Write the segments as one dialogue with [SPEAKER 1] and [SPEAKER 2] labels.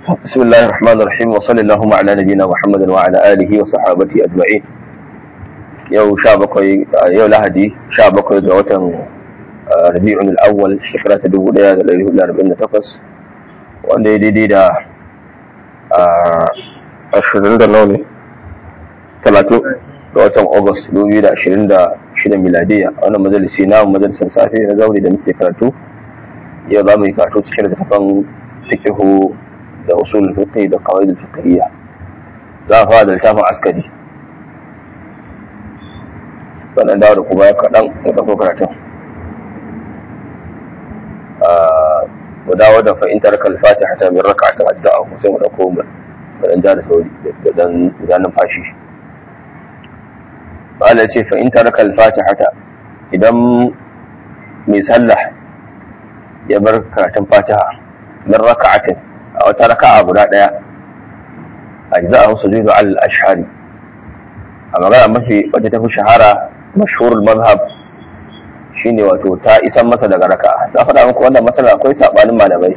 [SPEAKER 1] بسم الله الرحمن الرحيم وصلى اللهم على نبينا محمد وعلى اله وصحابته اجمعين yau sha bakwai yau lahadi sha bakwai ga watan rabi'un al-awwal shekara ta dubu daya da dari hudu arba'in da takwas wanda ya daidai da ashirin da nawa ne talatin ga watan august dubu biyu da ashirin da shida miladiya a wannan majalisi na majalisar safe na zaune da muke karatu yau za mu yi karatu cikin littattafan fikihu da usul fiqh da qawaid fiqhiyya za a fara da littafin askari sannan dawo da kuma kaɗan da ɗauko karatun mu dawo da fa'intar kalfati hata min raka ta addu'a ko sai mu ɗauko mu dan ja da sauri da dan da numfashi Allah ya ce fa'intar kalfati hata idan mai sallah ya bar karatun fatiha min raka'atin a wata raka'a guda ɗaya ajza'ahu sujudu al-ashhari a magana mafi wacce ta fi shahara mashhurul mazhab shine wato ta isan masa daga raka'a ta faɗa muku wannan matsala akwai sabanin malamai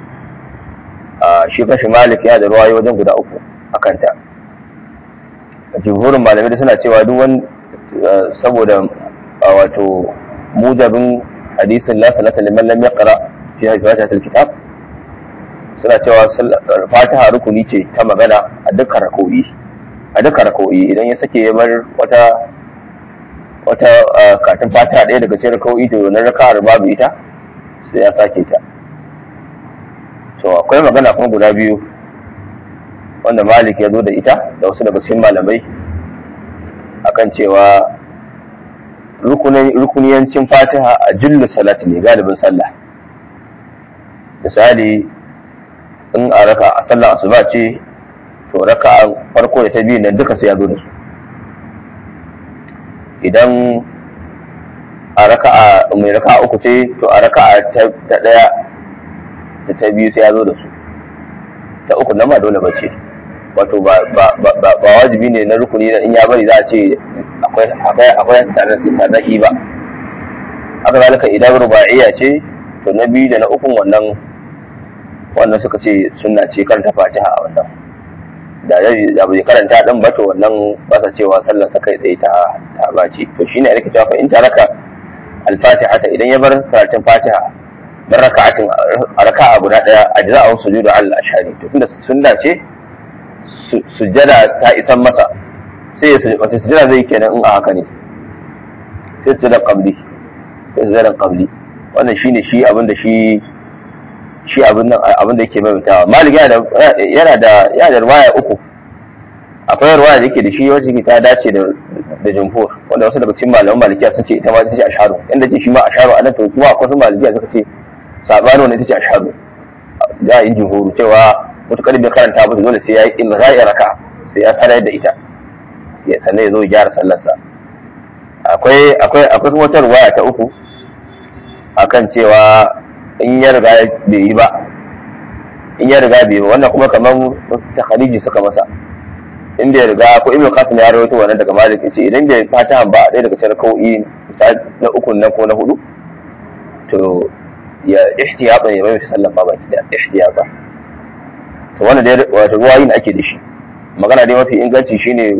[SPEAKER 1] a shi kashi malik ya da ruwaye wajen guda uku a kanta jumhurin malamai da suna cewa duk wani saboda wato mujabin hadisin la salata liman lam yaqra fi fatihatil kitab suna cewa fatiha rukuni ce ta magana a dukkan rako'i a dukkan rako'i idan ya sake ya bar wata wata katin fatiha ɗaya daga cikin rako'i to na raka'ar babu ita sai ya sake ta to akwai magana kuma guda biyu wanda malik ya zo da ita da wasu daga cikin malamai akan cewa rukuniyancin fatiha a jullu salati ne galibin sallah misali in a raka a sallar asuba ce to raka farko da ta biyu nan duka sai ya zo da su idan a raka a mai raka uku ce to a raka ta daya da ta biyu sai ya zo da su ta uku nan ba dole ba ce wato ba wajibi ne na rukuni in ya bari za a ce akwai akwai tarnaki ba haka zalika idan ruba'iyya ce to na biyu da na ukun wannan wannan suka ce sunna ce karanta fatiha a wannan da da bai karanta din ba to wannan ba sa cewa sallar sa kai tsaye ta ta bace to shine ake cewa fa in taraka al-fatiha ta idan ya bar karatun fatiha bar raka'atin raka'a guda daya ajza'u sujudu al-ashari to tunda sunna ce sujjada ta isan masa sai ya wata sujjada zai kenan in a haka ne sai sujjada qabli sai sujjada qabli wannan shine shi abin da shi shi abin nan abin da yake maimaitawa malik yana da yana da yana da ruwaya uku akwai ruwaya da yake da shi wacce ta dace da da jumhur wanda wasu daga cikin malaman malikiya sun ce ita ma ita ce asharu inda ce shi ma asharu anan to kuma akwai wasu malikiya suka ce sabani wannan ita ce asharu za a yi jumhuru cewa mutukar bai karanta ba dole sai ya yi ilgha'i raka sai ya sanar da ita sannan ya zo ya gyara sallarsa akwai akwai akwai kuma wata ruwaya ta uku akan cewa in ya riga bai yi ba in ya riga bai yi wannan kuma kamar ta khaliji suka masa in bai riga ko ibnu qasim ya rawaito wannan daga malik yace idan bai fata ba ɗaya daga cikin kau'i na uku nan ko na hudu to ya ihtiyata ya mai sallan ba baki da ihtiyata to wannan dai wato ruwayin ake da shi magana dai mafi inganci shine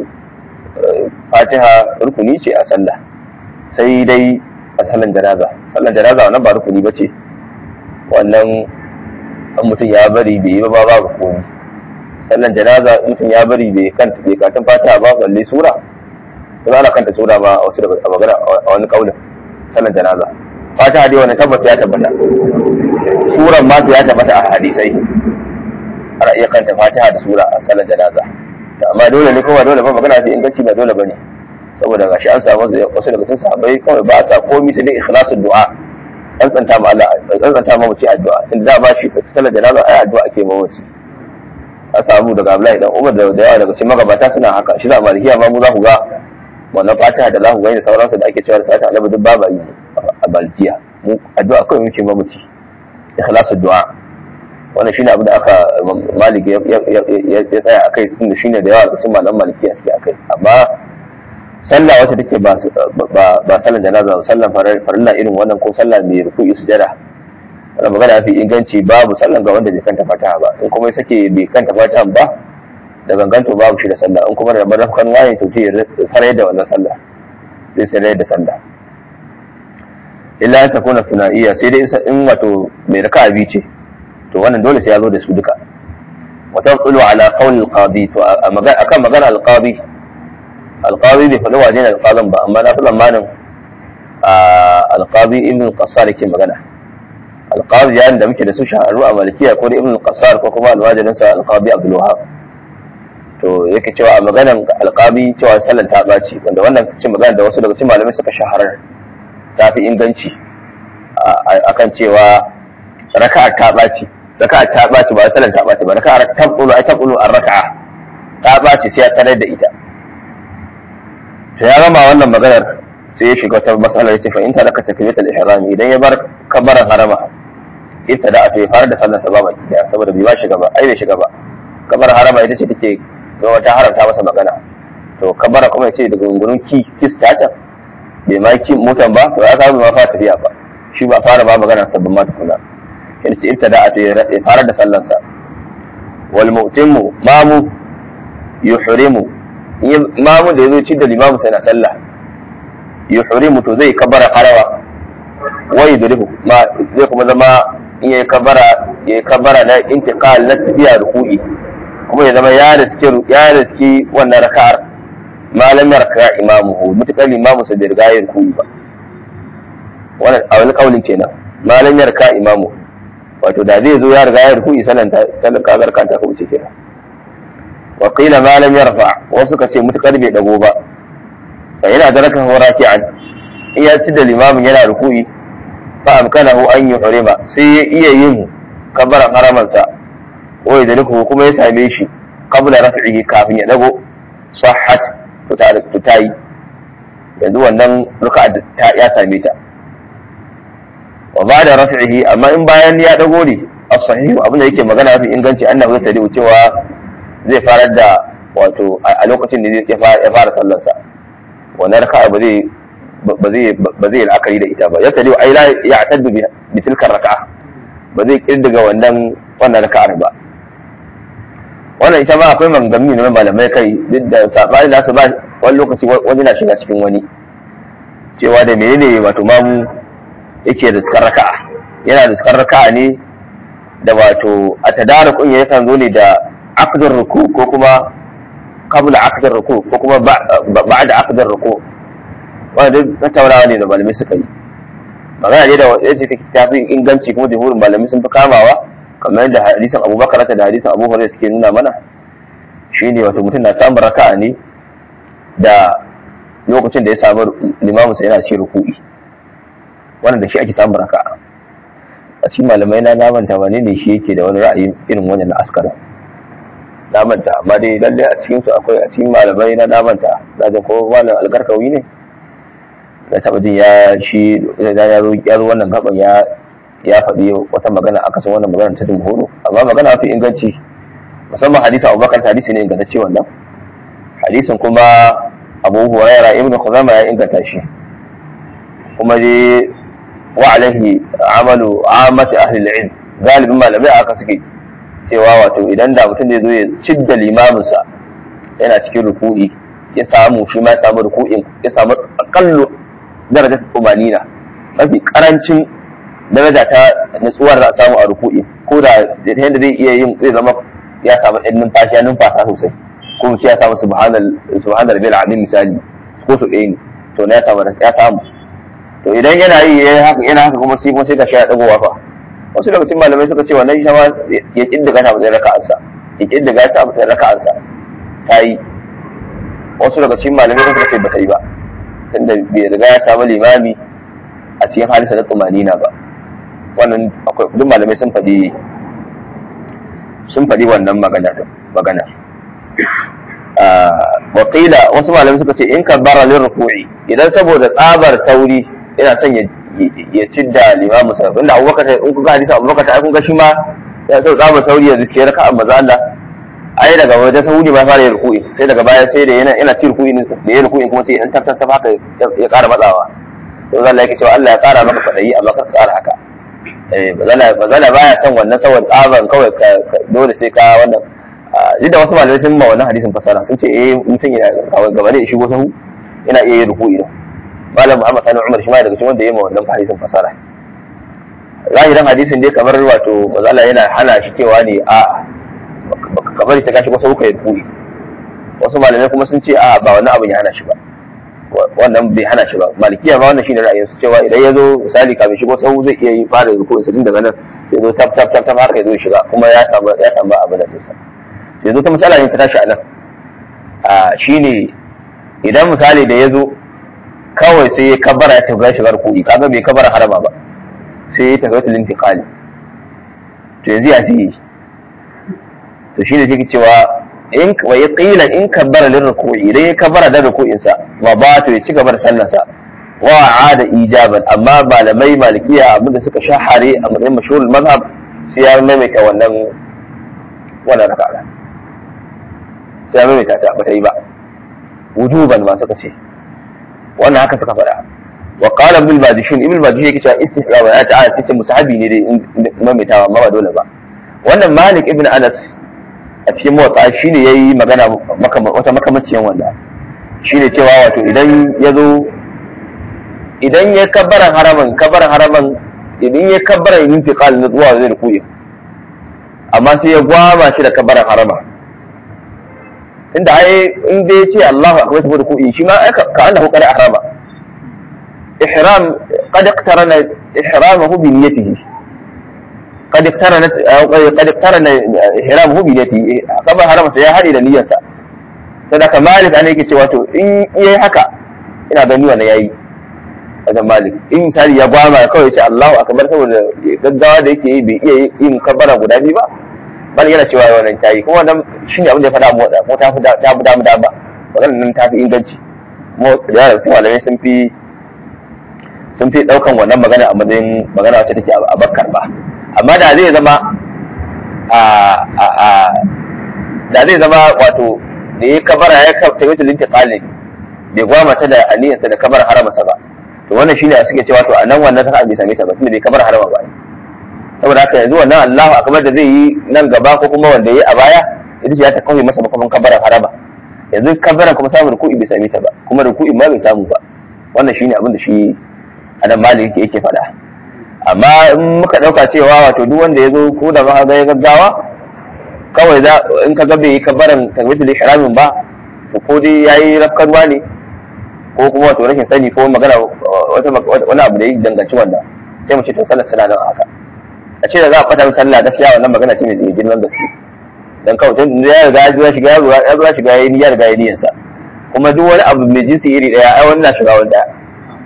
[SPEAKER 1] fatiha rukuni ce a sallah sai dai a sallan janaza sallan janaza wannan ba rukuni ba ce wannan an mutum ya bari bai yi ba ba rukuni sallan janaza mutum ya bari bai kanta bai katin fatiha ba balle sura kuma ana kanta sura ba a wasu daga a magana a wani kaulin sallan janaza fatiha dai wani tabbata ya tabbata suran ma ya tabbata a hadisai ana iya kanta fatiha da sura a sallan janaza amma dole ne kuma dole ba magana fi inganci ba dole bane saboda gashi an samu wasu daga cikin sahabbai kawai ba sa komai sai dai ikhlasul du'a tsantsanta ma Allah tsantsanta ma mace addu'a tun da ba shi sallar janaza ai addu'a ake ma mace an samu daga Abdullahi dan Umar da yawa daga cikin magabata suna haka shi da malikiya ma mu za ku ga wannan fatiha da za ku gani da sauransu da ake cewa da sata annabi duk ba yi a malikiya mu addu'a kawai muke ma mace ikhlasul du'a wannan shine abin da aka maliki ya tsaya a kai tunda shine da yawa cikin malaman malikiya suke a kai amma sallah wacce take ba ba sallan janaza ba sallan farilla irin wannan ko sallah mai ruku'i sujada wannan magana fi inganci babu sallan ga wanda bai kanta fatiha ba in kuma ya sake bai kanta fatiha ba da ganganto babu shi da sallah in kuma da marafkan waye to sai ya sarai da wannan sallah zai sarai da sallah illa ta kuna sunaiya sai dai in wato mai raka'a biyu ce to wannan dole sai ya zo da su duka wa tanqulu ala qawl al-qadi to akan magana al-qadi al-qadi bai faɗi wajen al-qadin ba amma na fi zamanin al-qadi ibn qassar yake magana al-qadi yayin da muke da su shaharu a malikiya ko da ibn qassar ko kuma al-wajidin sa al-qadi abdul wahab to yake cewa a maganan al-qadi cewa sallan ta baci wanda wannan cin magana da wasu daga cikin malamai suka shaharar ta fi inganci akan cewa raka'a ta ɓaci raka'a ta ɓaci ba sallan ta ɓaci ba raka'a ta ɓulu ai ta ɓulu an raka'a ta ɓaci sai ya tarar da ita to ya gama wannan maganar sai ya shiga ta matsalar ce fa in talaka takbiratul ihram idan ya bar kabaran harama ita da to ya fara da sallar sa ba baki daya saboda bai ba shiga ba ai bai shiga ba kabar harama ita ce take ga wata haramta masa magana to kabara kuma ya ce daga gungunin ki kis ta bai ma ki motan ba to ya samu ma fara tafiya ba shi ba fara ba magana sabbin ma tukuna yana ce ibtada a ya fara da sallansa wal mu'timu mamu yuhrimu mamu da yazo ci da limamu sai na sallah yuhrimu to zai kabara harawa wa yudrihu ma zai kuma zama in yayi kabara yayi kabara na intiqal na tafiya ruku'i kuma ya zama ya riski ya riski wannan raka'ar malam yarka imamuhu mutakal imamu sa da riga yin kuyi ba wannan a wani kaulin kenan malam yarka imamu wato da zai zo ya riga ya rukuyi sanan ta sanan kazar kanta ko ce kenan wa qila malam yarfa wasu ka ce mutakal bai dago ba fa yana da raka raki'an in ya ci da limamin yana rukuyi fa amkanahu an yuhrima sai ya iya yin kabaran haramansa wa yadriku kuma ya same shi qabla raf'ihi kafin ya dago sahhat to ta yi yanzu wannan ruka ta ya same ta wa ba da rafi'ihi amma in bayan ya dago ne as-sahihu abin da yake magana mafi inganci annabi zai tarihi cewa zai farar da wato a lokacin da ya fara sallar sa wannan raka'a ba zai ba zai ba zai la'akari da ita ba ya tarihi ai la ya'taddu bi tilka raka'a ba zai kirdiga wannan wannan raka'ar ba wannan ita ma akwai mangami na malamai kai duk da sabani nasu ba wani lokaci wani na shiga cikin wani cewa da menene wato mamu yake da skar raka'a yana da skar raka'a ne da wato a tadarukun ya yakan zo ne da aqdar ruku ko kuma qabla aqdar ruku ko kuma ba'da aqdar ruku wanda duk tattaunawa ne da malamai suka yi magana ne da yace take tafi inganci kuma jumhurin malamai sun fi kamawa kamar yadda hadisin abubakar da hadisin abu hurairah suke nuna mana shine wato mutum na samun raka'a ne da lokacin da ya samu limamu sai yana ce ruku'i wannan da shi ake samun raka'a a cikin malamai na namanta wane ne shi yake da wani ra'ayi irin wannan na askara namanta amma dai lalle a cikin su akwai a cikin malamai na namanta na ga ko malam algarkawi ne da taba jin ya shi ya zo ya zo wannan gaban ya ya faɗi wata magana akasin wannan magana ta jumhuru amma magana mafi inganci musamman hadisin abubakar hadisi ne ingantacce wannan hadisin kuma abu huraira ibnu khuzaima ya inganta shi kuma dai wa alaihi amalu amati ahli al-ilm galibin malamai aka suke cewa wato idan da mutum zai zo ya cidda limaminsa yana cikin ruku'i ya samu shi ma ya samu ruku'in ya samu akallu darajar umanina mafi karancin daraja ta nutsuwar da samu a ruku'i ko da yadda zai iya yin zai zama ya samu ɗan numfashi ya numfasa sosai ko mu ce ya samu subhanar bil azim misali ko su ɗaya ne to na ya samu ya samu to idan yana yi yana haka kuma sai kuma sai ka sha dagowa fa wasu daga cikin malamai suka ce wannan shi ma ya kiddiga ta matsayin raka'ansa ya kiddiga ta matsayin raka'ansa ta yi wasu daga cikin malamai suka ce ba ta yi ba tunda bai riga ya samu limami a cikin halinsa na tsumanina ba wannan akwai duk malamai sun faɗi sun faɗi wannan magana magana wakila wasu malamai suka ce in ka bara lin ruku'i idan saboda tsabar sauri yana son ya cidda limamu sa inda abubakar in kuka hadisa abubakar ai kun ga shi ma ya so tsabar sauri ya riske raka'a maza Allah ai daga wajen sauri ma fara yin ruku'i sai daga baya sai da yana yana ci ruku'i da ya ruku'i kuma sai in tattata haka ya ƙara matsawa sai Allah yake cewa Allah ya ƙara maka fadayi amma ka ƙara haka eh bazala baya son wannan saboda tsaban kawai dole sai ka wannan duk da wasu malamai sun ma wannan hadisin fasara sun ce eh mutum yana gaba da ya shigo sahu yana iya yin ruku'i da malam muhammad sani umar shi ma daga cikin wanda ya ma wannan hadisin fasara zahirin hadisin dai kamar wato mazala yana hana shi cewa ne a kamar ta kashi wasu kuka yi ruku'i wasu malamai kuma sun ce a ba wannan abin ya hana shi ba wannan bai hana shi ba malikiya ma wannan shine ra'ayin su cewa idan ya zo misali kafin shigo sahu zai iya yi fara ruku'i sa daga nan ya zo tap tap tap tap haka ya zo shiga kuma ya samu ya samu abin da sa yanzu ta matsala ne ta tashi a nan a shine idan misali da ya zo kawai sai ya kabara ya tafi shigar kuɗi kaga bai kabara harama ba sai ya tafi wata lintiƙali to yanzu ya ce to shi ne take cewa in wa ya qila in kabbara lin ruku'i idan ya kabara da ruku'in sa wa ba to ya ci gaba da sallar sa wa ada ijaban amma malamai malikiya abinda suka shahare a matsayin mashhurul mazhab sai ya maimaita wannan wannan raka'a sai ya maimaita ta ba ta yi ba wujuban ma suka ce wannan haka suka faɗa wa qala ibn al-badishin ibn al-badishin yake cewa istihbab ya ta'ala tace musahabi ne dai maimaitawa amma ba dole ba wannan malik ibn anas a cikin motsa shine yayi magana wata makamancin wannan shine cewa wato idan ya zo idan ya kabbaran haraman kabbaran haraman idan ya kabbaran intiqal na zuwa zai rukuyi amma sai ya gwama shi da kabbaran harama inda ai in dai ce Allahu akbar saboda ruku'i shi ma ka annahu qad ahrama ihram qad iqtarana ihramahu bi niyyatihi qad iqtarana qad iqtarana ihramuhu bi niyyatihi kaba harama sai ya hade da niyyarsa sadaka malik ana yake cewa to in yayi haka ina gani wannan yayi wajen malik in misali ya gwama kawai ce Allahu akbar saboda gaggawa da yake yi bai iya yin kabbara guda biyu ba bal yana cewa wannan tayi kuma wannan shine abin da ya faɗa mu da ko ta fi ta fi damu da ba wannan nan ta fi inganci mu da yaran sai malamai sun fi sun fi daukan wannan magana a matsayin magana wacce take a bakkar ba amma da zai zama a a a da zai zama wato da ya kabara ya kabta wata linta qalin bai gwamata da aniyarsa da kabar haramasa ba to wannan shine suke cewa to a nan wannan saka bai same ta ba tunda bai kabar harama ba saboda haka yanzu wannan Allahu akbar da zai yi nan gaba ko kuma wanda yayi a baya ita ce ya ta kawai masa makaman kabaran harama yanzu kabaran kuma samun ruku'i bai same ta ba kuma ruku'i ma bai samu ba wannan shine abin da shi adam malik yake yake faɗa amma in muka ɗauka cewa wato duk wanda ya zo ko da ma ga ya gaggawa kawai za in ka ga bai yi kabaran takbiratul ihramin ba ko dai yayi rafkarwa ne ko kuma wato rashin sani ko magana wata wani abu da ya danganci wannan sai mu ce to sallar suna nan haka a ce da za a fata sallah gaskiya wannan magana ce mai girman gaske dan kawai tun da ya riga ya zuwa shiga ya zuwa shiga ya yi ya riga ya niyyar sa kuma duk wani abu mai jinsi iri daya ai wannan shiga wani daya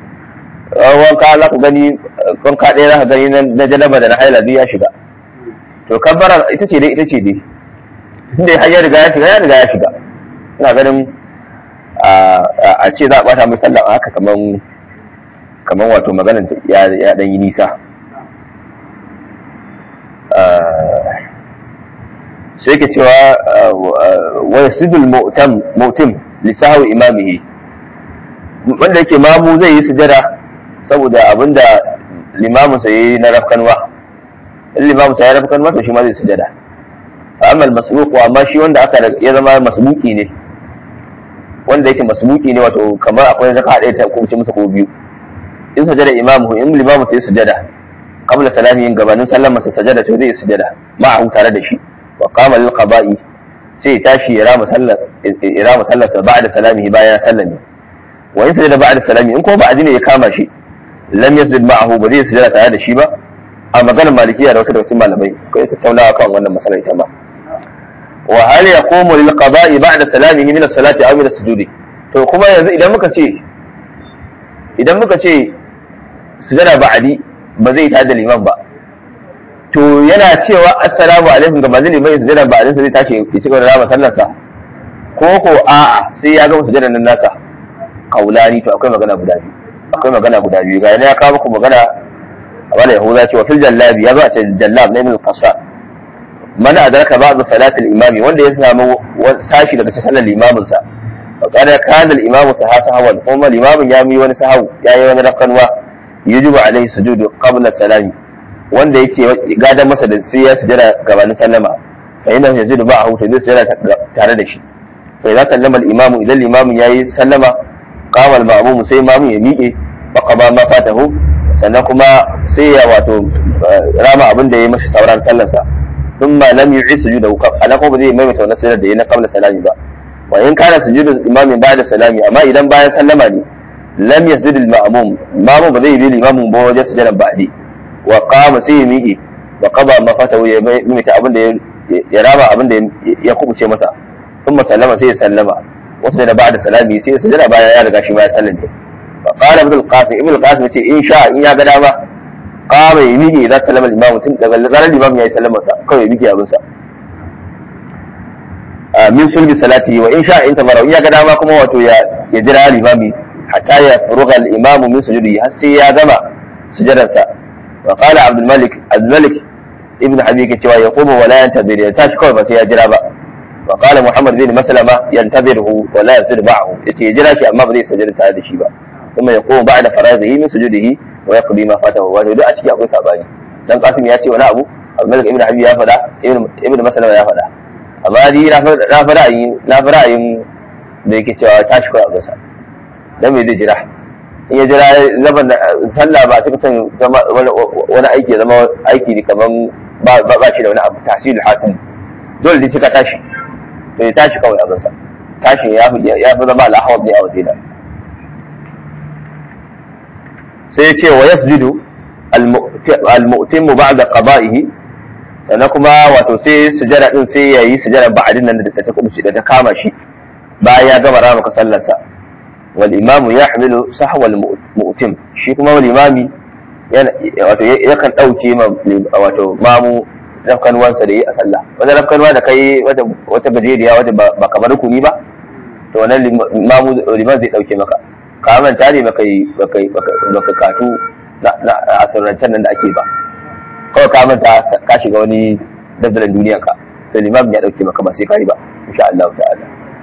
[SPEAKER 1] wanka za ku gani wanka ɗaya za ka gani na janaba da na haila duk ya shiga to kabbara ita ce dai ita ce dai inda har ya riga ya shiga ya riga ya shiga ina ganin a ce za a bata mai sallah a haka kaman kaman wato maganar ya dan yi nisa sai ke cewa wa yasjudul mu'tam mu'tim li sahwi imamihi wanda yake mamu zai yi sujada saboda abinda limamin sa yayi na rafkanwa in limamin sa ya rafkanwa to shi ma zai sujada amma al-masbuq amma shi wanda aka ya zama masbuki ne wanda yake masbuki ne wato kamar akwai zaka ɗaya ta kuma masa ko biyu in sajada imamu in limamu sai sujada qabla salami in gabanin sallan masa sajada to zai sujada ma'ahu tare da shi wa qama lil qada'i sai ya tashi ya rama sallar ya rama sallar sa ba'da salamihi bayan sallami wa in sajada ba'da salami in ko ba ne ya kama shi lam yasjud ma'ahu ba zai sujada tare da shi ba a maganar malikiya da wasu da wasu malamai kai tattaunawa kan wannan masalar ita ma wa hal yaqumu lil qada'i ba'da salamihi min as-salati aw min as-sujudi to kuma yanzu idan muka ce idan muka ce sujada ba'di ba zai tada liman ba to yana cewa assalamu alaikum ga manzili mai sujada ba'din sa zai tashi ya ci gaba da rama sallar sa ko ko a'a sai ya gama sujada nan nasa kaulani to akwai magana guda biyu akwai magana guda biyu ga ya kawo muku magana wala yahuda cewa fil jallabi ya zo a ce jallab ne min qasa man adraka ba'd salatil imami wanda ya samu sashi daga cikin sallar limamin sa kada kana al imamu sahawan kuma limamin ya mi wani sahawu ya yi wani rakanwa yajibu alaihi sujudu qabla salami wanda yake gadan masa da sai ya sujada gabanin sallama fa inna yazidu ba'ahu to zai sujada tare da shi fa idza sallama al-imamu idan al-imamu yayi sallama qama al-ma'mum sai imamu ya miƙe fa qaba ma fatahu sannan kuma sai ya wato rama abin da ya yi mashi sauran sallarsa ثم لم يعيد سجوده انا ko ba zai maimaita wannan sujud da yayi na qabla salami ba wa in kana sujudu imami ba'da salami amma idan bayan sallama ne lam yasjud al ma'mum mamu ba zai bi limamin ba wajen sujudan ba'di wa qama sai ya miƙe wa qada ma fatahu ya maimaita abin da ya rama abin da ya kubuce masa thumma sallama sai ya sallama wasu da ba'da salami sai ya sujuda bayan ya riga shi ma ya sallame fa qala ibn al-qasim ibn al-qasim yace in sha in ya ga dama kama ya miƙe idan sallama limamu tun daga zarar limamu ya yi sallama sa kawai ya miƙe abin sa min sulbi salati wa in sha in tabara in ya ga dama kuma wato ya ya jira limami hatta ya furuga al-imamu min sujudi har sai ya gama sujadan sa wa qala abdul malik abdul malik ibn habib cewa ya quma wa la yantazir ya tashi kawai ba sai ya jira ba wa qala muhammad bin maslama yantaziruhu wa la yasjud ma'ahu yace ya jira shi amma ba zai sujada tare da shi ba kuma ya quma ba'da farazihi min sujudihi wa yaqdi ma fatahu wato duk a ciki akwai sabani dan qasim ya ce wani abu abdul ibn habib ya faɗa ibn maslama ya faɗa amma ni na fi ra'ayin na fi ra'ayin da yake cewa tashi kawai a gasa dan me zai jira in ya jira zaman sallah ba ta kusan zama wani aiki ya zama aiki ne kaman ba ba shi da wani abu tahsilul hasil dole dai sai ka tashi to ya tashi kawai a gasa tashin ya fi ya fi zama al'ahawar ne a wajena sai ya ce wa yasjudu al-mu'timu ba'da qada'ihi sannan kuma wato sai sujada din sai yayi sujada ba'adin nan da ta kubuce da ta kama shi bayan ya gama rama ka sallarsa wal imamu yahmilu sahwa al mu'tim shi kuma wal imami wato yakan dauke ma wato mamu rafkanwansa da yi a sallah wata rafkanwa da kai wata wata gajeriya wata ba kamar rukuni ba to wannan mamu liman zai dauke maka ka manta ne baka baka baka katu na asirrancen nan da ake ba kawai ka manta ka shiga wani dabdalan duniya ka sai limam ya dauke maka ba sai kai ba insha Allah ta'ala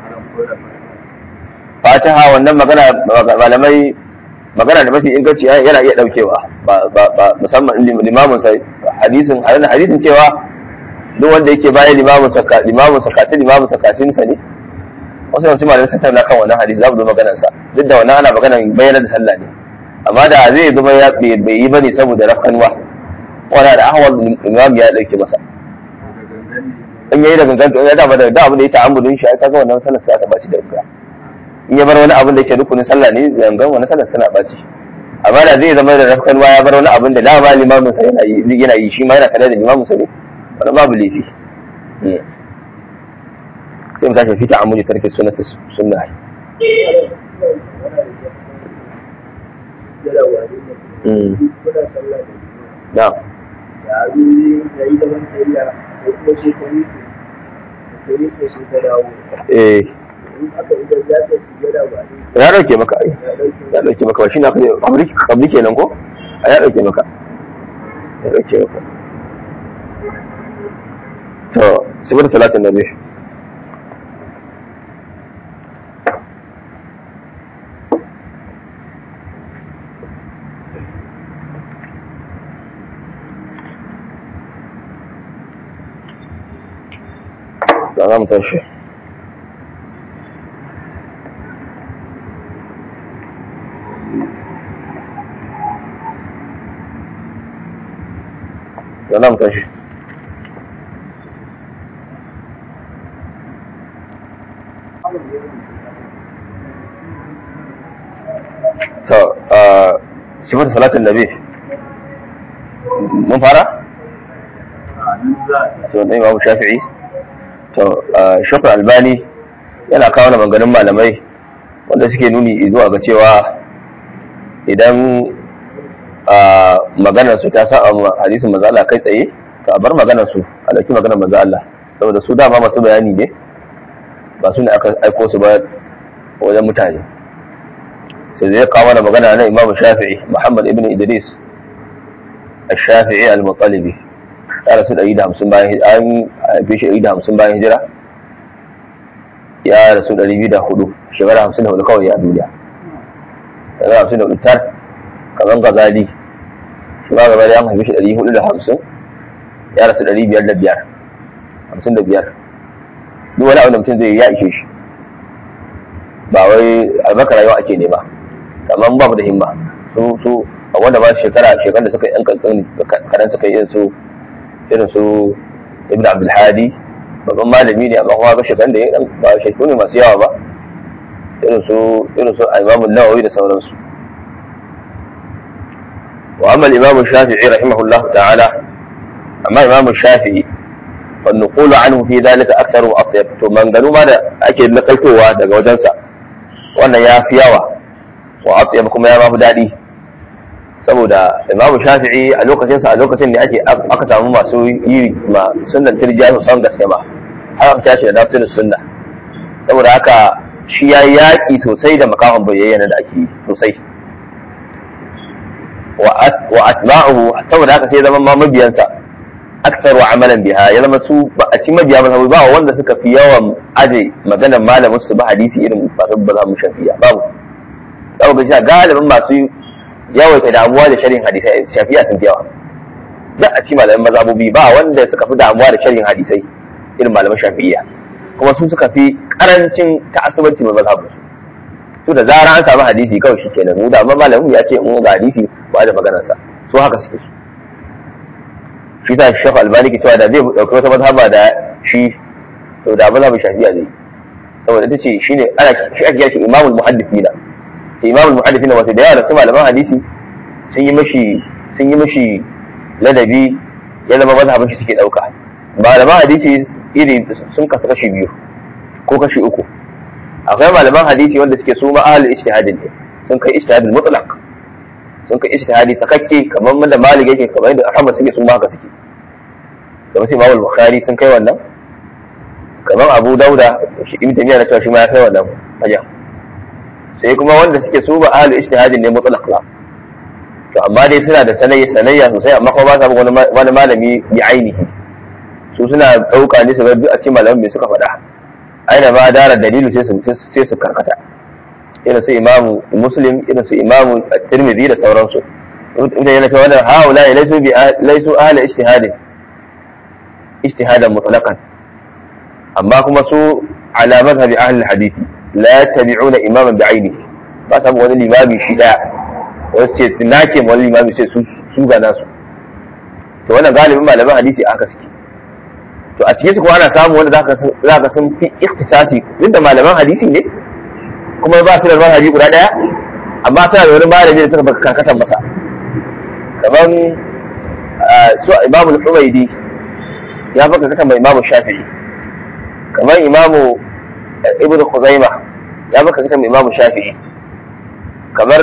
[SPEAKER 1] fatiha wannan magana malamai magana da mafi inganci yana iya daukewa ba musamman limamin sa hadisin hadisin cewa duk wanda yake bayan limamin sa limamin sa katin limamin sa katin sa ne wasu yawancin malamai sun tattauna kan wannan hadisi za mu zo maganar sa duk da wannan ana maganar bayyana da sallah ne amma da zai zama ya bai yi bane saboda rafkanwa wani da ahwal imam ya dauke masa in yayi da gangan to ya dama da abin da ya ta'ammudin shi ai kaga wannan sallar sai aka baci da gangan in ya bar wani abin da ke rukunin sallah ne gangan wani sallar suna baci amma da zai zama da rafkan ya bar wani abin da dama limamin sa yana yi yana yi shi ma yana tare da limamin sa ne wani babu laifi sai mu tashi fi ta'ammudi tarki sunnati sunna na'am eh ya dauke maka ai ya dauke maka ba shi na kabri kabri kenan ko a ya dauke maka ya dauke maka to sifar salatin nabi da za mu tashi da za mu tashi to sifar salatin nabi mun fara? to ne babu shafi'i to shakar albani yana kawo na maganin malamai wanda suke nuni zuwa ga cewa idan maganar su ta sa a hadisin manzo Allah kai tsaye to a bar maganar su a dauki maganar manzo Allah saboda su dama masu bayani ne ba su ne aka aiko su ba wajen mutane sai zai kawo mana magana na Imam Shafi'i Muhammad ibn Idris الشافعي المطلبي ya rasu ɗari da hamsin bayan an haife shi ɗari da hamsin bayan hijira ya rasu ɗari biyu da hudu shekara hamsin da hudu kawai a duniya shekara hamsin da hudu tar kamar gazali shi ma gaba da ya haifi shi ɗari hudu da hamsin ya rasu ɗari biyar da biyar hamsin da biyar duk wani abu da mutum zai ya ishe shi ba wai albaka rayuwa ake nema amma ba mu da himma su su a wanda ba shekara shekara da suka yi yan kankan karan suka yi irin su irin su ibn abdul hadi babban malami ne amma kuma ga shekarun da ya ba shekaru ne masu yawa ba irin su irin su imamu nawawi da sauransu wa amma imamu shafi'i rahimahullah ta'ala amma imamu shafi'i fa nuqulu anhu fi dhalika aktharu wa atyab to manganu ma da ake nakaltowa daga wajensa wannan ya fi yawa wa atyab kuma ya mafi daɗi saboda imamu shafi'i a lokacin sa a lokacin ne ake aka samu masu yi ma sunnan tirjiya su san gaske ma har aka tashi da nasirin sunna saboda haka shi ya yi yaƙi sosai da makaman bayyana da ake yi sosai wa atba'uhu saboda haka sai zama ma mabiyansa aktaru amalan biha ya zama su ba a ci mabiya ba ba wanda suka fi yawan aje maganar malamin su ba hadisi irin masu ba za mu shafiya babu za ga shi galibin masu yawaita damuwa da sharhin hadisai shafiya sun fi yawa za a ci malamin mazhabobi ba wanda suka fi damuwa da sharhin hadisai irin malaman shafi'iyya kuma su suka fi karancin ta'assubanci mai mazhabu su da zara an samu hadisi kawai shi kenan mu da amma malamin ya ce mu ga hadisi ba da maganar sa su haka suke su shi ta shafa albani ke cewa da zai dauki wata mazhaba da shi to da mazhabin shafi'iyya zai saboda ita ce shine ana shi ake yaki imamul muhaddithina sai imamul muhaddithina wato da yawa da su malaman hadisi sun yi mishi sun yi mishi ladabi ya zama mazhabin shi suke dauka malaman hadisi iri sun kasu kashi biyu ko kashi uku akwai malaman hadisi wanda suke su ma'ahalin ijtihadin ne sun kai ijtihadin mutlaq sun kai ijtihadi sakakke kamar da malik yake kamar yadda ahmad suke sun haka suke kamar sai imam bukhari sun kai wannan kamar abu dauda shi ibn taymiya na cewa shi ma ya kai wannan fajan sai kuma wanda suke su ma'ahalin ijtihadin ne mutlaq la to amma dai suna da sanayya sanayya sosai amma kuma ba sa wani malami bi ainihi su suna ɗauka ne su ga duk a cikin malamin me suka faɗa aina ma dara dalilu sai su sai su karkata irin su imamu muslim irin su imamu tirmidhi da sauransu inda yana cewa wannan haula laysu bi laysu ahli ijtihadin ijtihadan mutlaqan amma kuma su ala madhhabi ahli hadisi la yattabi'una imaman bi'ainihi ba samu wani limami shi daya wasu ce su nake wani limami sai su su ga nasu to wannan galibin malaman hadisi aka suke to a cikin su kuma ana samu wanda za ka sun fi ikhtisasi duk da malaman hadisi ne kuma ba su da manhaji guda daya amma suna da wani malami da suka baka karkatan masa kamar su imamu al-humaidi ya baka karkatan mai imamu shafi'i kamar imamu ibn khuzaima ya baka karkatan mai imamu shafi'i kamar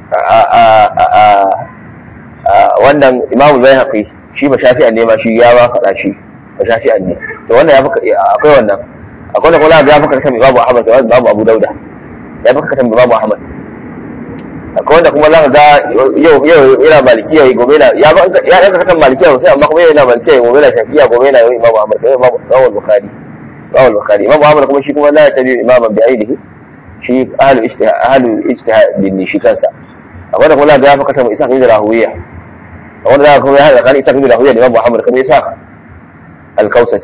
[SPEAKER 1] wannan imamu bayhaqi shi ba shafi'an ne ma shi ya ba faɗa shi ba shafi'an ne to wannan ya baka akwai wannan akwai da kuma ya baka karkatan imamu ahmad da imamu abu dauda ya baka karkatan imamu ahmad akwai wanda kuma zaka ga yau yau yana malikiya gobe na ya ba ya ɗauka kan malikiya sai amma kuma yana malikiya gobe na shafiya gobe na yau imamu ahmad da imamu imamu bukhari imamu bukhari imamu ahmad kuma shi kuma la ya tabi imaman bi ainihi shi ahlu ijtihad ahlu ijtihad din shi kansa akwai da kuma ya baka kan isa ibn rahuwiya wanda zaka kuma ya hada kan isa ibn rahuwiya da imamu ahmad kuma isa al-kausaj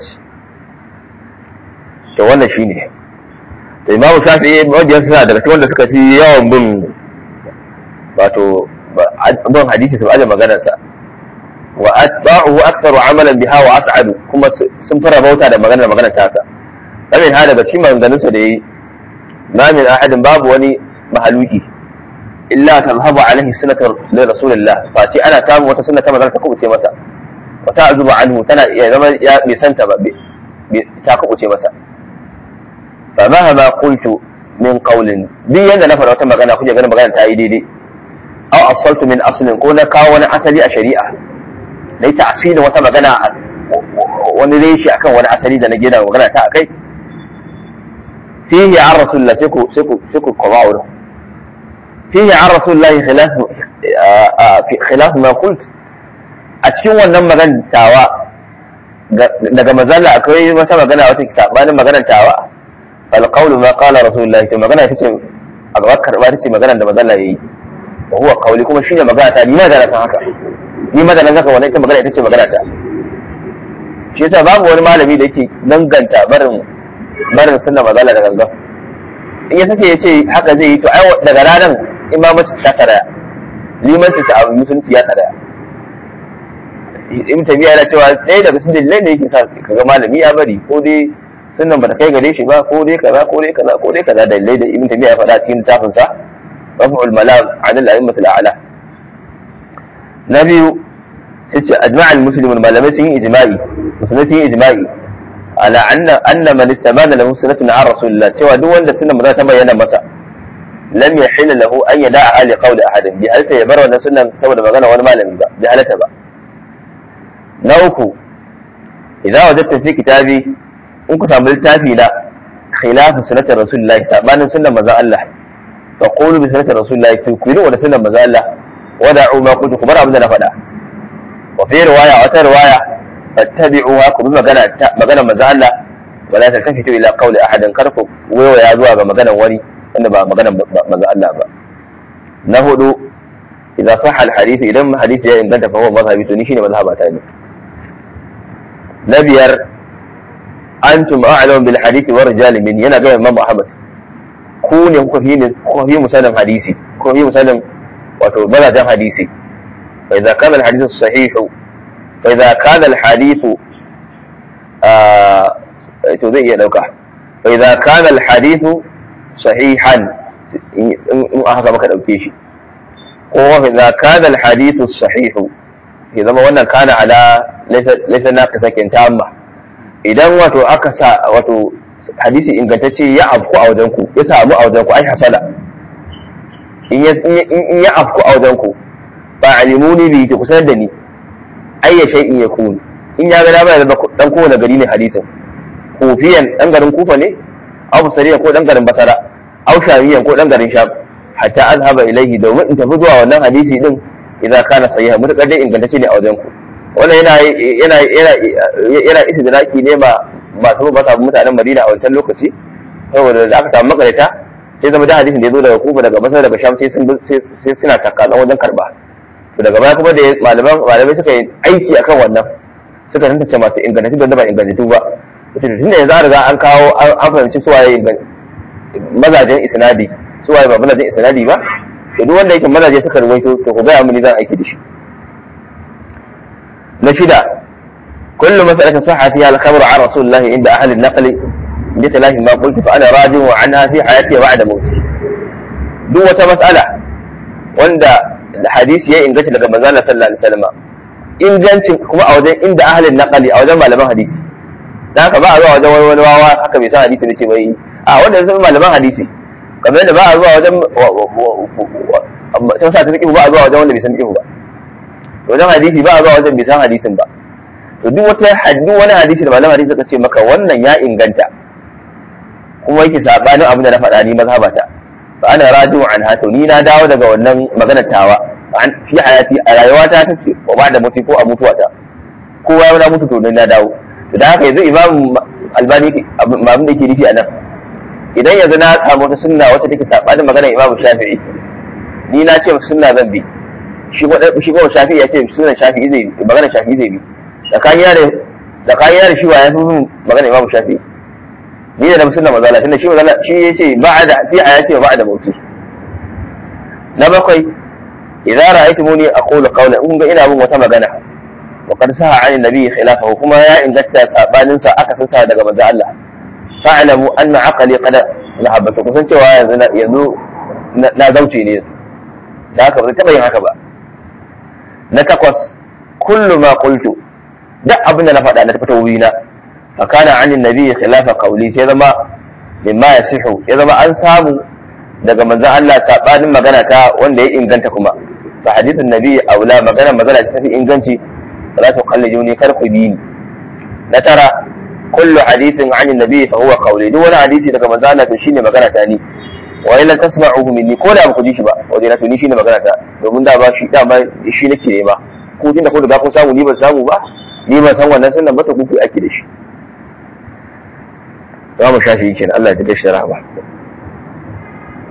[SPEAKER 1] to wannan shine da imamu shafi'i mabiyan suna daga cikin wanda suka fi yawan bin wato bin hadisi su aje maganarsa wa atba'uhu aktharu amalan biha wa as'adu kuma sun fara bauta da maganar maganar tasa kamin ha daga cikin maganganun sa da yayi ma min ahadin babu wani mahaluki illa tazhabu alaihi sunnatu li rasulillah fa ce ana samu wata sunna ta magana ta kubuce masa wa ta'zubu anhu tana ya zama ya bai santa ba ta kubuce masa fa mahama qultu min qawlin duk yanda na fara wata magana kuje ganin magana ta yi daidai aw asaltu min aslin ko na kawo wani asali a shari'a dai ta'silin wata magana wani reshi akan wani asali da na gina magana ta akai fihi an rasulullah sai ku sai ku sai ku koma wurin fihi an rasulullah khilaf khilaf ma qult a cikin wannan magantawa daga mazalla akwai wata magana wata sabanin maganar tawa fal qawlu ma qala rasulullah to magana ita ce a gaba karba ita ce maganar da mazalla yayi wa huwa qawli kuma shine magana ta ni na da san haka ni madalan zaka wannan ita magana ita ce magana ta shi yasa babu wani malami da yake danganta barin barin sunna mazala da gangan in ya sake ya ce haka zai yi to ai daga ranar imamci ta saraya limanci ta abu musulunci ya saraya in tabiya yana cewa ɗaya daga cikin dalilai da yake sa kaga malami ya bari ko dai sunan bata kai gare shi ba ko dai kaza ko dai kaza ko dai kaza dalilai da ibn tabiya ya faɗa cikin littafin sa raf'ul malam an al-a'immat al-a'la na biyu sai ce ajma'a al-muslimun malamai sun yi ijma'i musulmai sun yi ijma'i ala anna anna man istamana lahu sunnatun an rasulillah cewa duk wanda sunnan maza ta bayyana masa lam yahilla lahu an yada'a ali qawli ahadin bi halta ya bar wannan sunnan saboda magana wani malami ba bi halata ba na uku idan wajadta fi kitabi in ku samu littafi na khilafu sunnati rasulillahi sabanin sunnan manzon Allah fa qulu bi sunnati rasulillahi to ku yi da sunnan manzon Allah wada'u ma kuntu kuma abin da na faɗa wa fi riwaya wata riwaya fattabi'uha ku bi magana magana manzon Allah wala taltafitu ila qawli ahadin karku waya zuwa ga maganar wani wanda ba maganar manzon Allah ba na hudu idza sahha al-hadith idan hadisi ya inganta fa huwa mazhabi to ni shine mazhabata ne na biyar antum a'lamu bil hadisi wa rijali min yana ga Imam Ahmad ku ne kuka fi ne kuka fi musanin hadisi kuka fi musanin wato balajan hadisi fa idza kana al hadithu sahih fa idza kana al hadithu to zai iya dauka fa idza kana al hadithu sahihan in aka maka dauke shi ko fa idza kana al hadithu sahihu ya zama wannan kana ala laisa na ka sakin tamma idan wato aka sa wato hadisi ingantacce ya afku a wajen ku ya samu a wajen ku ai hasala in ya afku a wajen ku ba alimuni bi ki kusa da ni ayya shay'in yakun in ya ga dama ya zama dan kowane gari ne hadisin kufiyan dan garin kufa ne aw sariya ko dan garin basara aw shamiyan ko dan garin sham hatta azhaba ilaihi domin in tafi zuwa wannan hadisi din idan kana sahiha mutakar dai ingantacce ne a wajen ku wannan yana yana yana yana istidraki ne ma masu ba sa mutanen Madina a wancan lokaci saboda da aka samu makarita sai zama da hadisin da ya zo daga Kufa daga Basra daga Sham sai sun sai suna takalan wajen karba to daga baya kuma da malaman malamai suka yi aiki akan wannan suka tantance masu ingantattu da ba ingantattu ba to tun da yanzu an riga an kawo an fahimci suwaye mazajen isnadi suwaye ba mazajen isnadi ba to duk wanda yake mazaje suka ruwaito to ku gaya mini zan aiki da shi na shida kullu mas'alatin sahha fiha al-khabar an rasulullah inda ahli an-naql bi talahi ma qultu fa ana rajin anha fi hayati wa ba'da mawti duk wata mas'ala wanda hadisi ya inganta daga manzon Allah sallallahu alaihi wasallam ingancin kuma a wajen inda ahli an-naql a wajen malaman hadisi dan haka ba a zuwa wajen wani wawa haka bai san hadisi ne ce bai a wanda sun malaman hadisi kamar yadda ba a zuwa wajen sun sa ta fiƙihu ba a zuwa wajen wanda bai san fiƙihu ba wajen hadisi ba a zuwa wajen bai san hadisin ba to duk wata haddu wani hadisi da malaman hadisi suka ce maka wannan ya inganta kuma yake sabanin abin da na faɗa ni mazhabata fa ana raju an hato ni na dawo daga wannan maganar tawa an fi hayati a rayuwata ta ce wa ba da mutu ko a mutuwata kowa ya mutu to na dawo to da haka yanzu imam albani abin da yake nufi a nan idan yanzu na samu wata sunna wata take sabanin maganar Imam Shafi'i ni na ce sunna zan bi shi ko shi ko Shafi'i ya ce sunnan Shafi'i zai bi maganar Shafi'i zai bi tsakanin da tsakanin da shi wa ya fi maganar Imam Shafi'i ni da sunna mazala tunda shi mazala shi yace ba'da fi ayati wa ba'da mauti na bakwai idza ra'aytumuni aqulu qawlan in ga ina bin wata magana wa qad saha 'an nabi khilafahu kuma ya inganta sabanin sa aka san sa daga manzo Allah fa'lamu anna aqli qad zahabata kusan cewa yanzu yanzu na zauce ne da haka ba taba yin haka ba na takwas kullu ma qultu duk abin da na faɗa na tafi tawina fa kana anin nabi khilafa qawli sai zama mimma yasihu ya zama an samu daga manzon Allah sabanin magana ta wanda ya inganta kuma fa hadithun nabi aula magana magana ta fi inganci la tuqalliduni kar ku bi ni na tara kullu hadithin an nabi fa huwa qawli duk wani hadisi daga manzo Allah to shine magana ta ni wa illa tasma'uhu minni ko da ba ku ji shi ba wajen na to ni shine magana ta domin da ba shi da ba shi nake nema ko tunda ko da kun samu ni ban samu ba ni ban san wannan sunan ba to ku ake da shi za mu shafi kenan Allah ya ji shi rahama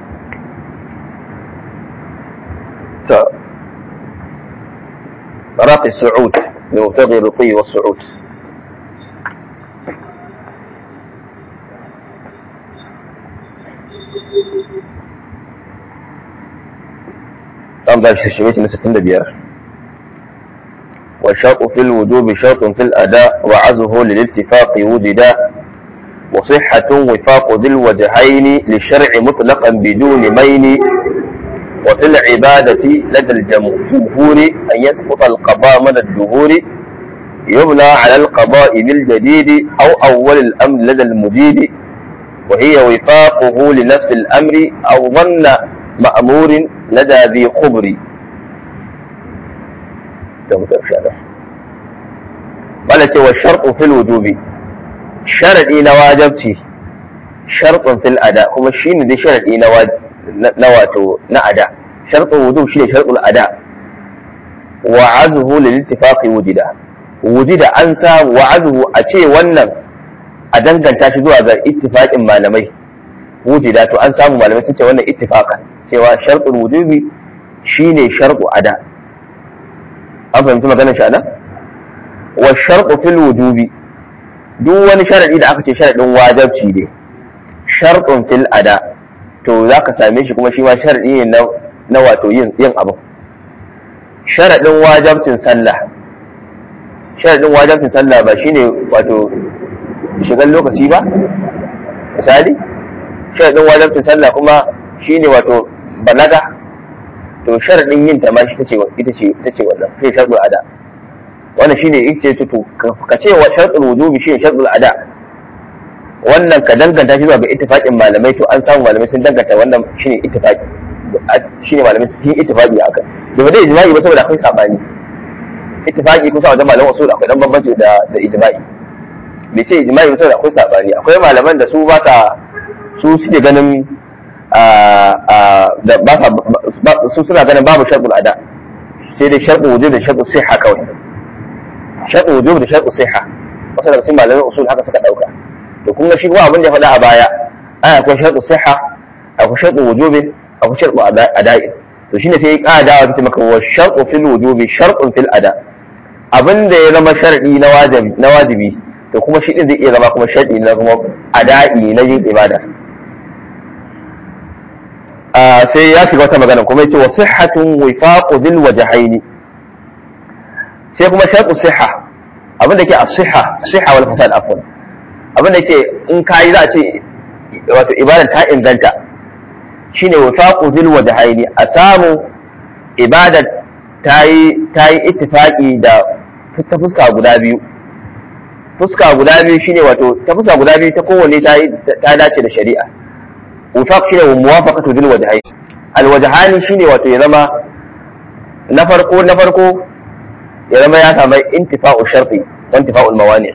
[SPEAKER 1] to باقي السعود لمبتغي الرقي والصعود أم shi shimiti na 65 والشرط في الوجوب شرط في الأداء وعزه للاتفاق وجدا وصحة وفاق ذي الوجهين للشرع مطلقا بدون مين وفي العبادة لدى الجمهور أن يسقط القضاء من الدهور يبنى على القضاء بالجديد أو أول الأمر لدى المجيد وهي وفاقه لنفس الأمر أو ظن مأمور لدى ذي خبر قالت والشرط في الوجوب شرطي نواجبتي شرط في الأداء kuma shine dai sharadi na wato na ada sharɗin wujub shine sharɗul ada wa azhu lil ittifaqi wujida wujida an samu wa azhu a ce wannan a danganta shi zuwa ga ittifaqin malamai wujida to an samu malamai sun ce wannan ittifaqan cewa sharɗul wujubi shine sharɗu ada an fahimci maganar shi anan wa sharɗu fil wujubi duk wani sharadi da aka ce sharadin wajabci ne sharɗun fil ada to za ka same shi kuma shi ma sharaɗi ne na wato yin yin abu sharaɗin wajabcin sallah sharaɗin wajabcin sallah ba shine wato shigan lokaci ba misali sharaɗin wajabcin sallah kuma shine wato balaga to sharaɗin yin ta ma shi tace ita ce ita ce wannan sai sharɗul ada wannan shine ita ce to ka ce wa sharɗul wujubi shine sharɗul ada wannan ka danganta shi zuwa ga ittifaqin malamai to an samu malamai sun danganta wannan shine ittifaqi shine malamai sun yi ittifaqi akan da ba dai ijma'i ba saboda akwai sabani ittifaqi kusa wajen malaman usul akwai dan bambanci da da ijma'i bai ce ijma'i ba saboda akwai sabani akwai malaman da su ba ta su suke ganin da ba su suna ganin babu sharɗul ada sai dai sharɗul wujub da sharɗul sihha kawai sharɗul wujub da sharɗul sihha wasu daga cikin malaman usul haka suka dauka to kun ga shi kuma abin da ya faɗa a baya ai akwai sharɗu siha akwai sharɗu wujubi akwai sharɗu ada'i to shine sai ya ƙara dawa ta maka wa sharɗu fil wujubi sharɗun fil ada abin da ya zama sharɗi na wajibi na wajibi to kuma shi din zai iya zama kuma sharɗi na kuma ada'i na yin ibada sai ya shiga wata magana kuma yace wa sihhatun wifaqu dhil wajhaini sai kuma sharɗu siha abin da ke as-siha siha wal fasad afwan abin da ke in kayi za a ce wato ibadar ta inganta shine wafaqu zil wajhaini a samu ibadar ta yi ta yi ittifaqi da fuska fuska guda biyu fuska guda biyu shine wato ta fuska guda biyu ta kowanne ta ta dace da shari'a wafaq shine muwafaqatu zil wajhaini al wajhani shine wato ya zama na farko na farko ya zama ya samu intifa'u sharti wa intifa'ul mawani'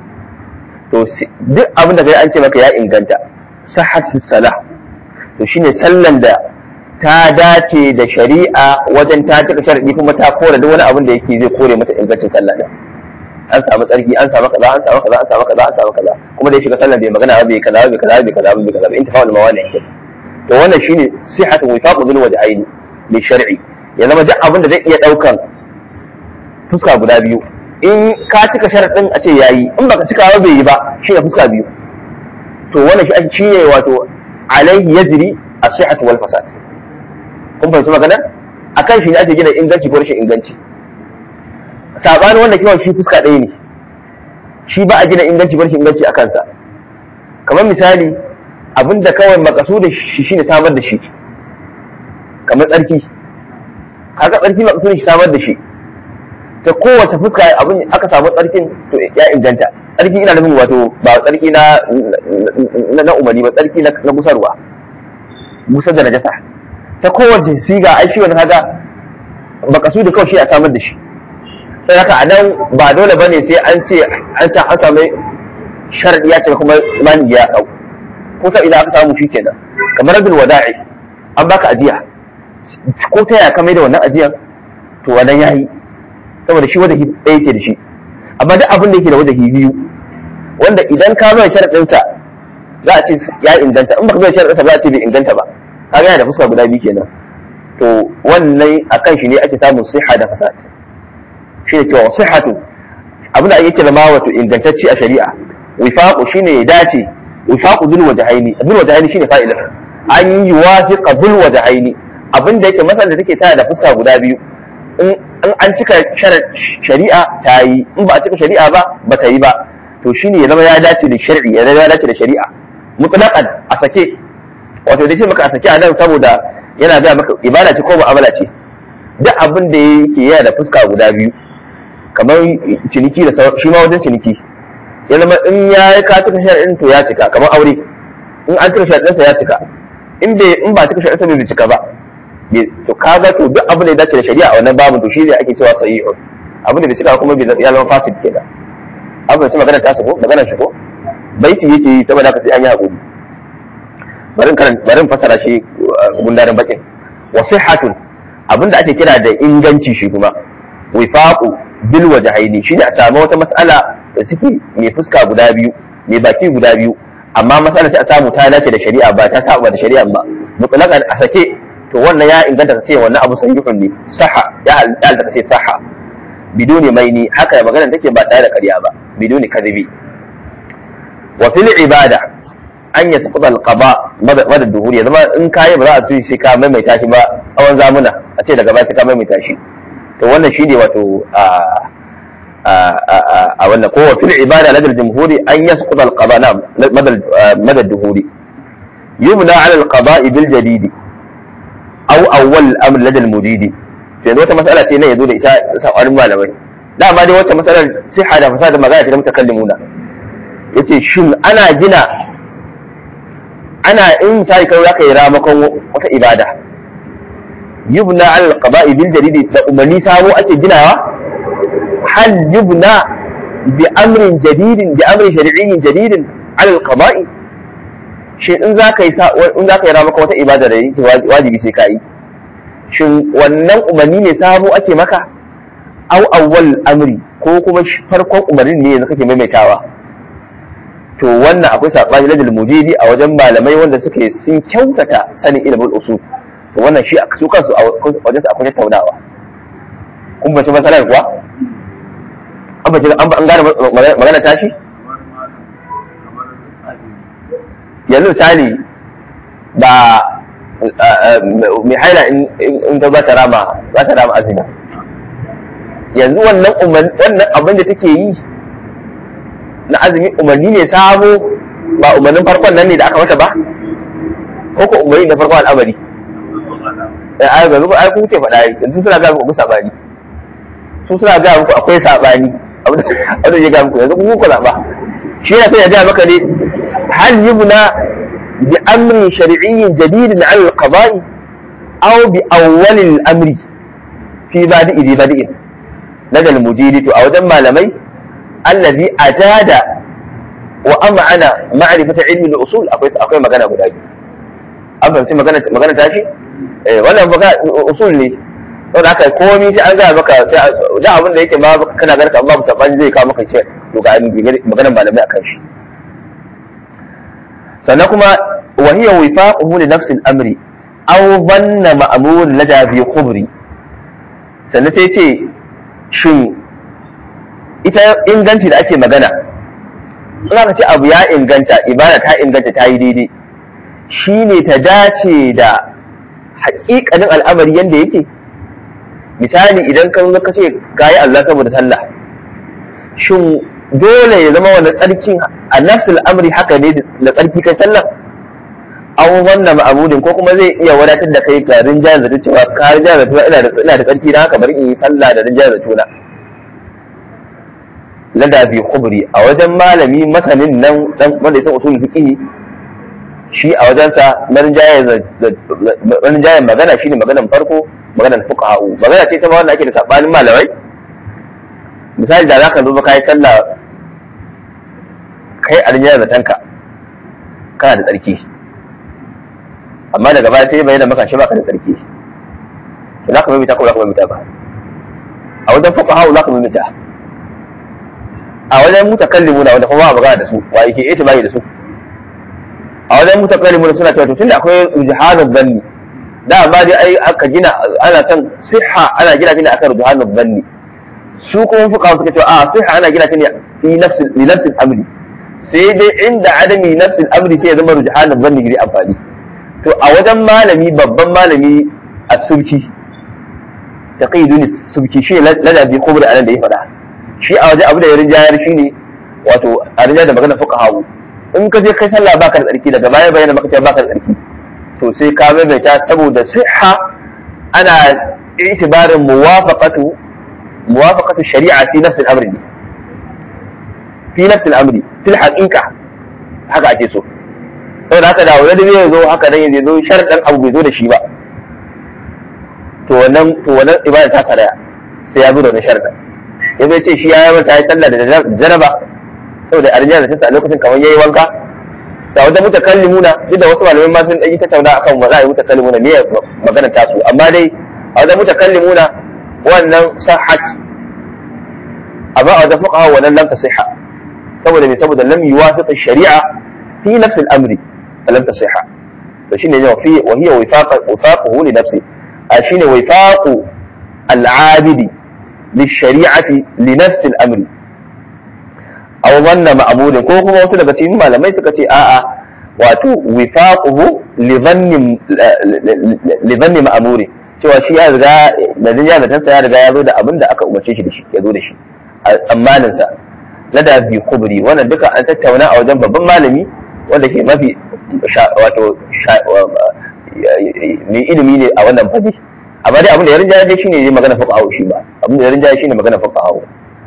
[SPEAKER 1] to duk abin da kai an ce maka ya inganta sahhat salah to shine sallan da ta dace da shari'a wajen ta cika sharadi kuma ta kore duk wani abin da yake zai kore mata ingancin sallah din an samu tsarki an samu kaza an samu kaza an samu kaza an samu kaza kuma da ya shiga sallan bai magana ba bai kaza bai kaza bai kaza bai kaza bai intifa'ul mawani to wannan shine sihhatu wifaqu bil wajhaini li shar'i ya zama duk abin da zai iya daukan fuska guda biyu in ka cika sharaɗin a ce yayi in baka cika ba bai yi ba shi ne fuska biyu to wannan shi ake shine wato alaihi yajri as-sihhatu wal fasad kun fahimci magana akan shi ne ake gina inganci ko rashin inganci sabanin wanda kiwon shi fuska ɗaya ne shi ba a gina inganci ko rashin inganci a kansa kamar misali abinda kawai makasudin shi shine samar da shi kamar tsarki haka tsarki makasudin shi samar da shi ta kowace fuska abin aka samu tsarkin to ya inganta tsarki ina nufin wato ba tsarki na na umarni ba tsarki na gusarwa gusar da najasa ta kowace siga ai shi wani kaga bakasu da kawai shi a samar da shi sai haka a nan ba dole bane sai an ce an sa an samu sharadi ya ce kuma imani ya kau ko sai idan aka samu shi kenan kamar rabin wada'i an baka ajiya ko ta yaya ka mai da wannan ajiyan to wannan yayi saboda shi wajahi ɗaya yake da shi amma duk abin da yake da wajahi biyu wanda idan ka zo sharaɗinsa za a ce ya inganta in baka zo sharaɗinsa ba a ce bai inganta ba kaga yana da fuska guda biyu kenan to wannan akan shi ne ake samun siha da fasad shi ne cewa sihhatu abin da ake kira ma wato ingantacce a shari'a wifaqu shine ya dace wifaqu dul wajhaini dul wajhaini shine fa'ilin an yi wafiqa dul wajhaini abin da yake masalan da take tana da fuska guda biyu in an cika shari'a ta yi in ba a cika shari'a ba ba ta yi ba to shine ya zama ya dace da shari'i ya zama ya dace da shari'a mutlaqan a sake wato da ce maka a sake a nan saboda yana ga maka ibada ce ko mu'amala ce duk abin da yake yana da fuska guda biyu kamar ciniki da shi ma wajen ciniki ya zama in ya yi ka cika shari'in to ya cika kamar aure in an cika shari'insa ya cika in bai in ba cika shari'insa bai cika ba to kaga to duk abin da ya dace da shari'a a wannan babin to shi ne ake cewa sahihun abin da bai cika kuma ya zama fasid kenan abin da magana ta ko magana shi ko baiti yake yi saboda haka sai an yi hakuri barin karan barin fasara shi gundarin bakin wa sihhatun abin da ake kira da inganci shi kuma wifaqu bil wajhaini shine a samu wata mas'ala da suke mai fuska guda biyu mai baki guda biyu amma mas'ala sai a samu ta dace da shari'a ba ta saba da shari'a ba mutlaqan a sake to wannan ya inganta ka ce wannan abu sahihun ne saha ya halatta ka ce saha biduni maini haka magana take ba tare da ƙarya ba biduni kadhibi wa fil ibada an yasqut al qada mada duhuri ya zama in kai ba za a tuyi sai ka maimaita shi ba tsawon zamuna a ce daga baya sai ka maimaita shi to wannan shine wato a a wannan ko wa fil ibada ladal jumhuri an yasqut al qada na mada duhuri yumna ala al qada bil jadidi aw awwal amr ladal muridi sai wata mas'ala ce ne yazo da ita sabanin malamai dama dai wata mas'alar siha da fasada magana ce da mutakallimuna yace shin ana gina ana in misali kai zaka yi ramakon wata ibada yubna al qada'i bil jadid da umarni sabo ake ginawa hal yubna bi amrin jadidin bi amrin shar'iyyin jadidin al qada'i shi in za ka yi in za ka yi maka wata ibada da yake wajibi sai ka yi shin wannan umarni ne sabo ake maka au awwal amri ko kuma farkon umarnin ne yanzu kake maimaitawa to wannan akwai sabani ladal mujidi a wajen malamai wanda suke sun kyautata sanin ilimin usul to wannan shi su kansu a wajen akwai tattaunawa kun bace masalar kuwa an bace an gane magana tashi yanzu misali ba mai haila in ta za ta rama za ta rama azumi yanzu wannan wannan abin da take yi na azumi umarni ne sabo ba umarnin farkon nan ne da aka mata ba ko ko umarni na farkon al'amari ai ga zuba ai ku ce faɗa yanzu suna ga muku sabani su suna ga muku akwai sabani abin da ya ga muku yanzu ku ku ba shi ya sai ya ga maka ne هل يبنى بأمر شرعي جديد على القضاء أو بأول الأمر في بادئ ذي بادئ لدى المجيد أو دم لمي الذي أجاد وأمعن معرفة علم الأصول أقول أقول مكان أبو داجي أفهم سي مكان مكان تاشي إيه ولا مكان أصول لي don haka komi sai an gaya maka sai da abin da yake ma kana ganin Allah mutabani zai kawo maka ce to ga maganar malamai akan shi sannan kuma wa hiya wifaquhu li nafsi al-amri aw dhanna ma'mur lada bi khubri sannan sai ce shin ita inganci da ake magana in aka ce abu ya inganta ibada ta inganta ta yi daidai shine ta dace da haƙiƙanin al'amari yanda yake misali idan ka zo ka ce gayi Allah saboda sallah shin dole ya zama wani tsarkin a nafsul amri haka ne da tsarki kai sallah an wannan ma'amudin ko kuma zai iya wadatar da kai ga rinjayar zato cewa ka rinjayar zato ina da ina da tsarki dan haka bari in yi sallah da rinjayar zato na lada bi khubri a wajen malami masanin nan dan wanda ya san usul fiqh shi a wajensa na rinjayar magana shine maganan farko maganan fuqaha magana ce ta wanda ake da sabanin malamai misali da zaka zo ka yi sallah kai a rinjayar zatanka kana da tsarki amma daga baya sai bayyana maka shi baka da tsarki to zaka mai ko zaka mai ba a wajen fuqaha zaka mai a wajen mutakallimu na wanda kuma ba magana da su wa yake ita bai da su a wajen mutakallimu suna cewa to tunda akwai rujahanul dhanni da amma dai ai aka gina ana son siha ana gina shi ne akan rujahanul dhanni su kuma fuka suka ce a sai ana gina ta ne fi nafsin li nafsin amri sai dai inda adami nafsin amri sai ya zama rujhanan zanni gidi amfani to a wajen malami babban malami a subki taqidun subki shi ladabi kubri anan da ya faɗa shi a wajen abu da ya rinjayar shi ne wato a rinjayar da magana fuka hawu in ka je kai sallah baka da tsarki daga baya bayyana maka cewa baka da tsarki to sai ka maimaita saboda siha ana itibarin muwafaqatu muwafaqatu shari'a fi nafsi al-amri fi nafsi al-amri fil haqiqa haka ake so saboda haka da wani zai zo haka nan yanzu zo sharɗan abu bai zo da shi ba to wannan to wannan ibada ta saraya sai ya zo da wannan sharɗan ya zai ce shi ya yi mata ya sallah da jaraba saboda arjiya da ta a lokacin kamar yayi wanka da wajen mutakallimuna duk da wasu malamai ma sun ɗan yi tattauna akan wa za a yi mutakallimuna me magana tasu amma dai a wajen mutakallimuna wannan sahhat amma a wajen fuqaha wannan lam tasihha saboda me saboda lam yuwafiq shari'a fi nafs al-amri lam tasihha to shine ne fi wa hiya wifaq wifaquhu li nafsi a shine wifaqu al-abidi للشريعة لنفس الأمر أو ظن مأمول ko kuma wasu daga cikin malamai suka ce a'a wato wifaquhu li dhanni li dhanni ma'muri cewa shi ya riga da dunya da tansa ya riga ya zo da abin da aka umarce shi da shi ya zo da shi a tsammanin sa lada bi kubri wannan duka an tattauna a wajen babban malami wanda ke mafi wato mai ilimi ne a wannan fadi amma dai abin da ya rinjaye dai shine ne magana fuka hawo shi ba abin da ya rinjaye shine magana fuka hawo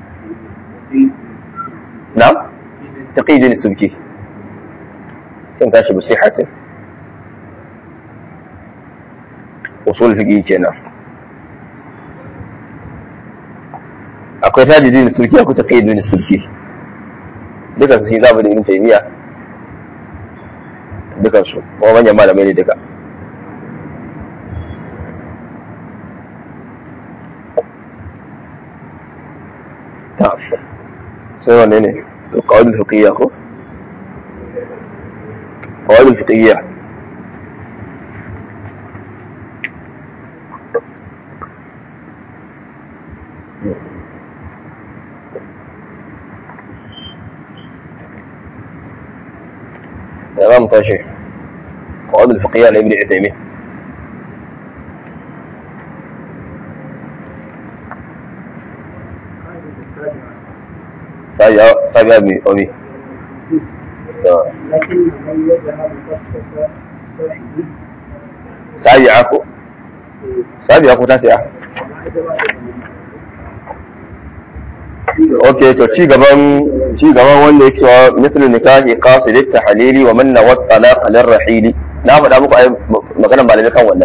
[SPEAKER 1] na'am taqidin subki kan tashi bi sihatin usul fiqi kenan akwai tajidin subki akwai taqidin subki duka su za mu da ibn taymiya dukan su kuma manyan malamai ne duka sai wanne ne القواعد الفقهية أخو القواعد الفقهية تمام طيب القواعد الفقهية لابن عثيمين سابع أبي أبي
[SPEAKER 2] لكن من يجهل قصد صاحبه
[SPEAKER 1] سابعة سابعة تاسعة ok to ci gaban ci gaban wanda yake wa mithlu nikahi qasid at-tahlili wa man nawat talaq lirrahili na faɗa muku ai maganar malamai kan wannan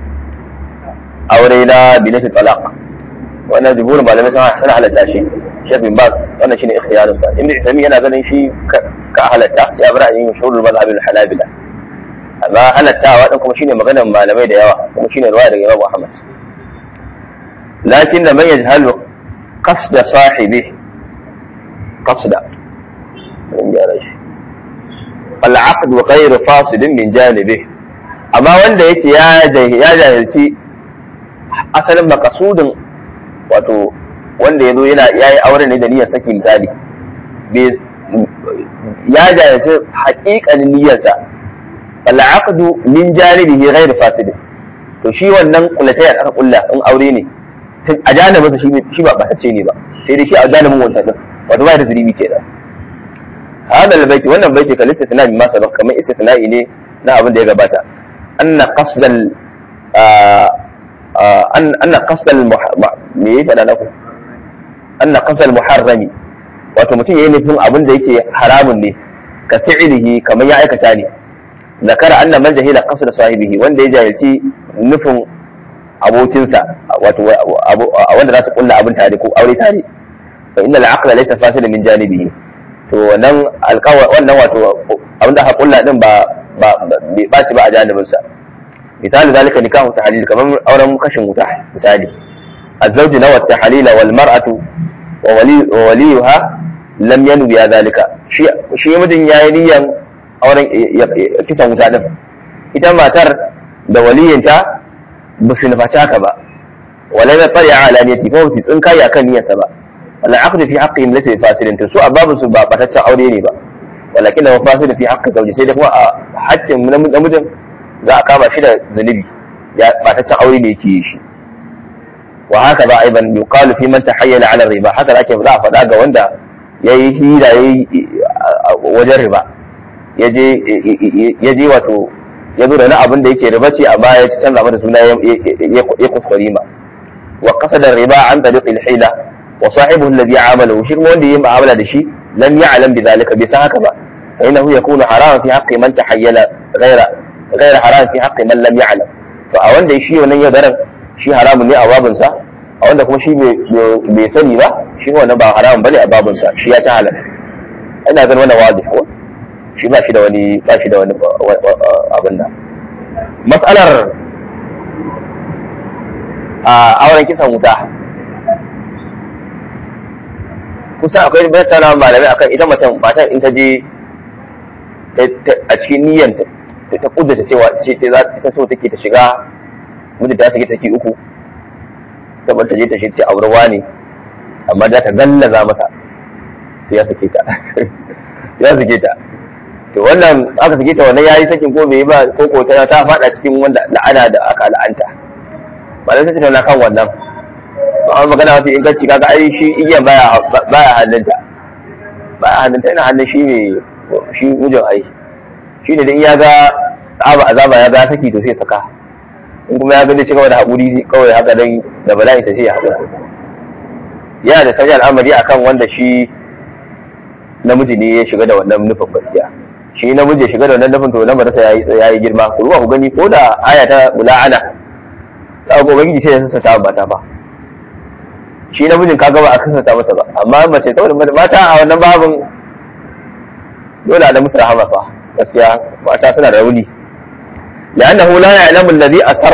[SPEAKER 1] aure na binati talaq wannan jumhurin malamai sun halatta shi Sheikh bin Bas wannan shine ikhtiyarin sa Ibn Uthaymeen yana ganin shi ka halatta ya bar ayin mashhurul mazhab al-Hanabila amma halattawa din kuma shine maganar malamai da yawa kuma shine riwaya daga Imam Ahmad lakin man yajhalu قصد صاحبه قصد العقد غير فاصل من جانبه amma wanda yake ya jahilci asalin makasudin wato wanda ya zo yana ya yi aure ne da niyyar saki misali ya jahilci haƙiƙanin niyyarsa al'aqdu min janibihi ghairu fasidin to shi wannan kulatayar aka kulla in aure ne a janibinsa shi ba ɓatacce ne ba sai dai shi a janibin wancan din wato ba da zuribi ke nan hada albayti wannan baiti kal istithna bi ma sabaq kamar istithna'i ne na abin da ya gabata anna qasdal anna qasdal me yake fada naku anna qasdal muharrami wato mutum yayi nufin abin da yake haramun ne ka fi'ilihi kamar ya aikata ne zakara anna man jahila qasda sahibihi wanda ya jahilci nufin abokinsa wato wanda za su kulla abin tare ko aure tare fa innal aqla laysa fasila min janibihi to wannan alƙawa wannan wato abin da aka kulla din ba ba bai baci ba a janibin sa misali zalika nikahu tahlil kamar auren kashin wuta misali الزوج نوى التحليل والمرأة وولي ووليها لم ينوي ذلك شيء شيء مدن yayi niyan auren kisan wuta din ita matar da waliyinta ba su nufaci haka ba wala ya tsari ala niyyati ko su tsinka ya kan niyyarsa ba wala aqdu fi haqqihim laysa fasilin to su ababu su ba bataccen aure ne ba walakin da fasilin fi haqqi zawji sai da kuma a haƙƙin namijin za a kama shi da zunubi ya bataccen aure ne yake yi shi wa haka ba aiban yuqalu fi man tahayyala ala riba haka ake za a faɗa ga wanda yayi hira yayi wajen riba ya je wato ya zo da wani abin da yake riba ce a baya ya canza mata suna ya kuskure ma wa qasada riba an tariqil hila wa sahibuhu alladhi amalahu shi kuma wanda yayi mu'amala da shi lam ya'lam bi zalika bai san haka ba fa innahu yakunu haraman fi haqqi man tahayyala ghayra ghayra haram fi haqqi man lam ya'lam to a wanda shi wannan ya darar shi haramun ne a babinsa a wanda kuma shi bai sani ba shi wannan ba haramun bane a babinsa shi ya ta halal ina ganin wannan wazi ko shi ba shi da wani ba shi da wani abin da matsalar a auren kisan wuta kusa akwai bayyana malamai akan ita matan matan in ta je a cikin niyyar ta ta kudurta cewa ce ta so take ta shiga mutu ta sake take uku saboda ta je ta shirce aurwa ne amma za ta gallaza masa sai ya sake ta ya sake ta to wannan aka sake ta wannan yayi sakin ko bai ba ko ko ta ta fada cikin wanda la'ana da aka la'anta ba da sai na kan wannan ba amma magana mafi inganci kaga ai shi igiyan baya baya hannunta baya hannunta ina hannun shi ne shi mijin ai shi ne dan ya ga azaba azaba ya ga saki to sai saka in kuma ya gani cigaba da haƙuri kawai haka dan da bala'i ta sai ya haƙura yana da sanya al'amari akan wanda shi namiji ne ya shiga da wannan nufin gaskiya shi namiji ya shiga da wannan nufin to na marasa ya yi girma ku ruwa ku gani ko da aya ta mula'ana ta ga ubangiji sai ya sassata mata ba shi namijin ka gaba a sassata masa ba amma mace ta wani mata a wannan babin dole a da musu rahama fa gaskiya mata suna da rauni لأنه لا يعلم الذي أسر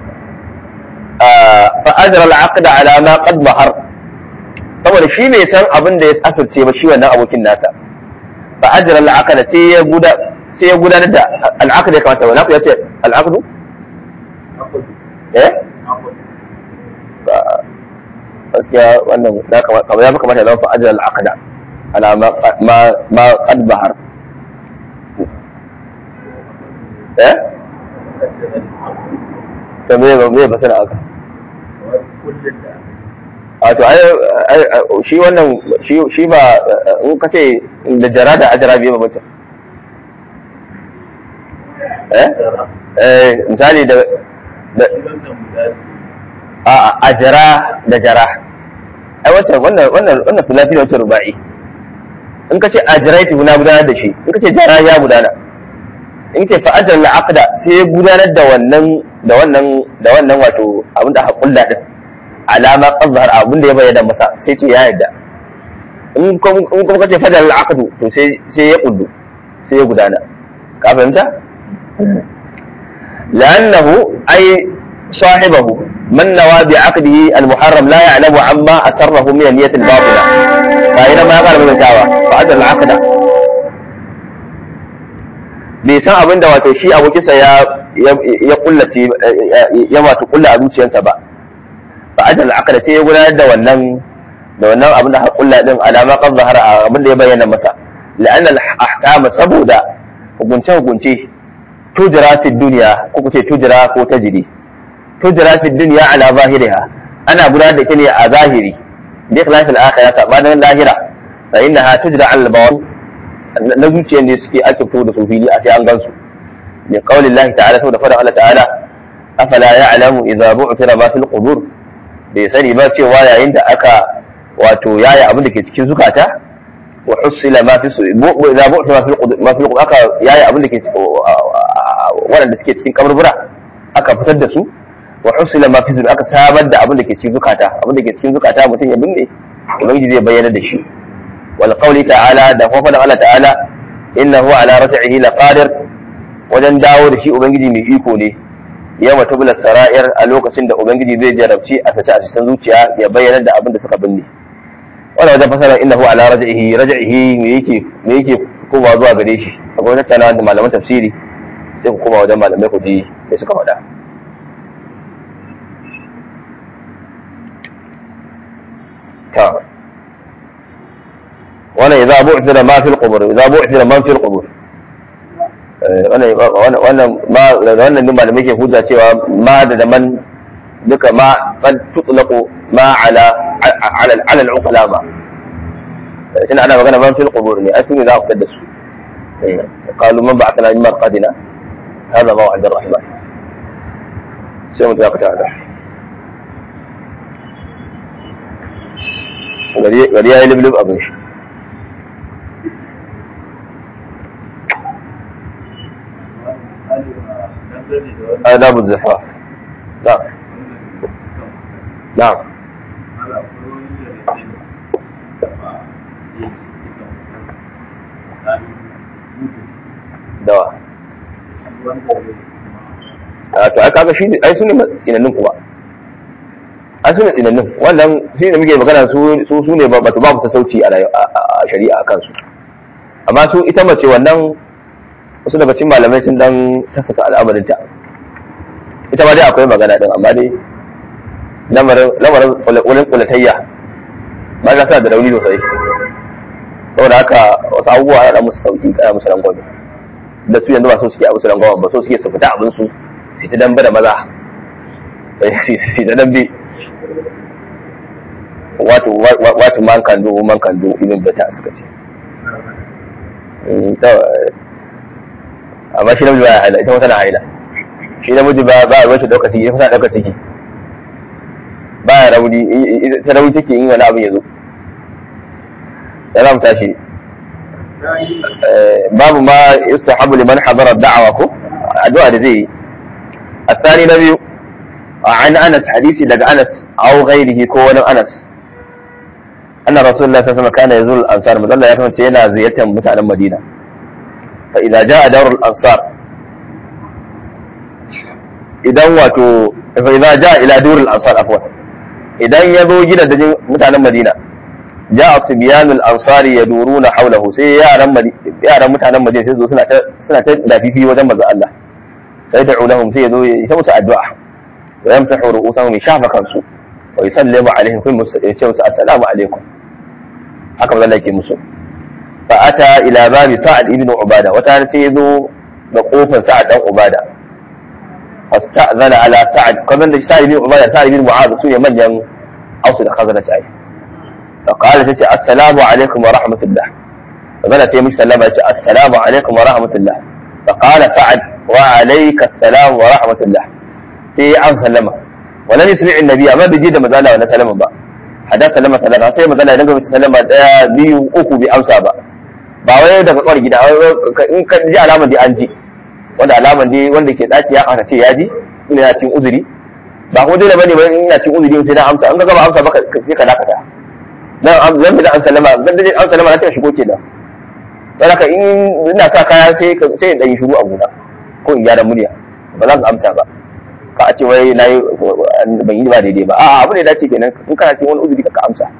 [SPEAKER 1] فأجرى العقد على ما قد ظهر saboda shi bai san abin da ya asirce ba shi wannan abokin nasa fa ajra al-aqda sai ya guda sai ya gudanar da al-aqd ya kamata wala ku yace al-aqd eh gaskiya wannan da kamar ya kamata ya fa ajra al-aqda ala ma ma qad bahar eh ta me ba me fasara aka a to ai shi wannan shi shi ba in ka ce da jara da ajara biye ba mutum eh eh misali da a ajara da jara ai wacce wannan wannan wannan filafi ne wacce ruba'i in ka ce ajraitu na gudanar da shi in ka ce jara ya gudana in ce fa ajal aqda sai ya gudanar da wannan da wannan da wannan wato abin da hakulla din alama qazhar abin da ya bayyana masa sai ce ya yarda in kuma kace fadal aqdu to sai sai ya kullu sai ya gudana ka fahimta لأنه أي صاحبه من نوى بعقده المحرم لا يعلم عما أسره من النية الباطلة فإنما قال من الدعوة فأجر العقد bai san abin da wato shi abokinsa ya ya kullace ya wato kulla a zuciyarsa ba fa ajal aqda sai ya gudanar da wannan da wannan abin da hakulla din alama kan zahara abin da ya bayyana masa la'an al ahkam saboda hukunce hukunce tujra fi dunya ko kuce tujra ko tajri tujra fi dunya ala zahiriha ana gudanar da ita ne a zahiri bi khilaf al akhirah sabanin lahira fa innaha tujra al bawan na zuciyar ne suke ake fito da su fili a sai an gansu min qawli Allah ta'ala saboda fara Allah ta'ala afala ya'lamu idza bu'thira ma fil qubur bai sani ba cewa yayin da aka wato yaya abin da ke cikin zukata wa husila ma fi idza bu'thira ma fil qubur ma fil qubur aka yaya abin da ke waɗanda suke cikin kaburbura aka fitar da su wa husila ma fi aka sabar da abin da ke cikin zukata abin da ke cikin zukata mutum ya binne ubangiji zai bayyana da shi والقول تعالى da kuma faɗin Allah ta'ala innahu ala raj'ihi laqadir wajen dawo da shi ubangiji mai iko ne yawa tubula sara'ir a lokacin da ubangiji zai jarabci a sace a cikin zuciya ya bayyana da abin da suka binne wannan wajen fasara innahu ala raj'ihi raj'ihi me yake me yake kowa zuwa gare shi akwai wata tana da malaman tafsiri sai ku koma wajen malamai ku ji me suka faɗa ta wannan idza bu'thira ma fil qubur idza bu'thira man fil qubur wannan wannan ma da wannan ne malamai ke hujja cewa ma da man duka ma qad tutlaqu ma ala ala ala al-uqla ma ina ana magana man fil qubur ne asmi za ku da su qalu man ba'athana min marqadina hada maw'id ar-rahman sai mu ta ta gari ya yi lublub abin shi آداب الزفاف نعم نعم dawa a to aka ga shi ai su ne tsinannin kuma an su ne tsinannin wannan shi ne muke magana su su ne ba su babu sassauci a shari'a a kansu amma su ita mace wannan wasu daga cikin malamai sun dan sassaka al'amarinta ita ma dai akwai magana din amma dai lamarin lamarin kulin kulatayya ba za su da rauni sosai saboda haka wasu abubuwa ya da musu sauki kaya musu rangwame da su yanzu ba so suke a musu rangwame ba so suke su fita abin su su ta dambe da maza su ta dambe wato wato man kan do man kan do ibn bata suka ce amma shi namiji baya haila ita kuma tana haila shi namiji ba ba ruwan shi dauka ciki ita kuma dauka ciki baya rauni ta rauni take yin wani abin ya zo ya za mu tashi babu ma yustahabu liman hadara da'awa ko addu'a da zai yi الثاني نبي عن انس حديثي لك انس او غيره كون انس ان رسول الله صلى الله عليه وسلم كان يزور الانصار مثلا يا كمان yana ziyartar mutanen Madina فإذا جاء دور الأنصار idan wato fa idza jaa ila durul ansar afwan idan ya zo gidan da mutanen Madina jaa sibyanul ansari yaduruna hawlahu sai yaran yaran mutanen Madina sai zo suna ta suna ta dafifi wajen manzo Allah sai da ulahum sai zo ya musu addu'a wa yamsahu ru'usahum shafa kansu wa yusallimu alaihim kun musu ya ce musu assalamu alaikum haka manzo Allah yake musu فأتى إلى باب سعد بن عبادة وتعالى سيدو بقوفا سعد بن عبادة فاستأذن على سعد كمان سعد بن عبادة سعد بن معاذ سوية من ين أوصل خزنة أي فقال تتي السلام عليكم ورحمة الله فقال تيمش سلام السلام عليكم ورحمة الله فقال سعد وعليك السلام ورحمة الله سي عن سلمة ولم يسمع النبي ما بيجي ده مزالة ولا سلمة بقى حدث سلمة ثلاثة سي مزالة ينقل سلمة بيو أكو بأمسى بقى ba wai daga kwar gida in ka ji alaman dai an ji wanda alaman dai wanda ke daki ya aka ce ya ji ina ya cin uzuri ba ko dole bane ba in ina cin uzuri sai na amsa an ga gaba amsa baka sai ka dakata dan zan bi da an sallama zan bi an sallama na ta shigo kenan dan haka in ina sa kaya sai sai in dan yi shiru a gona ko in gyara murya ba za ka amsa ba ka a ce wai nayi ban yi ba daidai ba a'a abu ne dace kenan in kana cikin wani uzuri ka amsa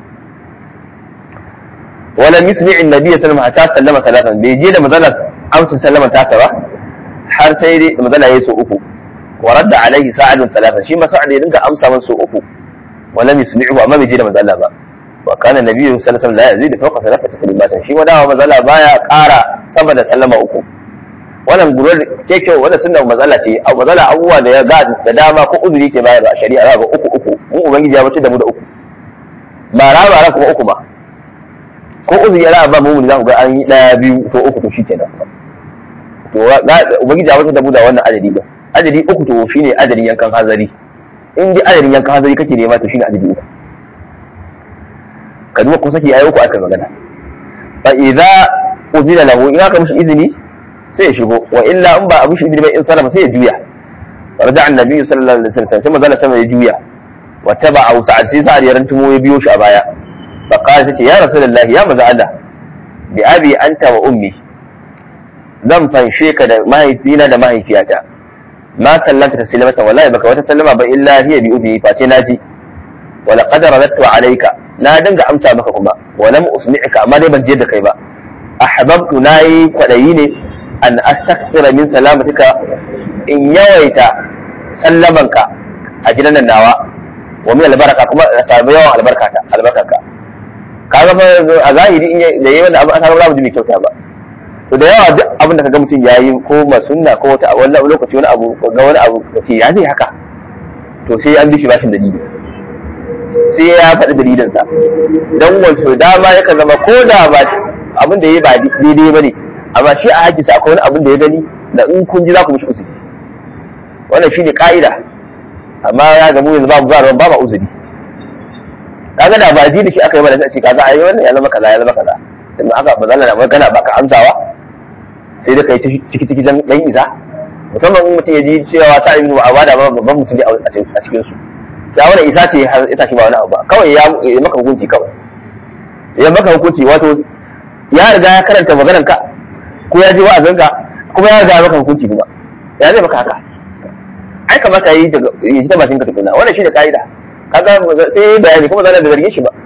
[SPEAKER 1] ولم يسمع النبي صلى الله عليه وسلم حتى سلم ثلاثا بيجي da mazalar amsa sallama ta ba har sai dai mazala yayi so uku wa radda alaihi sa'adun thalatha shi ma sa'ad ya dinga amsa man so uku wa lam yusmi'u amma bai je da mazala ba wa kana nabiyyu sallallahu alaihi wasallam la yazidu fawqa thalathati taslimatin shi wadawa mazala baya ƙara sama da sallama uku wannan gurar keke wanda sunna mazala ce a mazala abubuwa da ya ga da dama ko uzuri ke bayar a shari'a za ga uku uku mun ubangiji ya bace da mu da uku ba ra ba ra kuma uku ba ko uzuri ya ba mu za ku ga an yi daya biyu to uku to shikenan to ubangiji ya wata da da wannan adadi ba adadi uku to shine adadin yankan hazari in dai adadin yankan hazari kake nema to shine adadi uku ka duba ko saki ayi uku aka magana fa idza uzila lahu in aka mishi izini sai ya shigo wa illa in ba a mishi izini ba in sallama sai ya juya raja annabi sallallahu alaihi wasallam sai manzala sama ya juya wa taba'a sa'ad sai sa'ad ya rantumo ya biyo shi a baya فقال تتي يا رسول الله يا مزا الله بأبي أنت وأمي zan fanshe ka da mahaifina da mahaifiyata ma sallanta taslimatan wallahi baka wata sallama ba illa hiya bi udhi face naji wa laqad radattu alayka na dinga amsa maka kuma wa lam usmi'ka amma dai ban je da kai ba ahbabtu nayi kwadayi ne an astaghfira min salamatika in yawaita sallamanka a gidan nan nawa wa min albaraka kuma samu yawan albarkata albarkaka kaga fa a zahiri in da yayi wanda abu aka ga abu mai kyauta ba to da yawa duk abin da kaga mutum yayi ko masunna ko wata wannan lokaci wani abu ga wani abu kace ya zai haka to sai an bishi bashin dalili sai ya faɗi dalilinsa don wato dama yakan zama ko da ba abin da ya ba daidai ba ne amma shi a haƙƙinsa akwai wani abin da ya gani da in kun ji za ku mishi uzuri wannan shine ka'ida amma ya gamu yanzu babu ba ba ba uzuri kaga da ba ji da shi aka yi ba da sai ce kaza ai wannan ya zama kaza ya zama kaza in aka ba zalla da magana ba ka amsawa sai da kai ciki ciki dan dan isa musamman in mutum ya ji cewa ta ibnu abada ba babban mutum ne a cikin su ya wani isa ce ya tashi ba wani abu ba kawai ya maka hukunci kawai ya maka hukunci wato ya riga ya karanta maganar ka ko ya ji wa'azin ka kuma ya riga ya maka hukunci kuma ya zai maka haka ai kamata yi daga yi ta bakin ka tukuna wannan shi da ka'ida kaga sai yi bayani kuma zan da zargin shi ba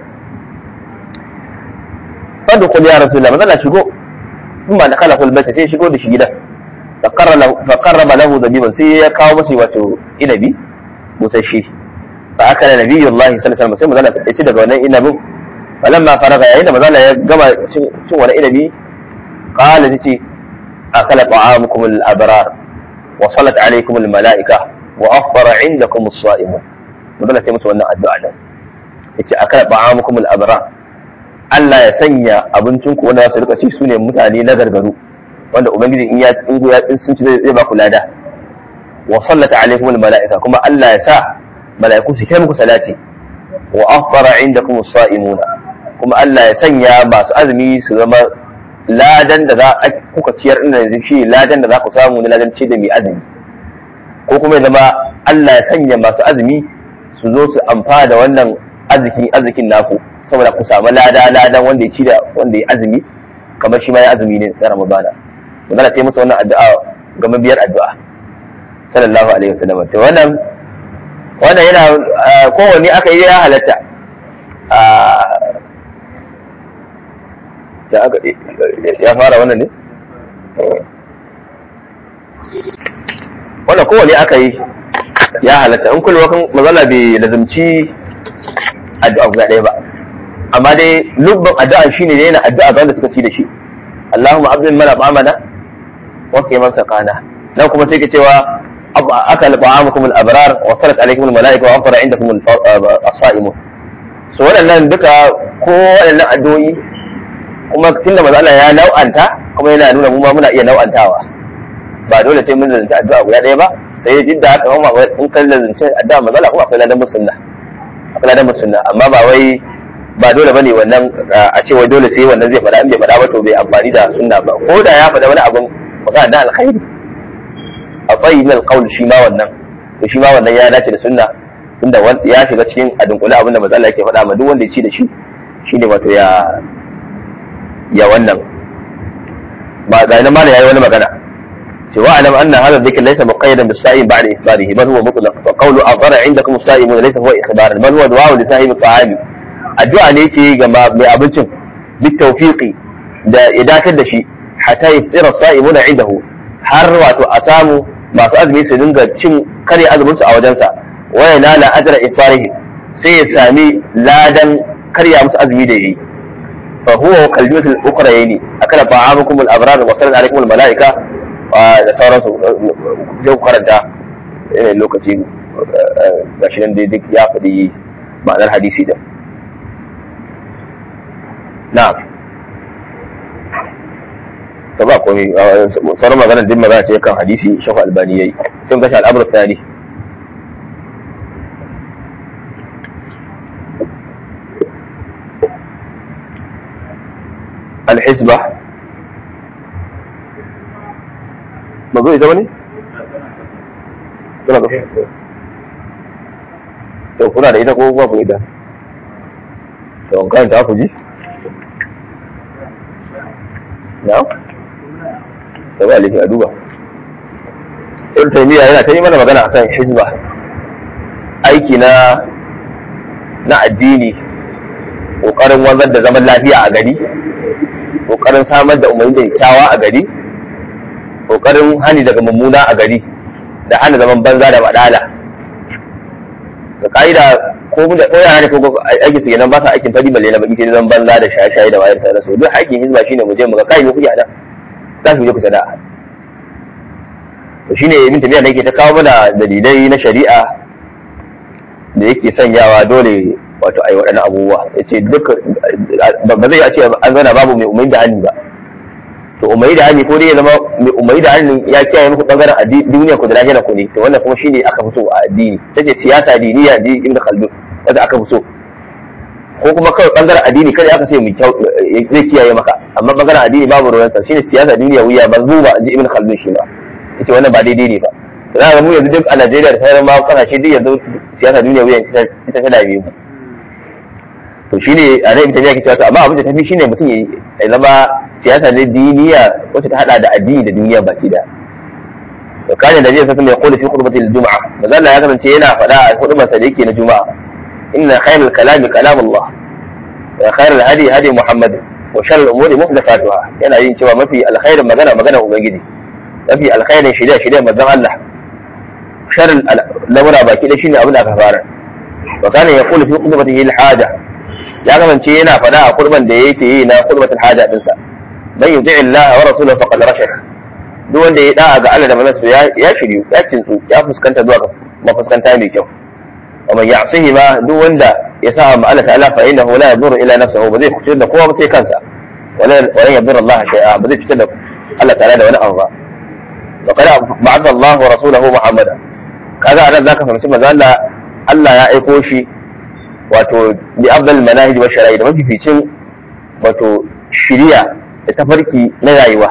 [SPEAKER 1] fadu qul ya rasulullah mazalla shigo in ba da kala kul baita sai shigo da shi gidan fa qarraba lahu zabiban sai ya kawo masa wato inabi busashi fa akala nabiyullahi sallallahu alaihi wasallam sai mazalla ya ci daga wannan inabin falamma faraga yayin da mazalla ya gama cin wani inabi qala tace akala ta'amukum al-abrar wa salat alaykum al-mala'ika wa afṭara 'indakum as-sa'imun mazalla sai musu wannan addu'a nan yace akala ta'amukum al-abrar Allah ya sanya abincinku wanda su rika ci su ne mutane na gargaru wanda ubangiji in ya in ya sun ci zai ba ku lada wa sallata alaikum al malaika kuma Allah ya sa malaiku su kai muku salati wa afṭara indakum as-sa'imuna kuma Allah ya sanya masu azumi su zama ladan da za a kuka ciyar ina yanzu shi ladan da za ku samu na ladan ce da mai azumi ko kuma ya zama Allah ya sanya masu azumi su zo su amfana da wannan arzikin arzikin naku saboda ku samu lada ladan wanda ya ci da wanda ya azumi kamar shi ma ya azumi ne na ramadana magana sai musu wannan addu'a ga mabiyar addu'a sallallahu alaihi wasallam to wannan wannan yana kowanne aka yi ya halatta da aka ya fara wannan ne wannan kowanne aka yi ya halatta in kullum kan mazala bai lazumci addu'a guda ɗaya ba amma dai lubban addu'a shine ne yana addu'a ga wanda suka ci da shi Allahumma abdul mana ba'amana wa man sakana dan kuma sai ke cewa akal ba'amukum al-abrar wa salat alaykum al-malaika wa afara indakum as-sa'imun so waɗannan duka ko waɗannan addu'o'i kuma tunda manzo Allah ya nau'anta kuma yana nuna mu ma muna iya nau'antawa ba dole sai mun zanta addu'a guda ɗaya ba sai jidda haka kuma in kan zanta addu'a manzo Allah kuma akwai ladan musunna akwai ladan musunna amma ba wai ba dole bane wannan a ce wai dole sai wannan zai faɗa in bai faɗa ba to bai amfani da sunna ba ko da ya faɗa wani abun magana da alkhairi akwai min alqaul shi ma wannan to shi ma wannan ya dace da sunna tunda ya shiga cikin adunkula abin da manzo Allah yake faɗa ma duk wanda ya ci da shi shine wato ya ya wannan ba ga nan ma yayi wani magana cewa alam anna hadha dhikr laysa muqayyadan bis-sa'im ba'da ifbarihi bal huwa mutlaq fa qawlu adhara 'indakum as-sa'imun laysa huwa ikhbaran bal huwa du'a li sahibi at-ta'ami addu'a ne ke ga mai abincin bit tawfiqi da ya dakatar da shi hatta yaftira sa'imuna indahu har wato a samu masu azumi su dinga cin kare azumin su a wajensa wa yanala ajra iftarihi sai ya sami ladan karya musu azumi da yayi fa huwa kaljus al-ukhrayni akala ta'amukum al-abrar wa sallat alaykum al-malaika da sauransu zai karanta lokaci gashi nan dai duk ya faɗi ma'anar hadisi da na'am to ba komai sauran magana din magana ce kan hadisi shafa albani yayi sun gashi al'amur tsari الحسبة ما زوي زمني kuna da to kuna da ita ko ba ku ita to kan ta ku ji na da ba lafi a duba ibn taymiya yana ta yi mana magana akan hizba aiki na na addini kokarin wanzar da zaman lafiya a gari kokarin samar da umarni da kyawa a gari kokarin hani daga mummuna a gari da hana zaman banza da badala da ka'ida ko mu da ko yara ne ko aikin su kenan ba sa aikin fadi balle na baki sai zan banza da shaye-shaye da wayar da su duk aikin hizba shine mu je mu ga kai mu kuke nan za su je ku sana'a to shine ibn tabiya da yake ta kawo mana dalilai na shari'a da yake sanyawa dole wato ai waɗannan abubuwa yace duk ba zai ce an zana babu mai umayi da hannu ba to umayi da hannu ko dai ya zama mai umayi da hannu ya kiyaye muku bangaren addini duniya ku da lahira ku ne to wannan kuma shine aka fito a addini tace siyasa diniya di ibn khaldun wanda aka fito ko kuma kawai bangaren addini kada aka ce zai kiyaye maka amma bangaren addini babu ruwansa shine siyasa duniya wuya manzuba ji ibn khaldun shi ba yace wannan ba daidai ne ba za ga mu yanzu duk a Najeriya da sauran ma kasashe duk yanzu siyasa duniya wuya ita ta dame mu to shine a nan ita ne ake cewa amma abin da tafi shine mutum ya zama siyasa ne diniya wacce ta hada da addini da duniya baki da to kana da jiya sai mai kula fi khutbati al-jum'a manzo Allah ya kasance yana faɗa a khutbar sa da yake na juma'a inna khayrul kalami kalam Allah wa khayrul hadi hadi Muhammad wa sharrul umuri muhdathatuha yana yin cewa mafi alkhairin magana magana ubangiji mafi alkhairin shirya shirya manzon Allah sharrul lamura baki da shine abin da aka fara wa kana yaqulu fi khutbatihi al-haja ya kasance yana faɗa a kurban da yake yi na kurbatul haja dinsa man yuti Allah wa rasulahu faqad rashad duk wanda ya da'a ga Allah da manzon ya ya shiryu ya kintsu ya fuskanta zuwa ga mafuskanta mai kyau wa man ya'sihi ma duk wanda ya sa ma Allah ta'ala fa innahu la yadurru ila nafsihi ba zai cutar da kowa ba sai kansa wala wala yadurru Allah shay'a ba zai cutar da Allah ta'ala da wani abu ba wa qad ba'atha Allah wa rasulahu Muhammada kaga anan zaka fahimci manzo Allah Allah ya aiko shi wato bi afdal manahij wa shara'i da mafificin wato shiriya da tafarki na rayuwa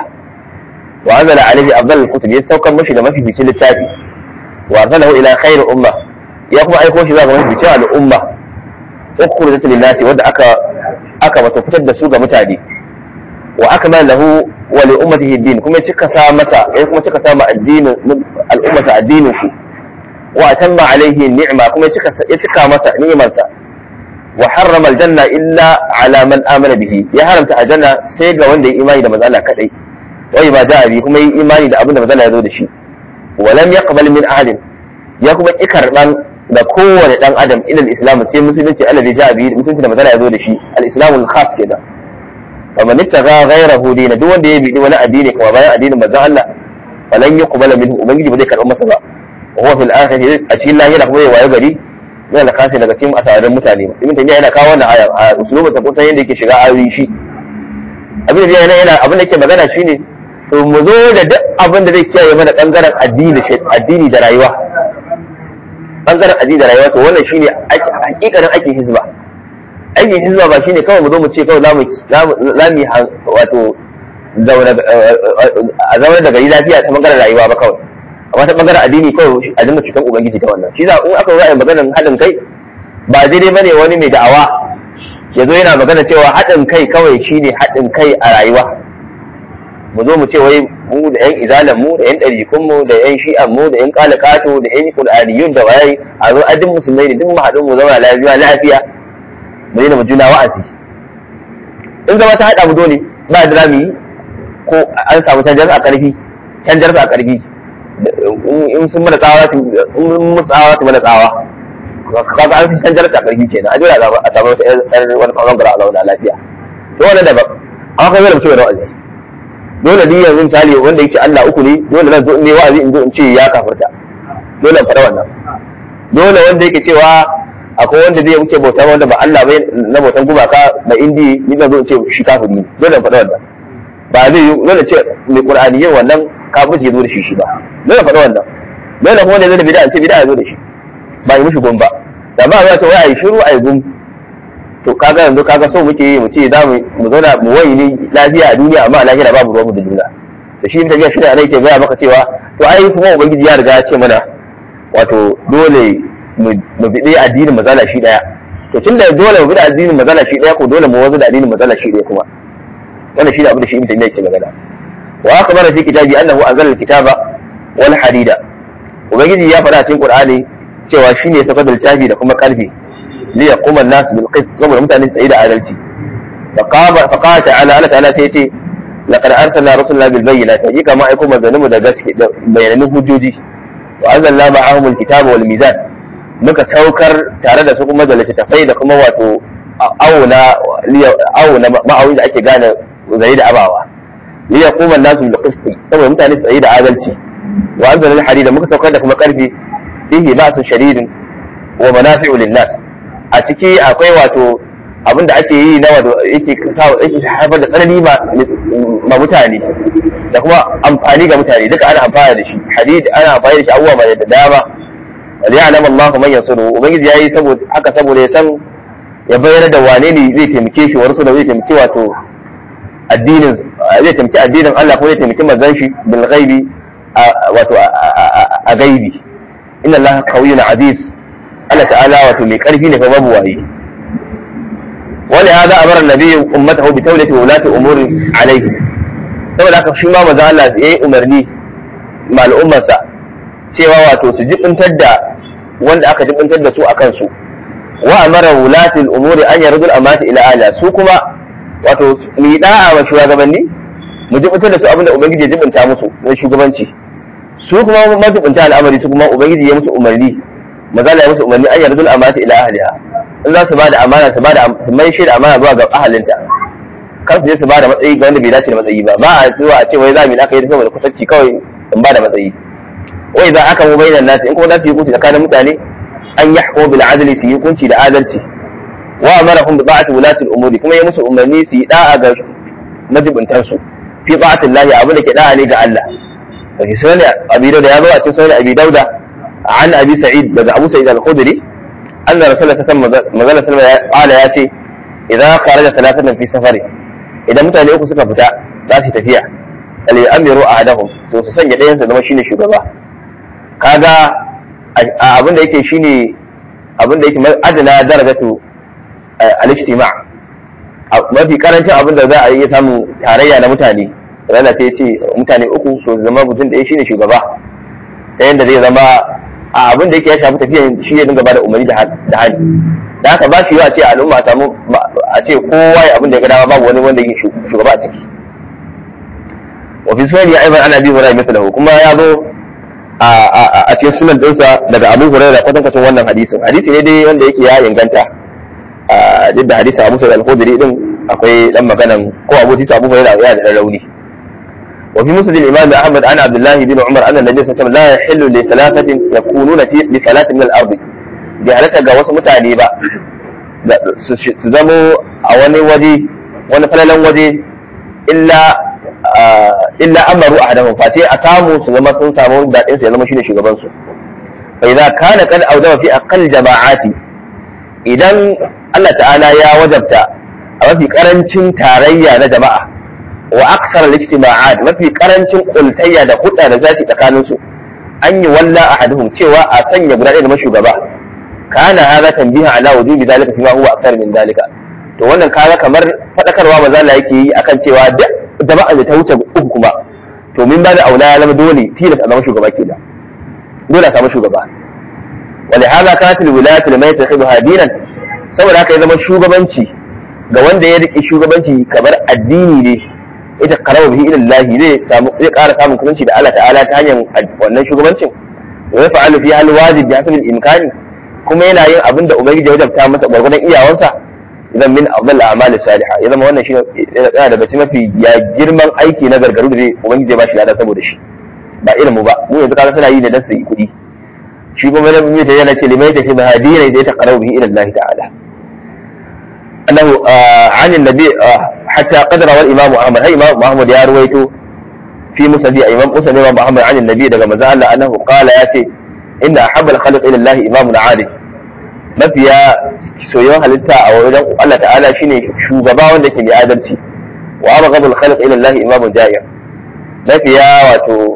[SPEAKER 1] wa anzala alaihi afdal kutub ya saukar mashi da mafificin littafi wa arsalahu ila khair umma ya kuma aiko shi zuwa ga mafificin al'umma ukhrijat lin nasi wanda aka aka wato fitar da su ga mutane wa akmala lahu wa li ummatihi din kuma cika sa masa ya kuma cika sa ma addinin al'ummata addinin su wa atamma alaihi ni'ma kuma ya cika masa ni'imarsa wa harrama aljanna illa ala man amana bihi ya haramta aljanna sai ga wanda ya imani da manzo Allah kadai wai ma da bi kuma yi imani da abin da manzo Allah ya zo da shi wa lam yaqbal min ahadin ya kuma ki karban da kowane dan adam ila islam sai musulunci Allah ya ja bi musulunci da manzo Allah ya zo da shi al-islamu al-khas kenan wa man ittaqa ghayrahu dina duk wanda ya bi wani addini kuma bayan addinin manzo Allah falan yuqbala minhu ubangiji ba zai karba masa ba wa huwa fil akhirati a cikin lahira kuma ya waye gari yana da kasi daga cikin asarin mutane ibn taymiya yana kawo wannan aya a usulubin ta kusan yadda yake shiga ayoyi shi abin da yana yana abin da yake magana shine to mu zo da duk abin da zai kiyaye mana bangaren addini addini da rayuwa bangaren addini da rayuwa to wannan shine hakikanin aikin hizba aikin hizba ba shine kawai mu zo mu ce kawai zamu zamu wato a zaune da gari lafiya ta bangaren rayuwa ba kawai amma ta bangaren addini kawai a dinga cutar ubangiji ta wannan shi za in aka zo a maganar haɗin kai ba daidai bane wani mai da'awa ya zo yana magana cewa haɗin kai kawai shine haɗin kai a rayuwa mu zo mu ce wai mu da yan izalan mu da yan ɗarikun mu da yan shi'an mu da yan kalakato da yan qur'aniyun da waye a zo adin musulmai ne duk mu haɗu mu zama lafiya lafiya mu daina mu juna wa'azi in zama ta haɗa mu dole ba da zamu yi ko an samu canjar a ƙarfi canjar a ƙarfi in sun mana tsawa su in mun tsawa su mana tsawa kaga an san jarta karfi kenan a jira a samu wata yar wani kawon gara a zauna lafiya to wannan daban amma kai zai mutum da wa'azi dole ni yanzu misali wanda yake Allah uku ne dole zan zo in ne wa'azi in zo in ce ya kafirta dole in faɗa wannan dole wanda yake cewa akwai wanda zai wuce bauta wanda ba Allah bai na bautan gumaka da indi ni zan zo in ce shi kafiri ne dole in faɗa wannan ba zai yi dole ce mai qur'ani yin wannan kafirci ya zo da shi shi ba dole faɗa wannan dole kuma ne zai da bid'a ce bid'a ya zo da shi ba yi mishi gun ba da ba za ta waya yi shiru a yi gun to kaga yanzu kaga so muke yi mu ce za mu mu zauna mu wayi ne lafiya a duniya amma a lahira babu ruwanmu da juna da shi ta shi ne ke gaya maka cewa to ai kuma ubangiji ya riga ya ce mana wato dole mu bi addinin mazala shi daya to tun da dole mu bi addinin mazala shi daya ko dole mu wanzu da addinin mazala shi daya kuma wannan shi ne abin da shi ibn taymiya ke magana wa akhbara fi kitabi annahu anzala al-kitaba wal hadida ubangiji ya faɗa cikin qur'ani cewa shine ya saka da littafi da kuma karfi li yaquma an-nas bil qist saboda mutane tsaye da adalci faqaba faqala ta'ala Allah ta'ala sai ce laqad arsalna rusulana bil bayyinati hakika ma aiko manzanninmu da gaske da bayanan hujjoji wa anzalna ma'ahum al-kitaba wal mizan muka saukar tare da su kuma da littattafai da kuma wato auna auna ma'auni da ake gane zai da abawa li yaquma an-nasu bil qisti saboda mutane su tsayi da adalci wa anzalna al-hadida muka saukar da kuma karfi fihi ba'sun shadidin wa manafi'u lin-nas a ciki akwai wato abin da ake yi na wato yake yake haifar da tsanani ma mutane da kuma amfani ga mutane duka ana amfani da shi hadid ana amfani da shi abubuwa mai da dama wal ya'lamu Allahu man yansuru ubangiji yayi saboda haka saboda ya san ya bayyana da wane ne zai taimake shi wa rasul zai taimake wato addinin zai taimaki addinin Allah ko zai taimaki manzon shi bil ghaibi wato a gaibi inna Allah qawiyyun aziz Allah ta'ala wato mai karfi ne fa babu waye ولهذا أمر النبي أمته بتولة ولاة أمور عليه saboda haka shi ma maza Allah ya yi umarni ma al'ummarsa cewa wato su jibintar da wanda aka jibintar da su a kansu wa amara wulatil umuri an yardul amata ila ala su kuma wato mu yi da'a wa shugabanni mu jibintar da su abinda ubangiji ya jibinta musu na shugabanci su kuma majibinta al'amari su kuma ubangiji ya musu umarni maza Allah ya musu umarni an yardul amata ila ahliha in za su ba da amana su ba da su mai shi da amana zuwa ga ahalinta kar su je su ba da matsayi ga wanda bai dace da matsayi ba ba a zuwa a ce wai za mu aka yi saboda kusanci kawai in ba da matsayi wai za aka mu bayyana nasi in kuma za su yi hukunci tsakanin mutane an yi hukumu bil adli su yi hukunci da adalci wa amarahum bi ba'ati wulatil umuri kuma ya musu umarni su yi da'a ga majibuntan su fi ba'atin lahi abin da ke da'a ne ga Allah wa fi sunan abi dauda ya zo a cikin sunan abi dauda an abi sa'id daga abu sa'id al-khudri أن رسول الله صلى الله عليه وسلم قال يا شيء إذا خرج ثلاثة في سفر إذا mutane uku suka fita za su tafiya ali amiru ahadahum to su sanya ɗayan sa zama shine shugaba kaga abin da yake shine abin da yake adana darajatu al-ijtima mafi karancin abin da za a yi samun tarayya na mutane rana sai ce mutane uku so zama mutum ɗaya shine shugaba ta yadda zai zama a abin da yake ya shafi tafiyan shi ya dinga bada umarni da hali da haka ba shi yi a ce al'umma a samu a ce kowa ya abin da ya ga dama babu wani wanda yake shugaba a ciki wa fi sunan ya aibar ana bi hurairah mithlahu kuma ya zo a cikin sunan dinsa daga abu hurairah kwatankwacin wannan hadisin hadisi ne dai wanda yake ya inganta duk da hadisin abu sa'id al-khudri din akwai dan maganan ko abu tisa abu hurairah ya da rauni وفي مسند الإمام أحمد عن عبد الله بن عمر أن النبي صلى الله عليه وسلم لا يحل لثلاثة يكونون في لثلاث من الأرض بهلكة ga wasu mutane ba su zamo a wani waje wani falalan waje illa illa amaru ahadahum fa sai a samu su zama sun samu dadin su ya zama shine shugaban su fa idza kana qad awdama fi aqall jama'ati idan Allah ta'ala ya wajabta a mafi karancin tarayya na jama'a wa aksar al-ijtima'at mafi karancin kultayya da hudda da zati tsakanin su an yi walla ahaduhum cewa a sanya guda ɗaya da shugaba kana hada tanbiha ala wujubi dalika fima huwa akthar min dalika to wannan kaga kamar fadakarwa maza Allah yake yi akan cewa duk jama'a da ta wuce uku kuma to min ba da aula ya zama dole tilas a zama shugaba kenan dole a samu shugaba ولهذا كانت الولاية لما يتخذها دينا saboda haka ya zama shugabanci ga wanda ya riƙe shugabanci kamar addini ne ita karawa bihi ila Allah zai samu zai ƙara samun kusanci da Allah ta'ala ta hanyar wannan shugabancin wa ya fa'alu fi hal wajib bi hasabil imkani kuma yana yin abin da ubangiji ya wajabta masa gwargwadon iyawansa idan min afdal a'mal salihah ya zama wannan shi yana daga cikin mafi ya girman aiki na gargaru da zai ubangiji ya bashi lada saboda shi ba irin mu ba mu yanzu kaga suna yi da dan su yi kuɗi shi kuma na biyu ta yana ce limai ta fi mahadina da ya taqarrabu bihi ila Allah ta'ala أنه آه عن النبي آه حتى قد روى الإمام أحمد هي إمام أحمد يا رويته في مسند إمام مسند إمام أحمد عن النبي دقى مزال أنه قال ياتي إن أحب الخلق إلى الله إمام عادل mafiya soyayyen halitta a wajen Allah ta'ala shine shugaba wanda ke da adalci wa abghadul khalq ila Allah imamun ja'ir mafiya wato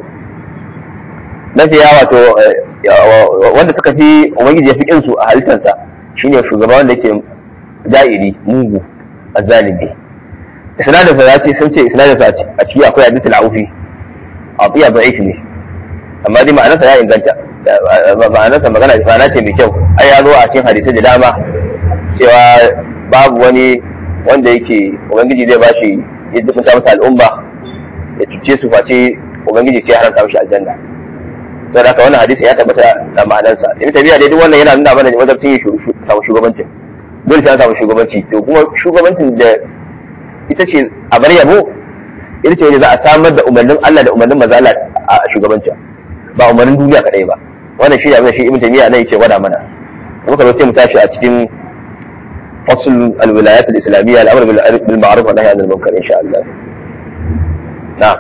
[SPEAKER 1] mafiya wato wanda suka fi ubangiji ya fi kinsu a halittarsa shine shugaba wanda ke ja'iri mugu azzalimi isnadin sa yace sun ce isnadin sa a ciki akwai hadithul aufi atiya da'if ne amma dai ma'anarsa ya inganta ma'anarsa magana ma'ana ce mai kyau ai ya zo a cikin hadisai da dama cewa babu wani wanda yake ubangiji zai bashi ya dukunta masa al'umma ya cuce su face ubangiji sai ya haramta mishi aljanna sai da wannan hadisi ya tabbata da ma'anarsa ibn tabiya dai duk wannan yana nuna mana wajen tun yi samu shugabancin dole sai an samu shugabanci to kuma shugabancin da ita ce a bar yabo ita ce wanda za a samar da umarnin Allah da umarnin maza Allah a shugabancin ba umarnin duniya kadai ba wannan shi ne abin da shi ibn tabiya nan yake gwada mana muka zo sai mu tashi a cikin فصل الولايات الإسلامية الأمر بالمعروف والنهي عن المنكر إن شاء الله نعم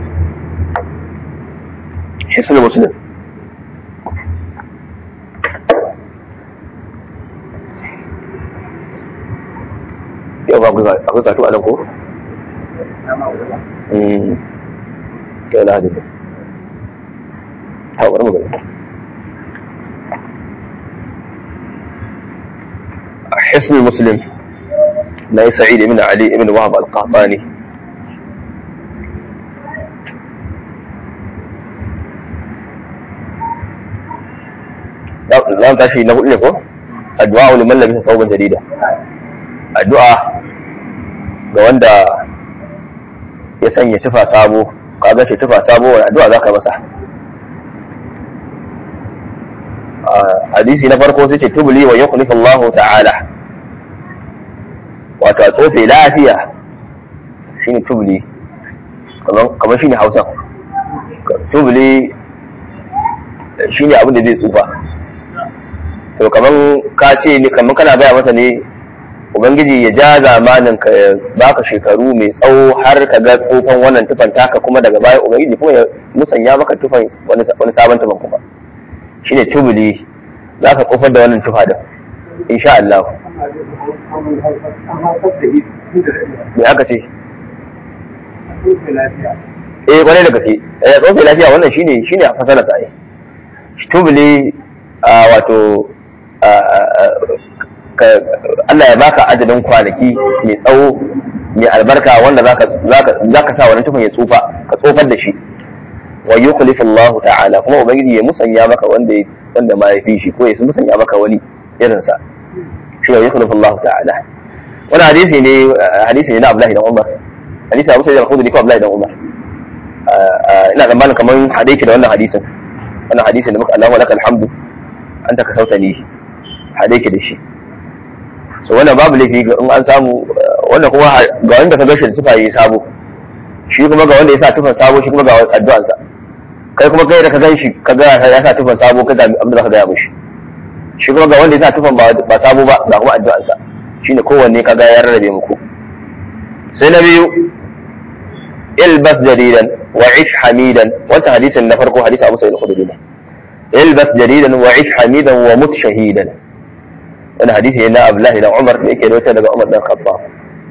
[SPEAKER 1] حسن مسلم yau ba akwai katu a nan ko? yau na hadisi hau wani magana حسن المسلم لا سعيد بن علي بن وهب القحطاني za mu tashi na hudu ne ko addu'a liman labisa thawban jarida addu'a ga wanda ya sanya tufa sabo kaga shi tufa sabo wani addu'a zaka masa hadisi na farko sai ce tubli wa yukhlifu Allah ta'ala wato a tsofe lafiya shine tubli kamar shine Hausa tubli shine abin da zai tsufa to kaman ka ce ni kaman kana gaya masa ne ubangiji ya ja zamanin ka ya baka shekaru mai tsawo har ka ga tsofan wannan tufan taka kuma daga baya ubangiji kuma ya musanya maka tufan wani sabon tufan kuma shine tubuli za ka kofar da wannan tufa da insha Allah me aka ce eh kwarai da gaske eh tsofe lafiya wannan shine shine a fasara sa tubuli wato Allah ya baka adadin kwanaki mai tsawo mai albarka wanda za ka sa wani tufan ya tsufa ka tsofar da shi wa yukhlifu Allah ta'ala kuma ubangiji ya musanya maka wanda wanda ma ya fi shi ko ya musanya maka wani irin sa shi wa yukhlifu Allah ta'ala wani hadisi ne hadisi ne na Abdullahi dan Umar hadisi Abu Sa'id al-Khudri ko Abdullahi dan Umar ina tsammanin kamar hadisi da wannan hadisin wannan hadisin da muka Allahu lakal hamdu anta ka sautani hadisi da shi so wannan babu laifi in an samu wannan kuma ga wanda ka gashi da tufa yi sabo shi kuma ga wanda ya sa tufan sabo shi kuma ga addu'ansa kai kuma kai da ka gan shi ka ga ya sa tufan sabo ka ga abin da ka gaya mishi shi kuma ga wanda ya sa tufan ba sabo ba ga kuma addu'ansa shine kowanne ka ga ya rarrabe muku sai na biyu ilbas jaridan wa ish hamidan wannan hadisin na farko hadisi Abu Sa'id al-Khudri ne ilbas jaridan wa ish hamidan wa mut shahidan wannan hadisi ne na Abdullah ibn Umar da yake rawaita daga Umar dan Khattab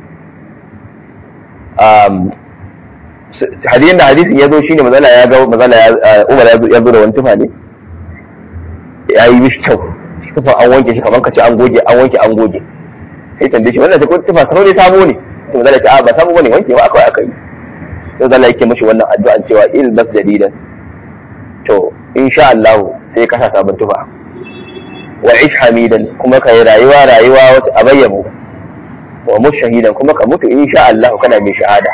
[SPEAKER 1] hadisin da hadisin ya zo shine mazala ya ga mazala ya Umar ya zo da wani tufa ne ya yi mishi kyau tufa an wanke shi kamar kace an goge an wanke an goge sai tambaye shi wannan tufa sabo ne sabo ne to mazala ce a ba sabo bane wanke ba akwai aka yi sai zalla yake mishi wannan addu'an cewa il bas jadidan to insha Allah sai ka sa sabon tufa wa ish hamidan kuma ka yi rayuwa rayuwa wata abayyamu wa mushahidan kuma ka mutu insha Allah kana mai shahada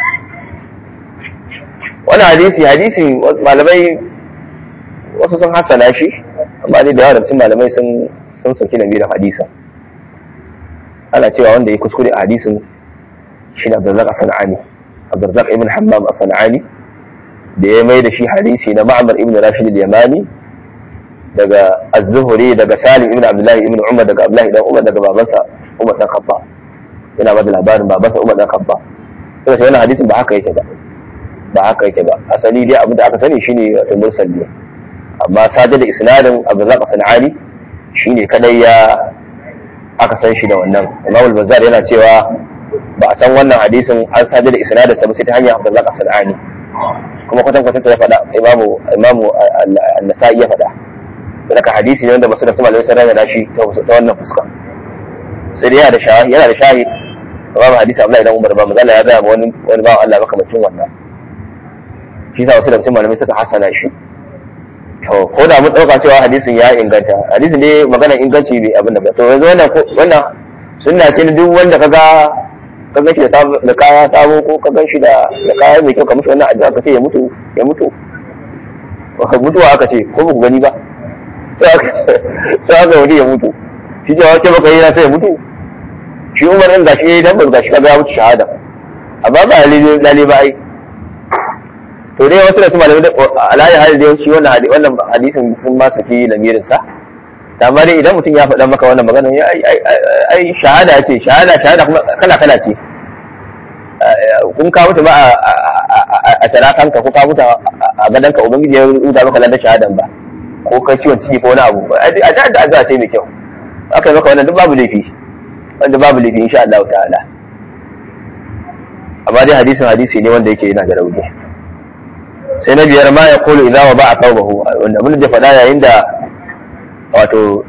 [SPEAKER 1] wannan hadisi hadisi malamai wasu sun hasana shi amma dai da yawa da cikin malamai sun sun sauki da da hadisin ana cewa wanda ya kuskure a hadisin shi ne Abdurrazzaq As-Sanani Abdurrazzaq ibn Hammam As-Sanani da ya mai da shi hadisi na Ma'mar ibn Rashid al-Yamani daga Az-Zuhri daga Salim ibn Abdullah ibn Umar daga Abdullah ibn Umar daga babansa Umar dan Khattab yana ba da labarin babansa Umar dan Khattab sai wannan hadisin ba haka yake ba ba haka yake ba asali dai abin da aka sani shine wato mursal ne amma sadar da isnadin Abdurrazzaq Sanani shine kadai ya aka san shi da wannan Imam al-Bazzar yana cewa ba a san wannan hadisin an sadar da isnadin sa ba sai ta hanyar Abdurrazzaq Sanani kuma kwatan kwatan ta faɗa Imam Imam An-Nasa'i ya faɗa daga hadisi ne wanda masu da kuma malamai sun rana shi ta wannan fuska sai dai yana da shahid yana da shahid babu hadisi Abdullahi dan Umar ba mazalla ya ga wani wani bawan Allah makamacin wannan shi sa wasu da cikin malamai suka hasana shi to ko da mun dauka cewa hadisin ya inganta hadisin dai maganar inganci bai abin da ba to yanzu wannan wannan sunna ce duk wanda kaga ka gan shi da kaya sabo ko ka gan shi da kaya mai kyau ka mushi wannan addu'a ka ce ya mutu ya mutu mutuwa aka ce ko ba ku gani ba sai aka wani ya mutu shi ce wace baka yi na sai ya mutu shi umar ɗin gashi ya yi dan gashi kaga ya mutu shahada amma ba lalle ba ai to dai wasu da su malamai alayi hali da yawanci wannan wannan hadisin sun ba saki lamirin sa amma dai idan mutum ya faɗa maka wannan magana ya ai shahada ce shahada shahada kuma kala kala ce kun ka mutu ba a tarakanka ko ka mutu a gadonka ubangiji ya rubuta maka ladan shahadan ba ko kai ciwon ciki ko wani abu a da da addu'a ce mai kyau aka yi maka wannan duk babu laifi wanda babu laifi insha Allah ta'ala amma dai hadisin hadisi ne wanda yake yana da rauni sai na biyar ma ya kulu idza wa ba'a tawbahu wanda abin da faɗa yayin da wato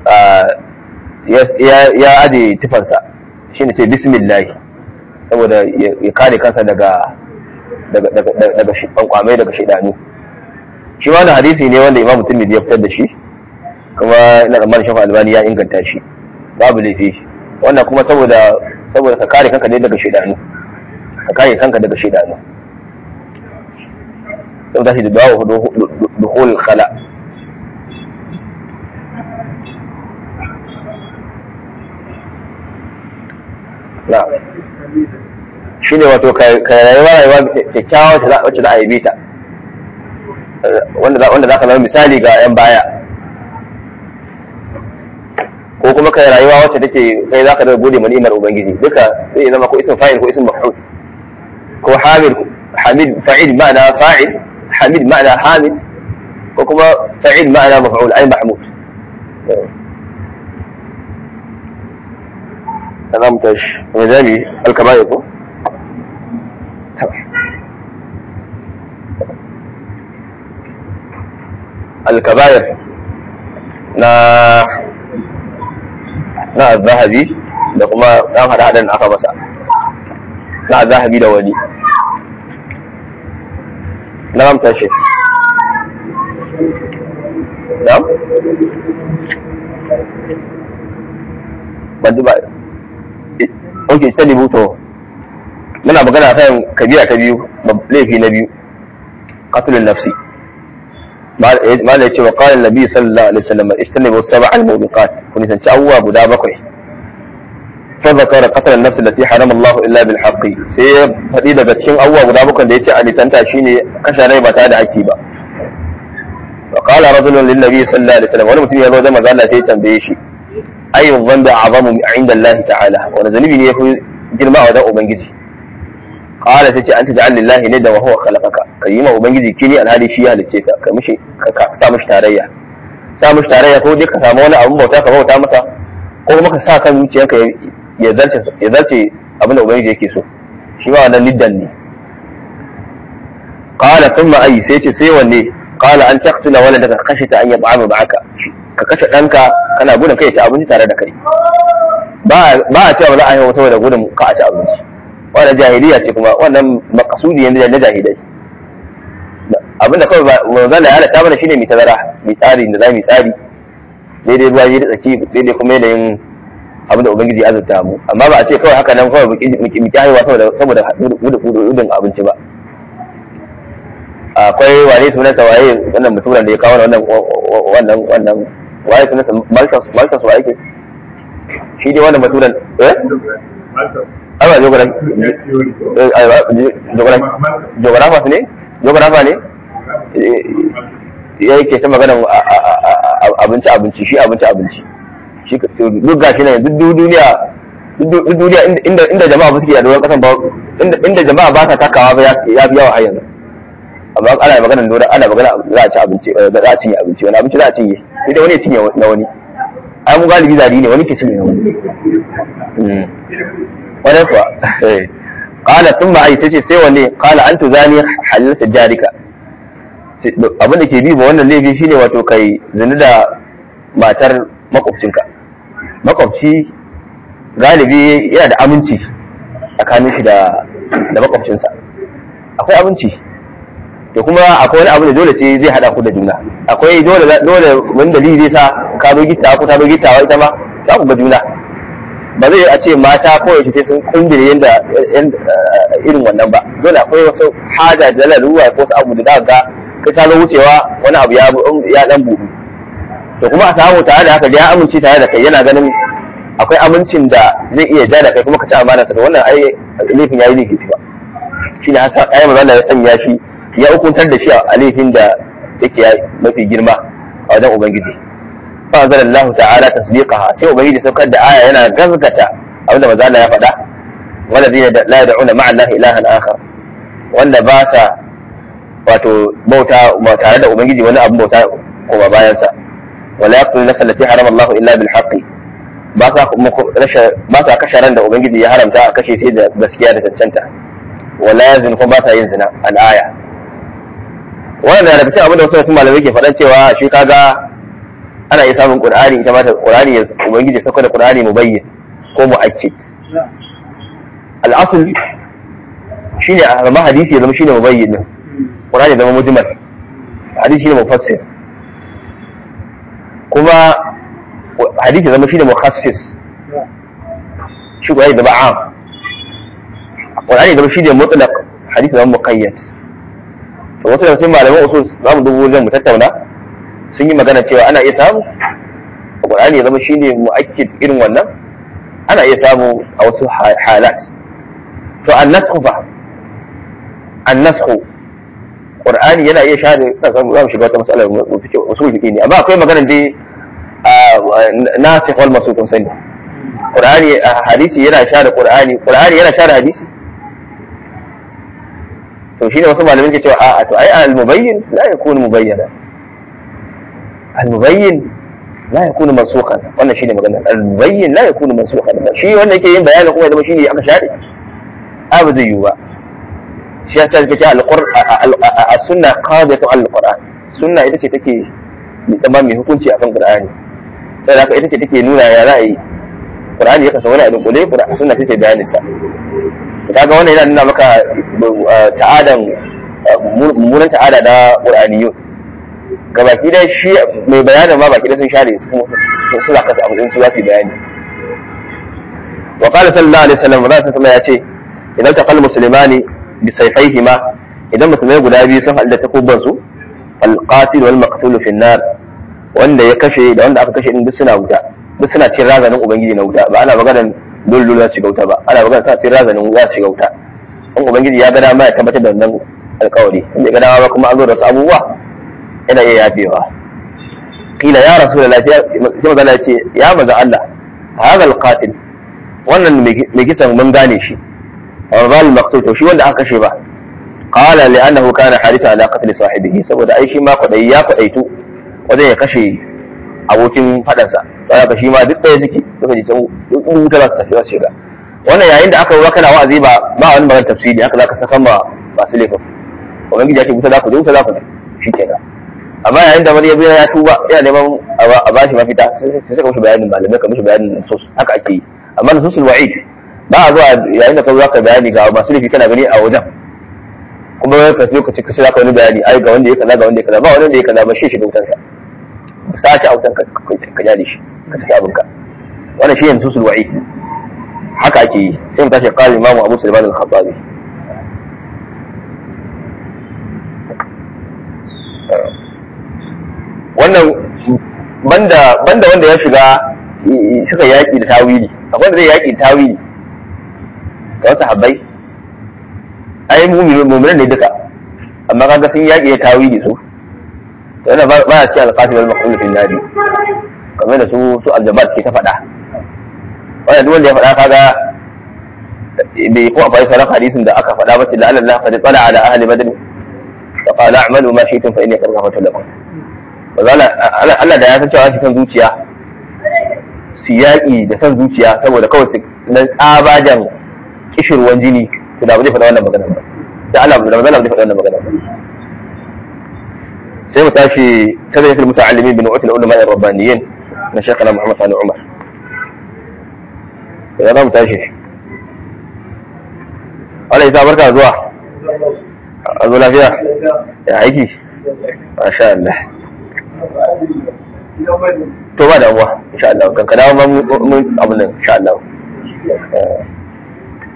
[SPEAKER 1] ya aje tufansa shine ce bismillah saboda ya kare kansa daga daga daga kwamai daga shaidanu shi ma hadisi ne wanda imamu tirmidhi ya fitar da shi kuma ina tsammanin shafa albani ya inganta shi babu laifi wannan kuma saboda saboda ka kare kanka ne daga shaidanu ka kare kanka daga shaidanu saboda shi da dawo duhul khala na shi ne wato ka rayuwa rayuwa kyakkyawa wacce za a yi bita wanda za ka zama misali ga 'yan baya ko kuma kai rayuwa wacce take kai za ka da gode ma ni'imar ubangiji duka zai zama ko isin fa'il ko isin maf'ul ko hamid hamid fa'il ma'ana fa'il hamid ma'ana hamid ko kuma fa'il ma'ana maf'ul ay mahmud za mu tashi kuma jami alkaba'i ko alkabayar na na zahabi da kuma ɗan hada-hadan aka masa na zahabi da wani na ramta shi na? ban ba ok ta libuto muna magana kan kabira ta biyu laifi na biyu qatl nafsi ما لا يتي وقال النبي صلى الله عليه وسلم اجتنبوا السبع الموبقات كن تنشأوا بدا بقي فذكر قتل النفس التي حرم الله الا بالحق sai faɗi daga cikin abubuwa guda bakwai da yace a litanta shine kashe rai ba tare da haƙƙi ba wa qala rajulun lin nabi sallallahu alaihi wasallam wani mutum ya zo da manzo Allah sai ya tambaye shi ayyun dhanbi a'zamu inda Allah ta'ala wani zanubi ne yafi girma a wajen ubangiji qala tace anta ja'al lillahi nida wa huwa khalaqaka kai ma ubangiji kini alhali shi ya halice ka ka mishi ka sa mishi tarayya sa mishi tarayya ko dai ka samu wani abun bauta ka bauta masa ko kuma ka sa kan zuciyarka ya zarce ya zarce abin da ubangiji yake so shi ma wannan niddan ne qala thumma ay sai ce sai wanne qala an taqtula waladaka khashita an yat'ama ma'aka ka kashe danka kana gudun kai ta abinci tare da kai ba ba a cewa ba za a yi saboda gudun ka a ci abinci wannan jahiliya ce kuma wannan makasudi yanzu na jahilai abinda kawai manzon da ya halatta mana shine mai tazara mai tsari da za mu tsari daidai ruwa da tsaki daidai kuma yanayin abin da ubangiji ya azurta mu amma ba a ce kawai haka nan kawai mu ki haihuwa saboda saboda gudun abinci ba akwai wane sunansa waye wannan mutumin da ya kawo wannan wannan wannan waye sunansa Malthus Malthus waye ke shi dai wannan mutumin eh aiwa geografa ne geografa ne ya yake ta magana abinci abinci shi abinci abinci shi duk gashi nan duk duniya duk duniya inda jama'a ba suke yaduwar kasan ba inda jama'a ba sa takawa ba ya fi yawa har yanzu amma ana magana dole ana magana za a ci abinci za a cinye abinci wani abinci za a cinye sai dai wani ya cinye na wani ai mu galibi zari ne wani ke cinye na wani wani kuwa qala thumma ai tace sai wanne qala an tuzani halalta jarika abin da ke bi ba wannan laifi shine wato kai zina da matar makwabcinka makwabci galibi yana da aminci tsakanin shi da da makwabcinsa akwai aminci to kuma akwai wani abu da dole sai zai hada ku da juna akwai dole dole wani dalili zai sa ka zo gittawa ko ta zo gittawa ita ma za ku ga juna ba zai a ce mata ko yaushe sai sun kungire yanda irin wannan ba dole akwai wasu haja da laluwa ko wasu abu da za ga ka ta zo wucewa wani abu ya ya dan buɗu to kuma a samu tare da haka ya amince tare da kai yana ganin akwai amincin da zai iya ja da kai kuma ka ci amana ta wannan ai laifin yayi laifi ba shine hasa ayi manzo Allah ya sanya shi ya hukuntar da shi a laifin da yake mafi girma a wajen ubangiji fa anzalallahu ta'ala tasdiqaha sai ubangiji saukar da aya yana gaskata abinda manzo Allah ya faɗa والذين لا يدعون مع الله إلها آخر wanda ba sa wato bauta ba tare da ubangiji wani abin bauta kuma bayansa wala yaqtul nafsa allati harama Allah illa bil haqqi ba sa ba sa kashe ran da ubangiji ya haramta a kashe sai da gaskiya da cancanta wala yazin kuma ba sa yin zina al aya wannan da cikin abin da wasu malamai ke faɗan cewa shi kaga ana iya samun qur'ani ita ma ta qur'ani ubangiji ya sauka da qur'ani mubayyin ko mu'akkid al'asul shine a zama hadisi ya zama shine mubayyin din Qur'ani ya zama mujmal hadisi shine mufassir kuma hadisi ya zama shine mukhassis shi Qur'ani ya zama am Qur'ani ya zama shine mutlaq hadisi ya zama muqayyad to wasu daga cikin malaman usul za mu dubo wajen mu tattauna sun yi magana cewa ana iya samu Qur'ani ya zama shine mu'akkid irin wannan ana iya samu a wasu halat to annasku fa annasku qur'ani yana iya share za mu shiga wata matsalar usul fiqi ne amma akwai magana dai nasikh wal mansukh kun sani qur'ani hadisi yana share qur'ani qur'ani yana share hadisi to shine wasu malamin ke cewa a'a to ai al mubayyin la yakunu mubayyana al mubayyin la yakunu mansukhan wannan shine magana al mubayyin la yakunu mansukhan shi wanda yake yin bayanin kuma da shine aka share abu zai yiwu ba shi yasa take ce a sunna qadatu al-qur'an sunna ita ce take zama mai hukunci akan qur'ani sai haka ita ce take nuna ya ra'ayi qur'ani ya kasa wani abin kule qur'ani sunna take bayanin sa kaga wannan yana nuna maka ta'adan mummunan ta'ada na qur'aniyun gabaki da shi mai bayanin ma baki da sun share su suna kasa abu su za su yi bayani wa qala sallallahu alaihi wasallam sallallahu ya ce idan taqal muslimani bi sayfayhima idan musulmai guda biyu sun halda takubban su fal qatil wal maqtul fi nar wanda ya kashe da wanda aka kashe din duk suna wuta duk suna cin razanin ubangiji na wuta ba ana maganar dole dole shiga wuta ba ana maganar suna cin razanin za su shiga wuta in ubangiji ya ga dama ya tabbatar da wannan alkawari in bai ga dama ba kuma an zo da wasu abubuwa yana iya yafewa kila ya rasulullahi sai magana ya ce ya maza Allah hadha alqatil wannan mai kisan mun gane shi ral maqtul to shi wanda aka kashe ba qala li annahu kana haditha ala qatl sahibihi saboda ai shi ma kwadai ya kwadaitu wajen ya kashe abokin fadansa sai ka shi ma duk ɗaya suke suka ji can wuta za su tafi su shiga wannan yayin da aka yi kana wa'azi ba ba wani magana tafsiri haka zaka saka ma masu laifin ubangiji ya ce wuta za ku je wuta za ku je shi kenan amma yayin da wani ya biya ya tuba yana neman a ba shi mafita sai saka mishi bayanin malamai ka mishi bayanin sus haka ake yi amma nususul wa'id ba a zuwa yayin da ka zo ka bayani ga masu laifi kana gani a wajen kuma ka zo ka ce ka ce zaka wani bayani ai ga wanda ya kaza ga wanda ya kaza ba wanda ya kaza ba shi shi da wutansa sa ta autan ka ka jade shi ka tafi abinka wannan shi ne nususul wa'id haka ake yi sai mu tashi qala imamu abu sulaiman al-khattabi wannan banda banda wanda ya shiga suka yaki da tawili akwai wanda zai yaki da tawili ga wasu habbai ai mu'minin ne duka amma kaga sun yaki da tawili su to yana ba ya ci alqatil wal maqul fil nadi kamar da su su aljabat suke ta faɗa wannan duk wanda ya faɗa kaga bai ko akwai sauran hadisin da aka faɗa ba ce da Allah qad tsala ala ahli badr fa qala a'malu ma shi'tum fa inni qad ghafartu lakum Allah da ya san cewa san zuciya su yaƙi da san zuciya saboda kawai su na tsabajan kishirwan jini to da ba zai faɗa wannan magana ba da Allah da magana zai faɗa wannan magana ba sai mu tashi tazayyatul muta'allimin bi nu'atil ulama ar-rabbaniyin na shekana Muhammad Sani Umar ya za mu tashi Allah ya barka zuwa a zo lafiya ya aiki masha Allah to ba damuwa insha Allah kan ka dawo ma mun abin nan insha Allah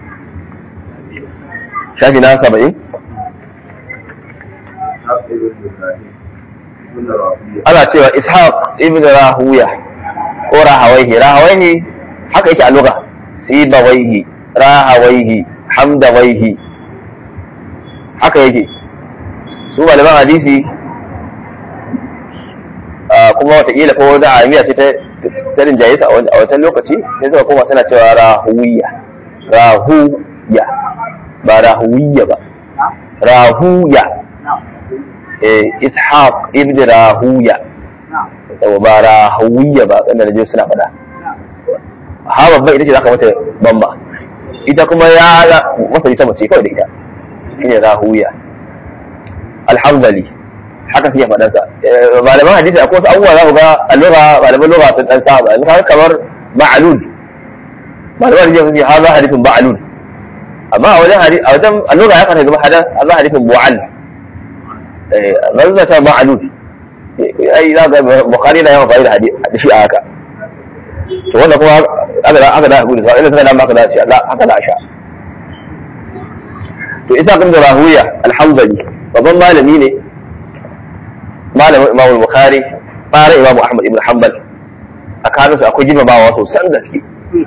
[SPEAKER 1] shafi na saba'in ana cewa ishaq ibn rahuya ko rahawaihi rahawaihi haka yake a lugha sibawaihi rahawaihi hamdawaihi haka yake su malaman hadisi kuma watakila ko wani amiya ce ta rinjaye su a wancan lokaci sai suka koma suna cewa rahuya rahuya ba rahuya ba rahuya ishaq ibn rahuya ba rahuya ba wanda da suna faɗa ha babban ita ce za ka mata bamba ita kuma ya masa ita mace kawai da ita shine rahuya alhamdali haka suke faɗansa malaman hadisi akwai wasu abubuwa za ku ga allura malaman lura sun ɗan saba in kaga kamar ma'alul malaman hadisi sun ce ha za hadisin ba'alul amma a wajen hadisi a wajen allura ya kanta zama hadan Allah hadisin bu'al eh zan ta ma'alul ai za ga bukhari da yawan fa'ida da shi a haka to wanda kuma aka da aka da gudu sai suka da maka da shi Allah haka da sha to isa kan da rahuya alhamdali babban malami ne malamin Imam Bukhari fara Imam Ahmad ibn Hanbal a kanu su akwai girmamawa sosan gaske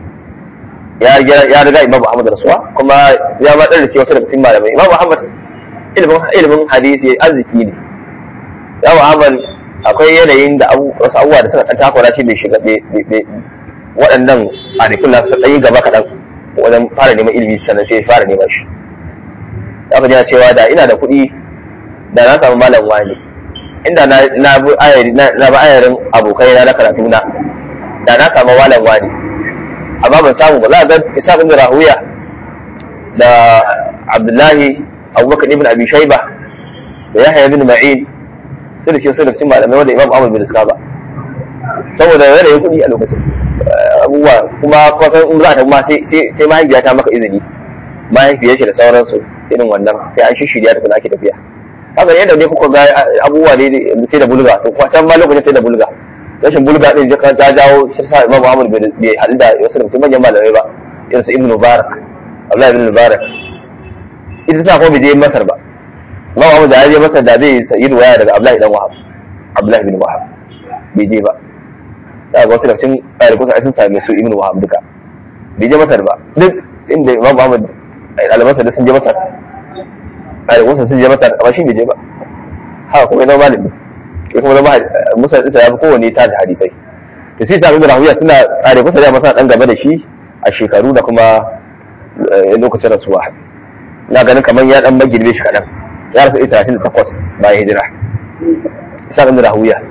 [SPEAKER 1] ya ya riga Imam Ahmad rasuwa kuma ya ma dan da wasu daga cikin malamai Imam Ahmad ilimin ilimin hadisi arziki ne Imam Ahmad akwai yanayin da wasu abubuwa da suka takura shi bai shiga waɗannan arifin na su ɗanyi gaba kaɗan wajen fara neman ilimi sannan sai fara neman shi za ka jina cewa da ina da kuɗi da na samu malam wani inda na bi ayarin abokai na na karatu na da na samu malam wani amma ban samu ba za a ga isa ibn rahuya da abdullahi abubakar ibn abi shaiba da yahya ibn ma'in sai da shi sai da cikin malamai wanda imam ahmad bin iska ba saboda yanayin kuɗi a lokacin abubuwa kuma kwasan in za ta ma sai mahaifiya ta maka izini mahaifiyar shi da sauransu irin wannan sai an shishirya da kuma ake tafiya haka yadda ne kuka ga abubuwa ne sai da bulga to kwasan ma lokacin sai da bulga rashin bulga din ta jawo shi sa imam ahmad bai haɗu da wasu da manyan malamai ba irin su ibn mubarak abdullahi ibn mubarak ita sa ko bai je masar ba imam ahmad da ya je masar da zai sayi waya daga abdullahi dan wahab abdullahi ibn wahab bai je ba za ga wasu da cikin ɗalibansa sun same su ibn wahab duka bai je masar ba duk inda imam ahmad ɗalibansa da sun je masar ɗalibansa sun je masar amma shi bai je ba haka kuma zama malami ya kuma zama musa ɗinsa ya fi kowane ta da hadisai to sai sami da rahuya suna ɗalibansa da masa ɗan gaba da shi a shekaru da kuma lokacin rasuwa na ganin kamar ya ɗan magirbe shi kaɗan ya rasu ita talatin da takwas bayan hijira isa ɗan da rahuya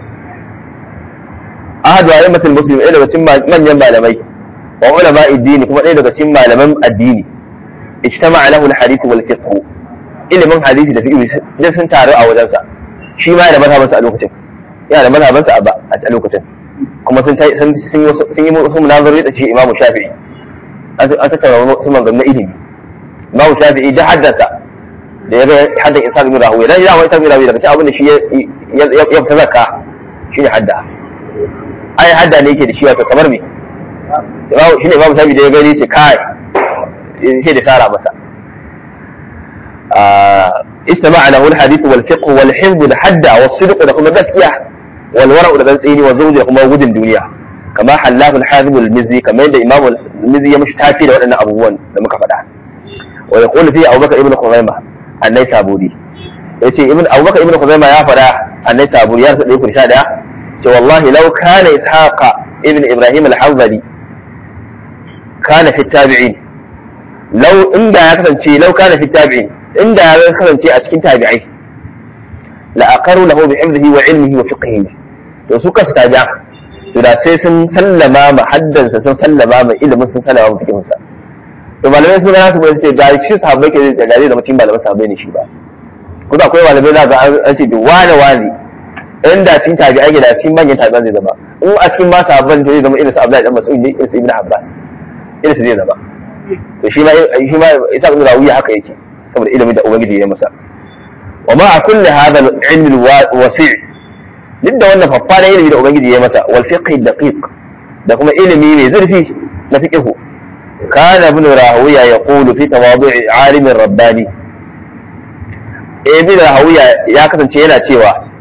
[SPEAKER 1] ahadu a'immatul muslim ɗaya daga cikin manyan malamai wa ulama addini kuma ɗaya daga cikin malaman addini ijtama'a lahu al-hadith wal fiqh ilimin hadisi da fiqh duk sun taru a wajensa shi ma yana da mazhabansa a lokacin yana da mazhabansa a lokacin kuma sun sun sun yi wasu munazari da shi Imam Shafi'i an tattauna wasu maganganun ilimi Imam Shafi'i da haddasa da ya ga haddan Isa ibn Rahuya dan ya wani Isa ibn Rahuya daga cikin abin da shi ya fita zakka shine hadda ai hadda ne yake da shi wato kamar me shi ne babu sabi da ya gani ce kai sai da sara masa استمع له الحديث والفقه والحفظ الحد والصدق ده كما gaskiya والورع ده تسيني والزوج ده kuma gudun duniya kama hallahu al-hazib al-mizzi kamar yadda imamu al-mizzi ya mishi tafi da waɗannan abubuwan da muka faɗa wa yaqulu fi abubakar ibn khuzaimah annai saburi yace ibn abubakar ibn khuzaimah ya faɗa annai saburi ya rasa ɗaya kun sha ɗaya ce wallahi law kana ishaqa ibn ibrahim al-hanzali kana fi tabi'in law inda ya kasance law kana fi tabi'in inda ya kasance a cikin tabi'ai la aqaru lahu bi hifdhihi wa ilmihi wa fiqhihi to su kasu tabi'a to da sai sun sallama ma haddansa sun sallama ma ilimin sun sallama ma fiqhinsa to malamai sun ga su ba su ce da shi sahabbai ke da gare da mutum malaman sahabbai ne shi ba kuma akwai malamai za ga an ce wane wane inda cikin tabi'ai da cikin manyan tabi'an zai zama in a cikin ma sahabban zai zama irin su Abdullahi dan Mas'ud ne irin su Ibn Abbas irin su zai zama to shi ma shi ma Isa ibn Rawiya haka yake saboda ilimin da ubangiji ya masa wa ma kulli hadha al-ilm al-wasi' duk da wannan faffa ilimi da ubangiji ya masa wal fiqh daqiq da kuma ilimi mai zurfi na fiqh kana ibn Rawiya yaqulu fi tawadu' alim rabbani ibn Rawiya ya kasance yana cewa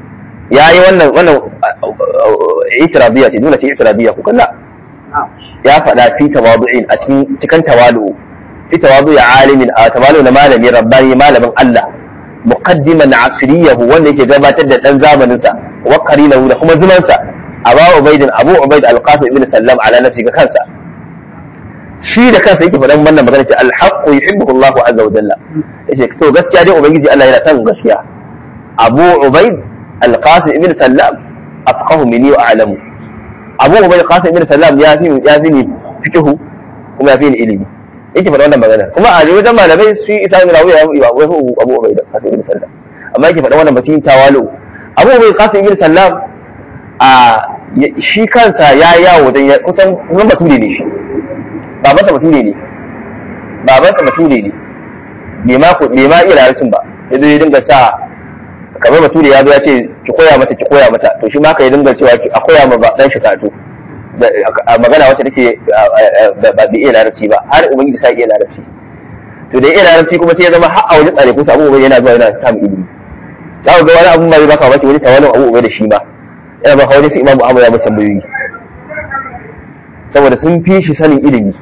[SPEAKER 1] ya yi wannan wannan itirabiya ce dole ce itirabiya ku kalla ya faɗa fi tawadu'in a cikin cikin tawalu fi tawadu ya alimin a tawalu na malami rabbani malamin Allah muqaddiman asriyahu wanda yake gabatar da dan zamanin sa wa qarinahu da kuma zuman sa Abu Ubaid Abu Ubaid Al-Qasim ibn Sallam ala nafsi ga kansa shi da kansa yake faɗan wannan magana ce al-haqqu yuhibbuhu Allah azza wa jalla yace to gaskiya dai ubangiji Allah yana son gaskiya Abu Ubaid Al-Qasim ibn Sallam afqahu minni wa a'lamu Abu Ubaid Qasim ibn Sallam ya fi ya fi ni fiqhu kuma ya fi ni ilimi yake faɗa wannan magana kuma a wajen malamai su isa ibn Rawiya ya yi wa Abu Ubaid Qasim ibn Sallam amma yake faɗa wannan batun tawalu Abu Ubaid Qasim ibn Sallam a shi kansa ya yawo dan kusan kusan bature ne shi babansa bature ne babansa bature ne bai ma bai ma iya larabcin ba yazo ya dinga sa kamar bature ya zo ya ce ki koya mata ki koya mata to shi ma ka yi dinga cewa a koya ma dan shi karatu magana wacce take ba bai iya larabci ba har ubangiji sai iya larabci to da iya larabci kuma sai ya zama har a wajen tsare ko abu yana zuwa yana samun ilimi za ku ga wani abu mai baka wace wani tawalin abu da shi ma yana baka wani su imamu amma ya masa tambayoyi saboda sun fi shi sanin ilimi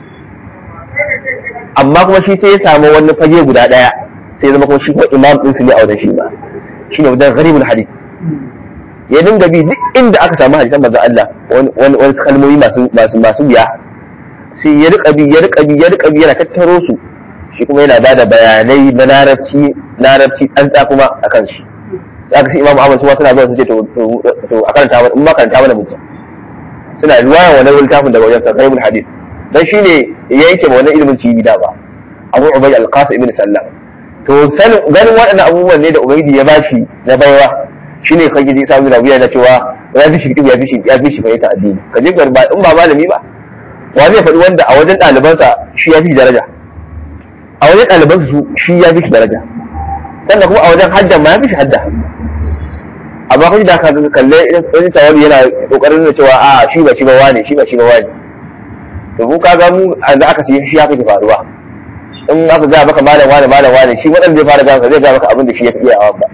[SPEAKER 1] amma kuma shi sai ya samu wani fage guda daya sai zama kuma shi kuma imam din su ne a wajen shi ba shi ne wajen gharibul hadith ya dinga bi duk inda aka samu hadisan manzon Allah wani wani kalmomi masu masu masu biya sai ya rika bi ya rika bi ya rika bi yana tattaro su shi kuma yana bada bayanai na larabci larabci an ta kuma akan shi zaka sai imam Ahmad su ma suna zuwa su ce to to a karanta mana in ma karanta mana mutum suna riwaya wannan littafin daga wajen gharibul hadith dan shine ya yanke ma wannan ilimin cibi da ba Abu Ubayd al-Qasim ibn Sallam to sanin ganin waɗannan abubuwan ne da ubangiji ya bashi na baiwa shine kake ji samu rabiya na cewa ya fi shi ya fi shi ya fi shi fahimta addini ka je garba in ba malami ba wa zai faɗi wanda a wajen ɗalibansa shi ya fi daraja a wajen ɗalibansa su shi ya fi shi daraja sannan kuma a wajen hadda ma ya fi shi hadda amma kai da ka kalle irin tawali yana kokarin da cewa a shi ba shi ba wane shi ba shi ba wane to mu kaga mu da aka shi shi ya fi faruwa in aka ga maka malam wane malam wane shi waɗanda zai fara gama zai ga maka abin da shi ya fi iyawa ba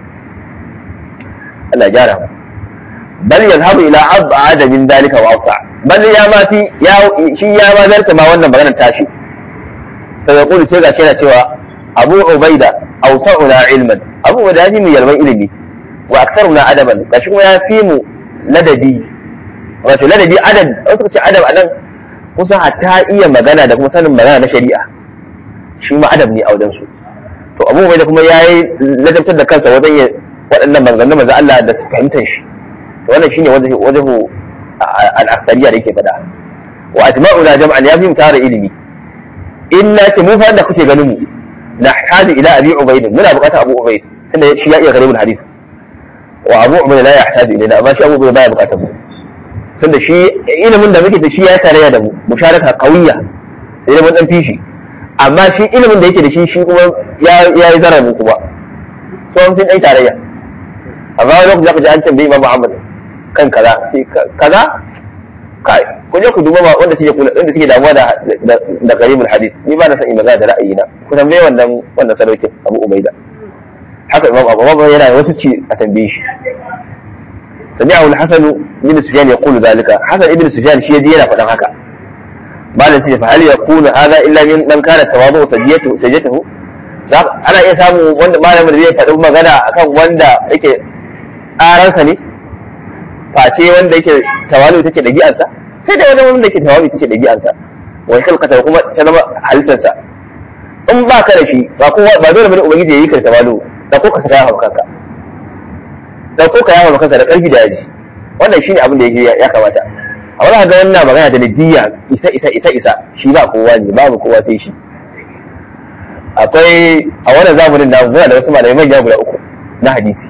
[SPEAKER 1] Allah gyara mu bal yazhabu ila ab'ad min dalika wa awsa bal ya ma fi ya shi ya ma zarta ma wannan maganar tashi sai ya kulu sai ga yana cewa Abu Ubaida awsa'una ilman Abu Ubaida ya fi mu yalwan ilimi wa aktharuna adaban gashi kuma ya fi mu ladabi wato ladabi adad wasu ce adab anan kusan hatta iya magana da kuma sanin magana na shari'a shi ma adab ne a wajen su to abu bai da kuma ya yi ladabtar da kansa wajen ya waɗannan maganganun manzo Allah da su fahimtar shi to wannan shine wajen wajen al-aksariya da yake faɗa wa ajma'una jam'an ya fi tara ilimi inna ce mu fa da kuke ganin mu nahtaju ila abi ubayd muna buƙatar abu ubayd tunda shi ya iya garibul hadith wa abu ubayd la yahtaju ilaina amma shi abu ubayd baya buƙatar mu tunda shi ilimin da muke da shi ya tarayya da mu musharaka qawiyya sai mun dan fishi amma shi ilimin da yake da shi shi kuma ya yi zarar mu kuma to an sun dai tarayya amma wani lokaci zaka ji an tambayi Imam Muhammad kan kaza kaza kai ku je ku duba ma wanda suke kula wanda suke damuwa da da garibul hadith ni ba na san in magana da ra'ayina ku tambaye wannan wannan sadaukin Abu Ubaida haka Imam Abu Bakar yana wasu ci a tambaye shi سمعه الحسن بن سفيان يقول ذلك حسن ابن سفيان شيء دي yana faɗan haka malam sai fa hal yakunu hadha illa min man kana tawadu sajiyatu sajiyatuhu ana iya samu wanda malamin da zai faɗi magana akan wanda yake tsaransa ne face wanda yake tawalu take da gi'ansa sai da wanda yake tawalu take da gi'ansa wai kalkata kuma ta zama halittarsa in ba ka da shi ba kowa ba dole bane ubangiji ya yi ka tawalu da ko ka saka hawa kanka dauko ka yawo kanka da karfi da yaji wannan shine abin da yake ya kamata a wani ga wannan magana da nidiyya isa isa isa isa shi ba kowa ne babu kowa sai shi akwai a wannan zamanin na muna da wasu malamai manya guda uku na hadisi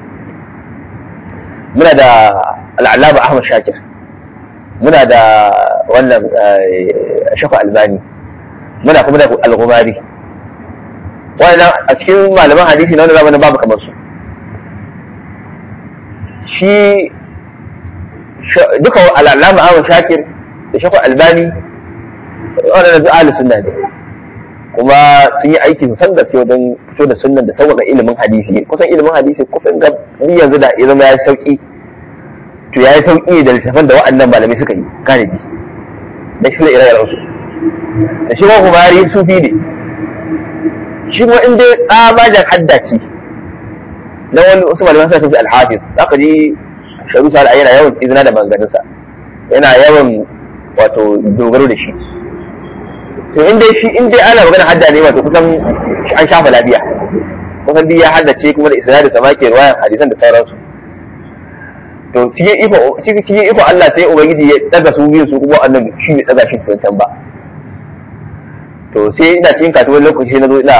[SPEAKER 1] muna da al'alama ahmad shakir muna da wannan shafa albani muna kuma da al-ghumari wannan a cikin malaman hadisi na wannan zamanin babu kamar su shi duka al'alama awon shakir da shakwa albani waɗanda duk ahli sunna ne kuma sun yi aiki san gaske wajen fito da sunnan da sauƙaƙa ilimin hadisi kusan ilimin hadisi kusan ga ni yanzu da ya zama ya sauƙi to ya yi sauƙi da littafan da waɗannan malamai suka yi galibi da shi ne ire-iren su da shi ma kumari sufi ne shi kuma in dai tsabajen haddaci na wani wasu malaman sa sufi alhafiz za ka ji sharu sa yana yawan izina da maganganunsa yana yawan wato dogaro da shi to in dai shi in dai ana magana hadda ne wato kusan an shafa lafiya kusan duk ya haddace kuma da isnadi sama ke ruwayan hadisan da sauransu to cikin iko cikin iko Allah sai ubangiji ya daga su biyu su kuma annabi shi ne daga shi sun ba to sai ina cikin kasuwar lokaci na zo ina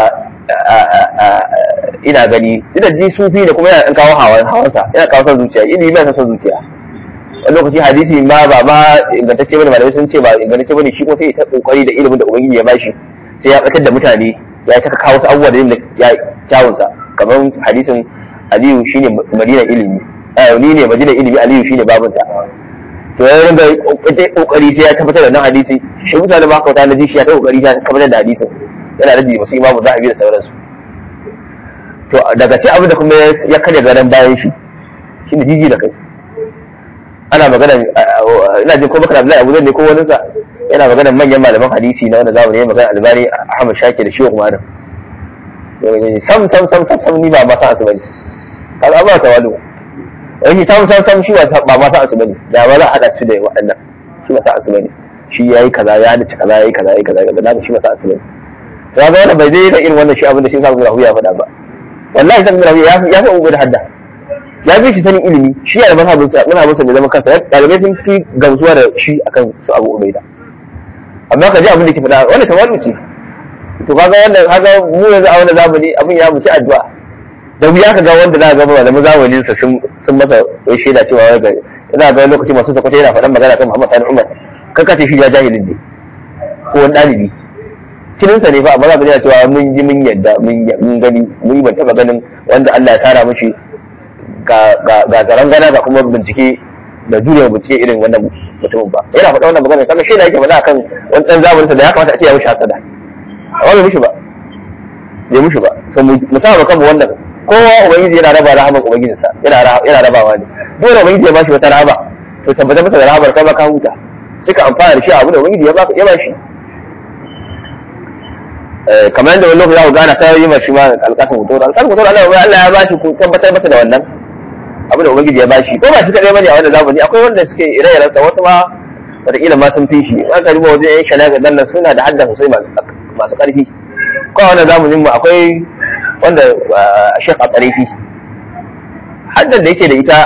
[SPEAKER 1] ina gani ina ji sufi da kuma yana kawo hawan hawansa yana kawo son zuciya ilimi ba son zuciya wani lokaci hadisi ma ba ma ingantacce bane malamai sun ce ba ingantacce bane shi kuma sai ta kokari da ilimin da ubangiji ya bashi sai ya tsakar da mutane ya ta kawo wasu abubuwa da yin ya kyawunsa kamar hadisin aliyu shine madina ilimi ni ne madina ilimi aliyu shine babunta to ya ringa kokari sai ya tabbatar da nan hadisi shi mutane ba kauta na ji shi ya ta kokari sai ya tabbatar da hadisin yana da wasu imamu zahabi da sauransu to daga ce abin da kuma ya karya garan bayan shi shine jiji da kai ana magana ina jin ko bakar Abdullahi Abu ne ko wani sa yana magana manyan malaman hadisi na wanda zamani ya magana Albani Ahmad Shakir da Shehu Umar sam sam sam sam sam ni ba ma san asibani kaga ba ta wani wani sam sam sam shi ba ma san asibani da ba za a hada su da waɗannan shi ba san asibani shi yayi kaza ya dace kaza yayi kaza yayi kaza da shi ba san asibani to ga wannan bai dai da irin wannan shi abin da shi sa Rahu ya faɗa ba wallahi san Rahu ya ya fi ubu da hadda ya fi shi sanin ilimi shi ya da mazhabinsa mazhabinsa bai zama kansa ɗalibai sun fi gamsuwa da shi akan su abu ubaida amma ka ji abin da ke faɗa wanda tawalu ce to kaga wanda kaga mu yanzu a wannan zamani abin ya muci addu'a da wuya ka ga wanda za ka ga malamin zamanin sa sun sun masa wai shaida cewa wai ga ina ga lokaci masu sakwata yana faɗan magana kan Muhammad Sani Umar kaka ce shi ya jahilin ne ko wani ɗalibi kininsa ne fa amma za ka ji cewa mun ji mun yadda mun gani mun ban taɓa ganin wanda Allah ya tara mishi ga zaren gana ga kuma bincike da jure bincike irin wannan mutumin ba yana faɗa wannan magana kaga shi da yake faɗa kan wani ɗan zamanin da ya kamata a ce ya mishi hasada amma bai mishi ba bai mishi ba to mu sa kan wannan kowa ubangiji yana raba rahaman ubangijin sa yana yana rabawa ne dole ubangiji ya bashi wata rahama to tabbatar masa da rahamar kai ma ka huta sai ka amfana da shi abu da ubangiji ya ba ya bashi kamar yadda wani lokaci za ku gana ta yi mashi ma alƙasin hoto alƙasin hoto Allah ya bashi ku tabbatar masa da wannan abu da ubangiji ya bashi ko ba shi kadai bane a wannan zamani akwai wanda suke ire-iren sa wasu ma wataƙila ma sun fi shi an ka duba wajen yan shanaga dan nan suna da haddan sosai masu ƙarfi ko a wannan zamanin mu akwai wanda Sheikh Atarifi haddan da yake da ita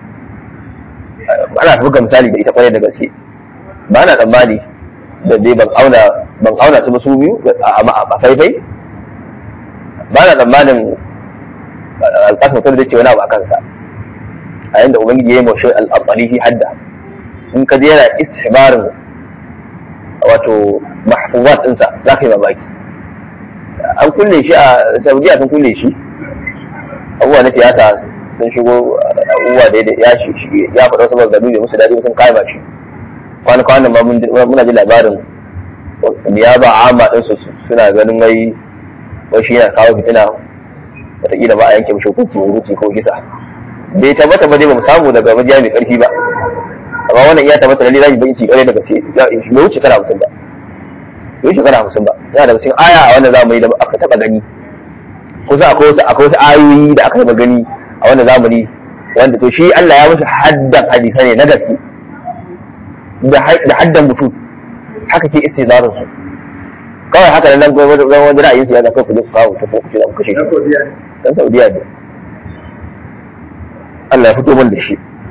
[SPEAKER 1] ana buga misali da ita kwarai da gaske ba na tsammani da dai ban auna ban auna su ba su biyu a faifai ba na tsammanin alƙasar mutum da ce wani abu a kansa a yanda ubangiji ya yi mashi al'amalihi hadda in ka je yana istihbarin wato mahfuzat ɗinsa za ka yi mamaki an kulle shi a saudiya sun kulle shi abubuwa na siyasa sun shigo abubuwa da ya ya faɗa wasu maganganu da musu daɗi sun kama shi kwana kwanan ma muna ji labarin ya ba amma ɗinsu suna ganin wai wai shi yana kawo fitina wataƙila ba a yanke mishi hukunci hukunci ko kisa bai tabbata ba dai ba mu samu daga majiya mai karfi ba amma wannan iya tabbata lalle zai bai ci kare daga sai bai wuce kana hamsin ba bai wuce kana hamsin ba yana daga cikin aya a wannan zamani da aka taba gani kusa akwai wasu akwai wasu ayoyi da aka taba gani a wannan zamani wanda to shi Allah ya musu haddan hadisa ne na gaske da haddan mutum haka ke istizarin su kawai haka nan wani ra'ayin su ya zaka ku ku kawo ta ku ce ku kashe shi dan Saudiya ne Allah ya fito min da shi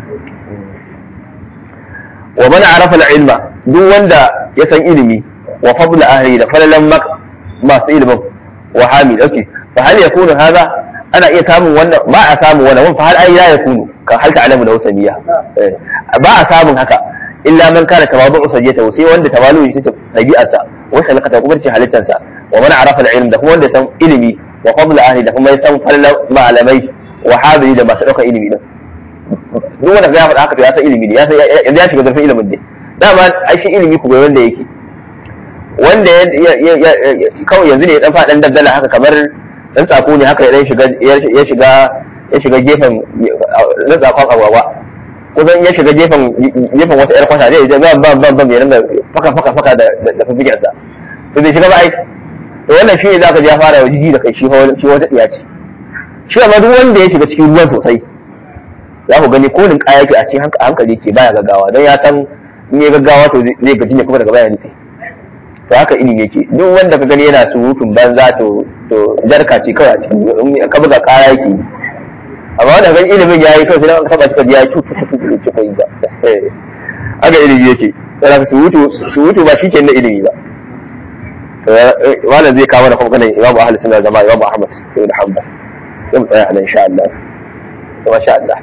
[SPEAKER 1] wa man arafa al-ilma duk wanda ya san ilimi wa fadl ahli da falalan masu ilimin wa hamid okay fa hal yakunu hadha ana iya samun wannan ba a samun wannan fa hal ai la yakunu ka hal ta'lamu da wasaniya ba a samun haka illa man kana tawadu usajiyata sai wanda tawalu shi ta dabi'arsa wa salakata kuma ce halittarsa wa man arafa al-ilm da kuma wanda san ilimi wa fadl ahli da kuma ya san falalan malamai wa habili da masu ɗaukar ilimi din duk wanda ya faɗa haka to ya san ilimi ne ya san yanzu ya shiga zurfin ilimin ne dama ai shi ilimi ku ga wanda yake wanda kawai yanzu ne ya dan faɗan daddala haka kamar dan tsako ne haka ya shiga ya shiga ya shiga gefen na tsakon agwagwa kusan ya shiga gefen gefen wata yar kwata zai je ban ban ban ban ya ringa faka faka faka da da fifikin sa to bai shiga ba ai to wannan shi ne zaka ji ya fara jiji da kai shi shi wata tsiya ce shi amma duk wanda ya shiga cikin ruwan sosai za ku gani kolin kaya ke a cikin hankali ke baya gaggawa don ya san in ya gaggawa to zai gaji ne kuma daga baya nufi to haka ilimi yake duk wanda ka gani yana surutun banza to to jarka ce kawai a cikin in ka buga kaya yake amma wanda gani ilimin ya yi kawai sai ka taba shi ya ci tutu ci kai ba haka ilimi yake sai ka surutu surutu ba shi ke na ilimi ba wannan zai kawo da kuma ganin imamu ahli sunna zama imamu ahmad ibn hanbal sai mu tsaya a nan insha Allah masha Allah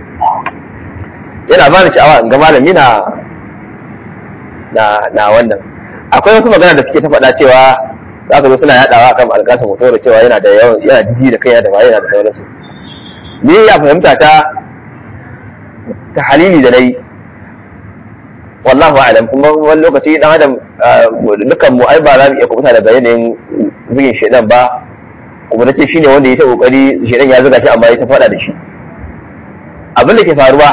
[SPEAKER 1] yana bani sha'awa in ga malami na na na wannan akwai wasu magana da suke ta faɗa cewa za ka zo suna yaɗawa akan alƙasan hoto da cewa yana da yawan yana jiji da kai da waye yana da sauransu ni ya fahimta ta ta halili da nayi wallahu a'lam kuma wani lokaci dan adam dukkan mu ai ba za mu iya kubuta daga yanayin zugin shedan ba kuma nace shine wanda ya ta kokari shedan ya zuga shi amma ya ta faɗa da shi abin da ke faruwa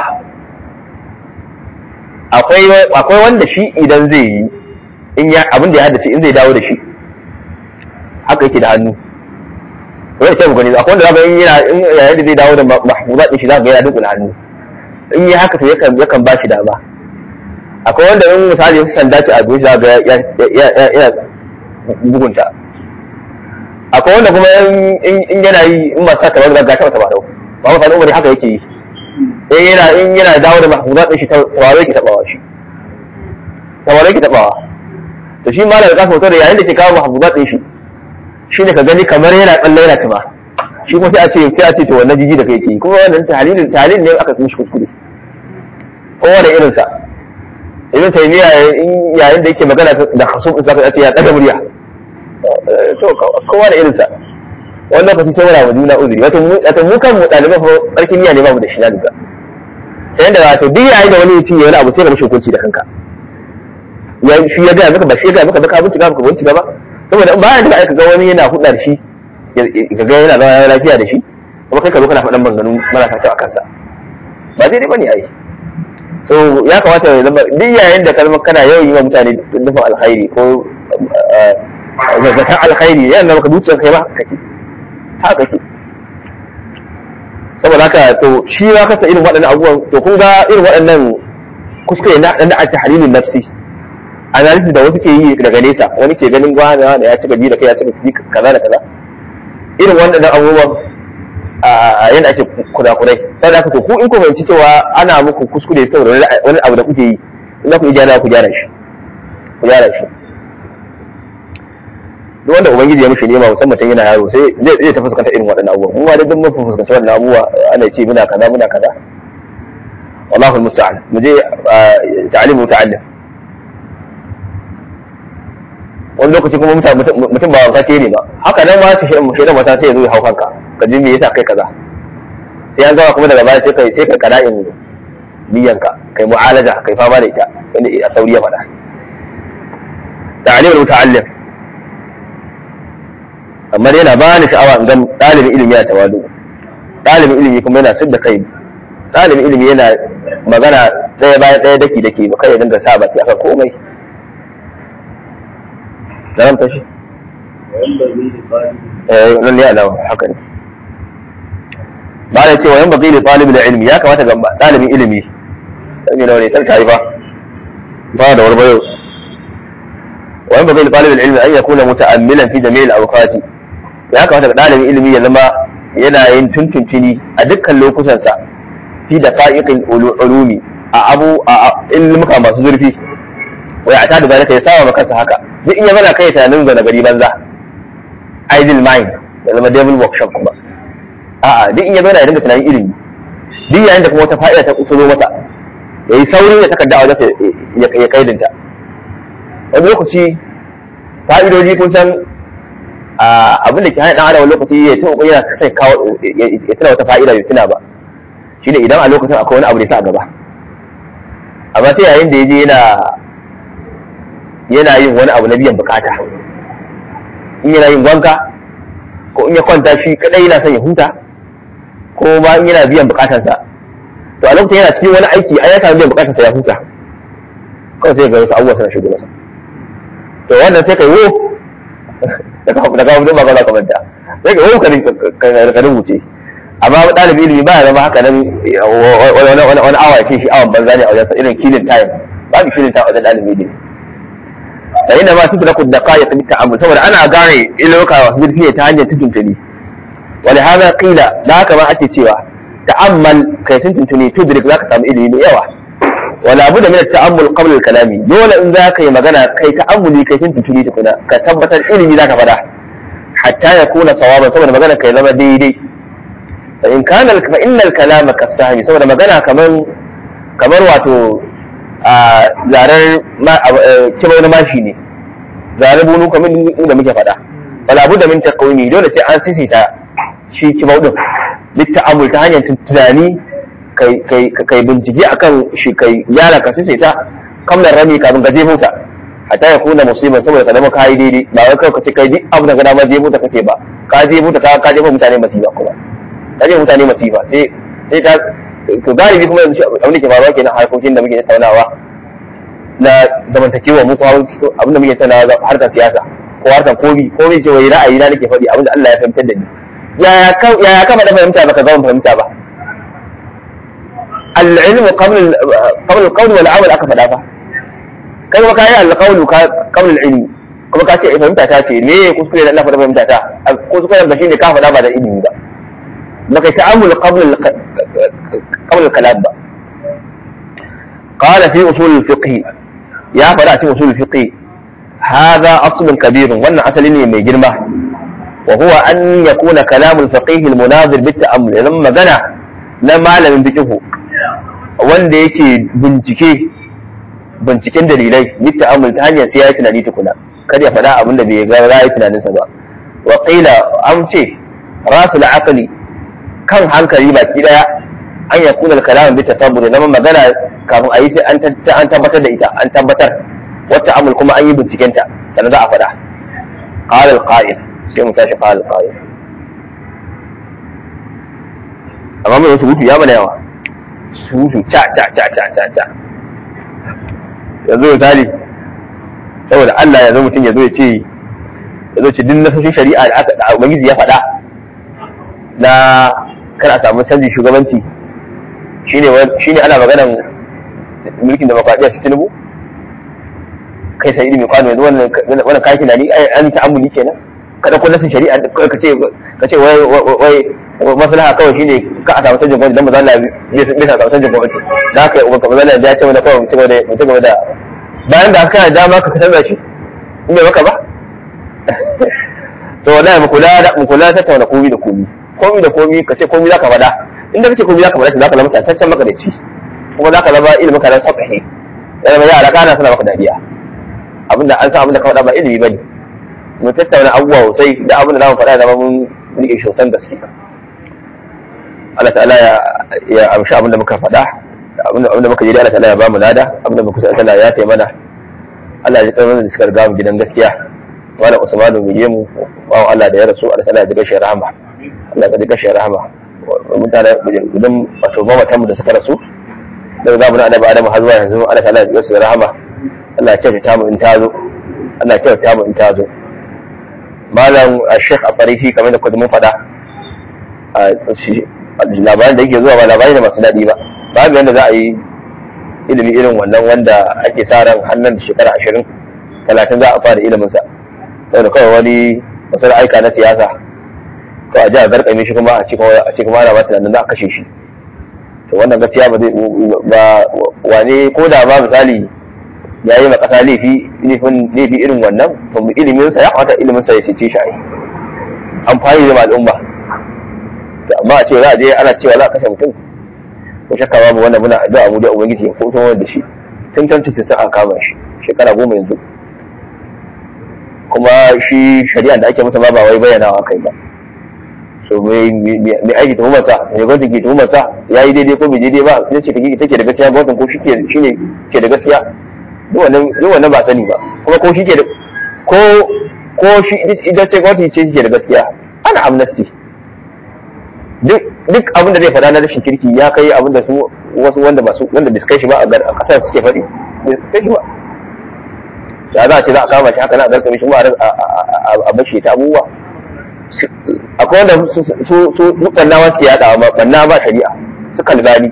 [SPEAKER 1] akwai wanda shi idan zai yi in ya abin da ya haddace in zai dawo da shi haka yake da hannu wani ce gani akwai wanda zaka in yana in yayin da zai dawo da mahfuzat din shi zaka ga yana dunkula hannu in yi haka to yakan yakan ba shi dama akwai wanda in misali ya sanda ce a goshi zaka ga yana bugunta akwai wanda kuma in yana yi in masu tabar da gata mata ba dau ba masa umari haka yake yi in yana in yana dawo da mahfuzat din shi tawaye yake tabawa shi tawaye yake tabawa to shi malam da kasa da yayin da ke kawo mahfuzat din shi shine ka gani kamar yana tsalle yana tuma shi kuma sai a ce sai a ce to wannan jiji da kai ke kuma wannan tahlilin tahlil ne aka mishi kuskure kowa da irin sa ibn taymiya yayin da yake magana da khasum din sai a ce ya daga murya to kowa da irin sa wannan lokaci sai muna wa juna uzuri wato mu wato mu kan mu daliban fa barkin niyya ne ba mu da shi na duka sai da wato duk yayin da wani mutum ya wani abu sai ka mishi hukunci da kanka ya shi ya ga maka ba shi ya ga maka ba ka bincika ka bincika ba saboda in bayan da aka ga wani yana hudda da shi ka ga yana zama lafiya da shi kuma kai ka zo kana faɗan maganganu marasa kyau a kansa ba daidai bane ai so ya kamata ya zama duk yayin da kalmar kana yawan yi wa mutane nufin alkhairi ko zazzatan alkhairi yana maka zuciyar kai ba kake haka kake saboda haka to shi ya kasa irin waɗannan abubuwan to kun ga irin waɗannan kuskure na ɗan da ake halilin nafsi analysis da wasu ke yi daga nesa wani ke ganin wani wani ya cika ji da kai ya cika ji kaza da kaza irin wannan abubuwan a yadda ake kurakurai sai da to ku in ku fahimci cewa ana muku kuskure saboda wani abu da kuke yi in za ku yi gyara ku gyara shi ku gyara shi duk wanda ubangiji ya mishi nema musamman tun yana yaro sai zai zai ta fuskanta irin waɗannan abubuwa mu ma dai duk mun fuskanci wannan abubuwa ana ce muna kaza muna kaza wallahu musta'an mu je ta'alimu ta'allim wani lokaci kuma mutum ba wanka ce ne ba haka nan ma ta shi mu shaidan mata sai ya zo ya hau kanka ka ji me yasa kai kaza sai an gama kuma daga baya sai kai sai ka kada in niyyanka kai mu'alaja kai fama da ita inda a sauri ya faɗa ta'alim muta'allim amma yana ba ni sha'awa in ga ɗalibin ilimi ya tawadu ɗalibin ilimi kuma yana sudda kai ɗalibin ilimi yana magana ɗaya bayan ɗaya daki daki ba kai ya dinga sa baki akan komai zaramta shi eh nan ne alawa haka ne ba da cewa yan baki da talibin ilimi ya kamata ga dalibin ilimi sai ne ne sai kai ba ba da warbayo wa yan baki da talibin ilimi an yakuna muta'ammilan fi jami'il awqati ya kamata ga dalibin ilimi ya zama yana yin tuntuntuni a dukkan lokutansa fi da fa'iqil ulumi a abu a ilmuka masu zurfi wa ya ta da zalika ya saba maka haka duk in ya mana kai tunanin zana gari banza idle mind da zama devil workshop kuma a'a duk in ya zauna ya dinga tunanin ilimi duk yayin da kuma wata fa'ida ta kusulo mata ya yi saurin ya takarda a wajen ya kaidinta wani lokaci fa'idoji kun san abin da ke hana dan adam wani lokaci ya tuna yana sai kawo ya tuna wata fa'ida bai tuna ba shine idan a lokacin akwai wani abu da ya sa a gaba amma sai yayin da ya je yana yana yin wani abu na biyan bukata in yana yin wanka ko in ya kwanta shi kadai yana son ya huta ko ma in yana biyan bukatansa to a lokacin yana cikin wani aiki ai ya samu biyan bukatar sa ya huta kawai sai ga wasu abubuwa suna shigo masa to wannan sai kai wo da kawo da kawo ba ka manta sai kai wo ka rubuce amma ɗalibi ilimi ba ya zama haka nan wani awa ya ce shi awan banza ne a wajen irin killing time babu killing time a wajen ɗalibi ilimi da inda ma tutu lakum daqaiq bi ta'ammul saboda ana gane iloka wasu zurfi ne ta hanyar tutuntuni wani hada qila da haka ma ake cewa ta'ammal kai tutuntuni tudrik zaka samu ilimi mai yawa wala budda min ta'ammul qabla al-kalami dole in zaka yi magana kai ta'ammuli kai tutuntuni tukuna ka tabbatar ilimi zaka fada hatta ya kuna sawaban saboda magana kai zama daidai fa in kana fa innal kalama kasahmi saboda magana kaman kamar wato a zarar kibau na mashi ne zarar bunu kamar da muke faɗa wala budda min taqwimi dole sai an sisita shi kibau din litta'amul ta hanyar tunani kai kai kai bincike akan shi kai yara ka sisita kamar rami kafin ka jefo ta hatta ya kuna musiba saboda ka zama ka yi daidai ba wai kawai ka ce kai duk abu da gana ma jefo ta kake ba ka jefo ta ka jefo mutane masifa kuma ka jefo mutane masifa sai sai ta to galibi kuma yanzu abin da ke faruwa kenan harkokin da muke tattaunawa na zamantakewa mu kuma abin da muke tattaunawa harkar siyasa ko harkar komi komi ce wai ra'ayi na nake faɗi abin da Allah ya fahimtar da ni yaya yaya kama da fahimta baka zama fahimta ba al-ilmu qabla qabla al-qawl wal amal aka faɗa fa kai kuma kai al-qawl qabla al-ilm kuma ka ce fahimta ta ce me kuskure da Allah faɗa fahimta ta kuskuren ba shine ka faɗa ba da ilimi ba baka ta'ammul qabla qabla al-kalam ba قال في أصول الفقه يا فلا في أصول الفقه هذا أصل كبير وأن أصل من جرمه وهو أن يكون كلام الفقيه المناظر بالتأمل لما جنى لما لم بكه wanda yake bincike binciken dalilai litta'amul ta hanyar sai ya yi tunani tukuna kada ya faɗa abin da bai ga ya yi tunaninsa ba wa qila an ce rasul aqli kan hankali baki daya an ya kuna kalam bi tasabbur zama magana kafin a yi sai an tabbatar da ita an tabbatar wata amul kuma an yi bincikenta sannan za a faɗa qala al-qa'il sai mu tashi qala al-qa'il amma mai surutu ya mana yawa surutu ca ca ca ca ca ca yanzu misali saboda Allah ya zo mutum ya zo ya ce ya zo ce duk nasoshin shari'a da aka da ubangiji ya faɗa na kar a samu canjin shugabanci shine shine ana maganan mulkin demokradiyya su tinubu kai sai ilimi kwano yanzu wannan wannan kayan tunani an ta'ammuli kenan kada ko nasin shari'a ka ce ka ce wai wai maslaha kawai shine ka a samu canjin gwamnati dan mazalla bai bai samu canjin gwamnati da haka ubanka mazalla ya ce mana kawai mutum da mutum da bayan da aka dama ka canza shi in bai maka ba to wallahi mu kula da mu kula tattauna komi da komi komi da komi ka ce komi zaka faɗa inda kace komi zaka faɗa zaka zama tantaccen makarici kuma zaka zama ilimin ka dan safahi ya zama yara kana suna maka dariya abinda an san abinda ka faɗa ba ilimi bane mu tattauna abubuwa sosai da abinda zamu faɗa zama mun rike shi sosan gaske Allah ta'ala ya ya amshi abinda muka faɗa abinda abinda muka ji da Allah ta'ala ya ba mu lada abinda muka san Allah ya taimana Allah ya ji karfin da suka riga mu gidan gaskiya wala Usmanu mu je mu bawan Allah da ya rasu Allah ta'ala ya ji gashi rahama Allah ya ji gashi rahama mutane idan wato mamatan mu da suka rasu daga zamu na annabi Adamu har zuwa yanzu Allah ta'ala ya ji gashi rahama Allah ya kyautata mu in ta zo Allah ya kyautata mu in ta zo malam Sheikh Afarifi kamar da kudu mun faɗa labarin da yake zuwa ba labari da masu daɗi ba babu yadda za a yi ilimi irin wannan wanda ake sa ran hannun shekara ashirin talatin za a fara iliminsa saboda kawai wani wasu aika na siyasa ko a ji a garkame shi kuma a ce kuma ana ba tunanin za a kashe shi to wannan gaskiya ba zai ba wane ko da ba misali ya yi makasa laifi laifi irin wannan to iliminsa ya kamata iliminsa ya cece shi a yi amfani da al'umma amma a ce za a je ana cewa za a kashe mutum ko shakka babu wannan muna addu'a mu da ubangiji ya fito da shi tun tantu sai aka kama shi shekara goma yanzu kuma shi shari'a da ake masa ma ba wai bayyanawa kai ba so mai aiki tuhumar sa mai gwamnati ke tuhumar sa ya yi daidai ko bai daidai ba sai ce take take da gaskiya gwamnatin ko shi ke shine ke da gaskiya duk wannan duk wannan ba sani ba kuma ko shi ke da ko ko shi idan ce gwamnati ce ke da gaskiya ana amnesty duk duk abin da zai faɗa na rashin kirki ya kai abin da su wasu wanda ba su wanda bai kai shi ba a kasar suke faɗi bai kai shi ba ya za a ce za a kama shi haka na a garkame shi ma a bashi ta abubuwa akwai wanda su su su ɓannawa suke yaɗa ba ɓanna ba shari'a su kalbani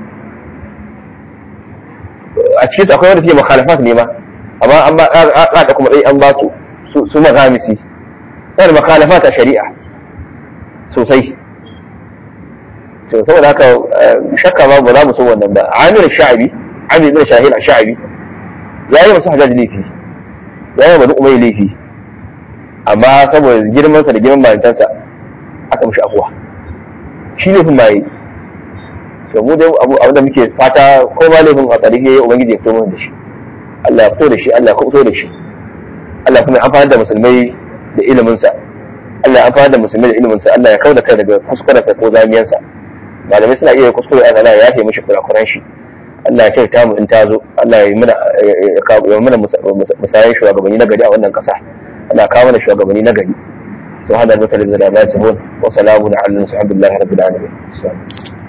[SPEAKER 1] a cikin su akwai wanda suke makhalafat ne ma amma an ba da kuma ɗai an ba su su magamisi yana makhalafat a shari'a sosai to saboda haka shakka ba ba za mu so wannan ba amir sha'abi amir bin shahil sha'abi ya yi masu hajjaji laifi ya yi wani umai laifi amma saboda girmansa da girman malintansa aka mishi afuwa shi laifin ma yi to mu dai abu abin da muke fata ko ba laifin a tsari ya yi ubangiji ya fito mana da shi Allah ya fito da shi Allah ya fito da shi Allah kuma ya amfani da musulmai da iliminsa Allah ya amfani da musulmai da iliminsa Allah ya kau da kai daga kuskurensa ko zamiyansa malamai suna iya kuskure a Allah ya yafe mishi kurakuran shi Allah ya kyauta mu in ta zo Allah ya yi mana ya mana musayan shugabanni na gari a wannan kasa Allah ya kawo mana shugabanni na gari subhanallahi wa ta'ala da ba wa salamun ala al-hamdulillahi rabbil alamin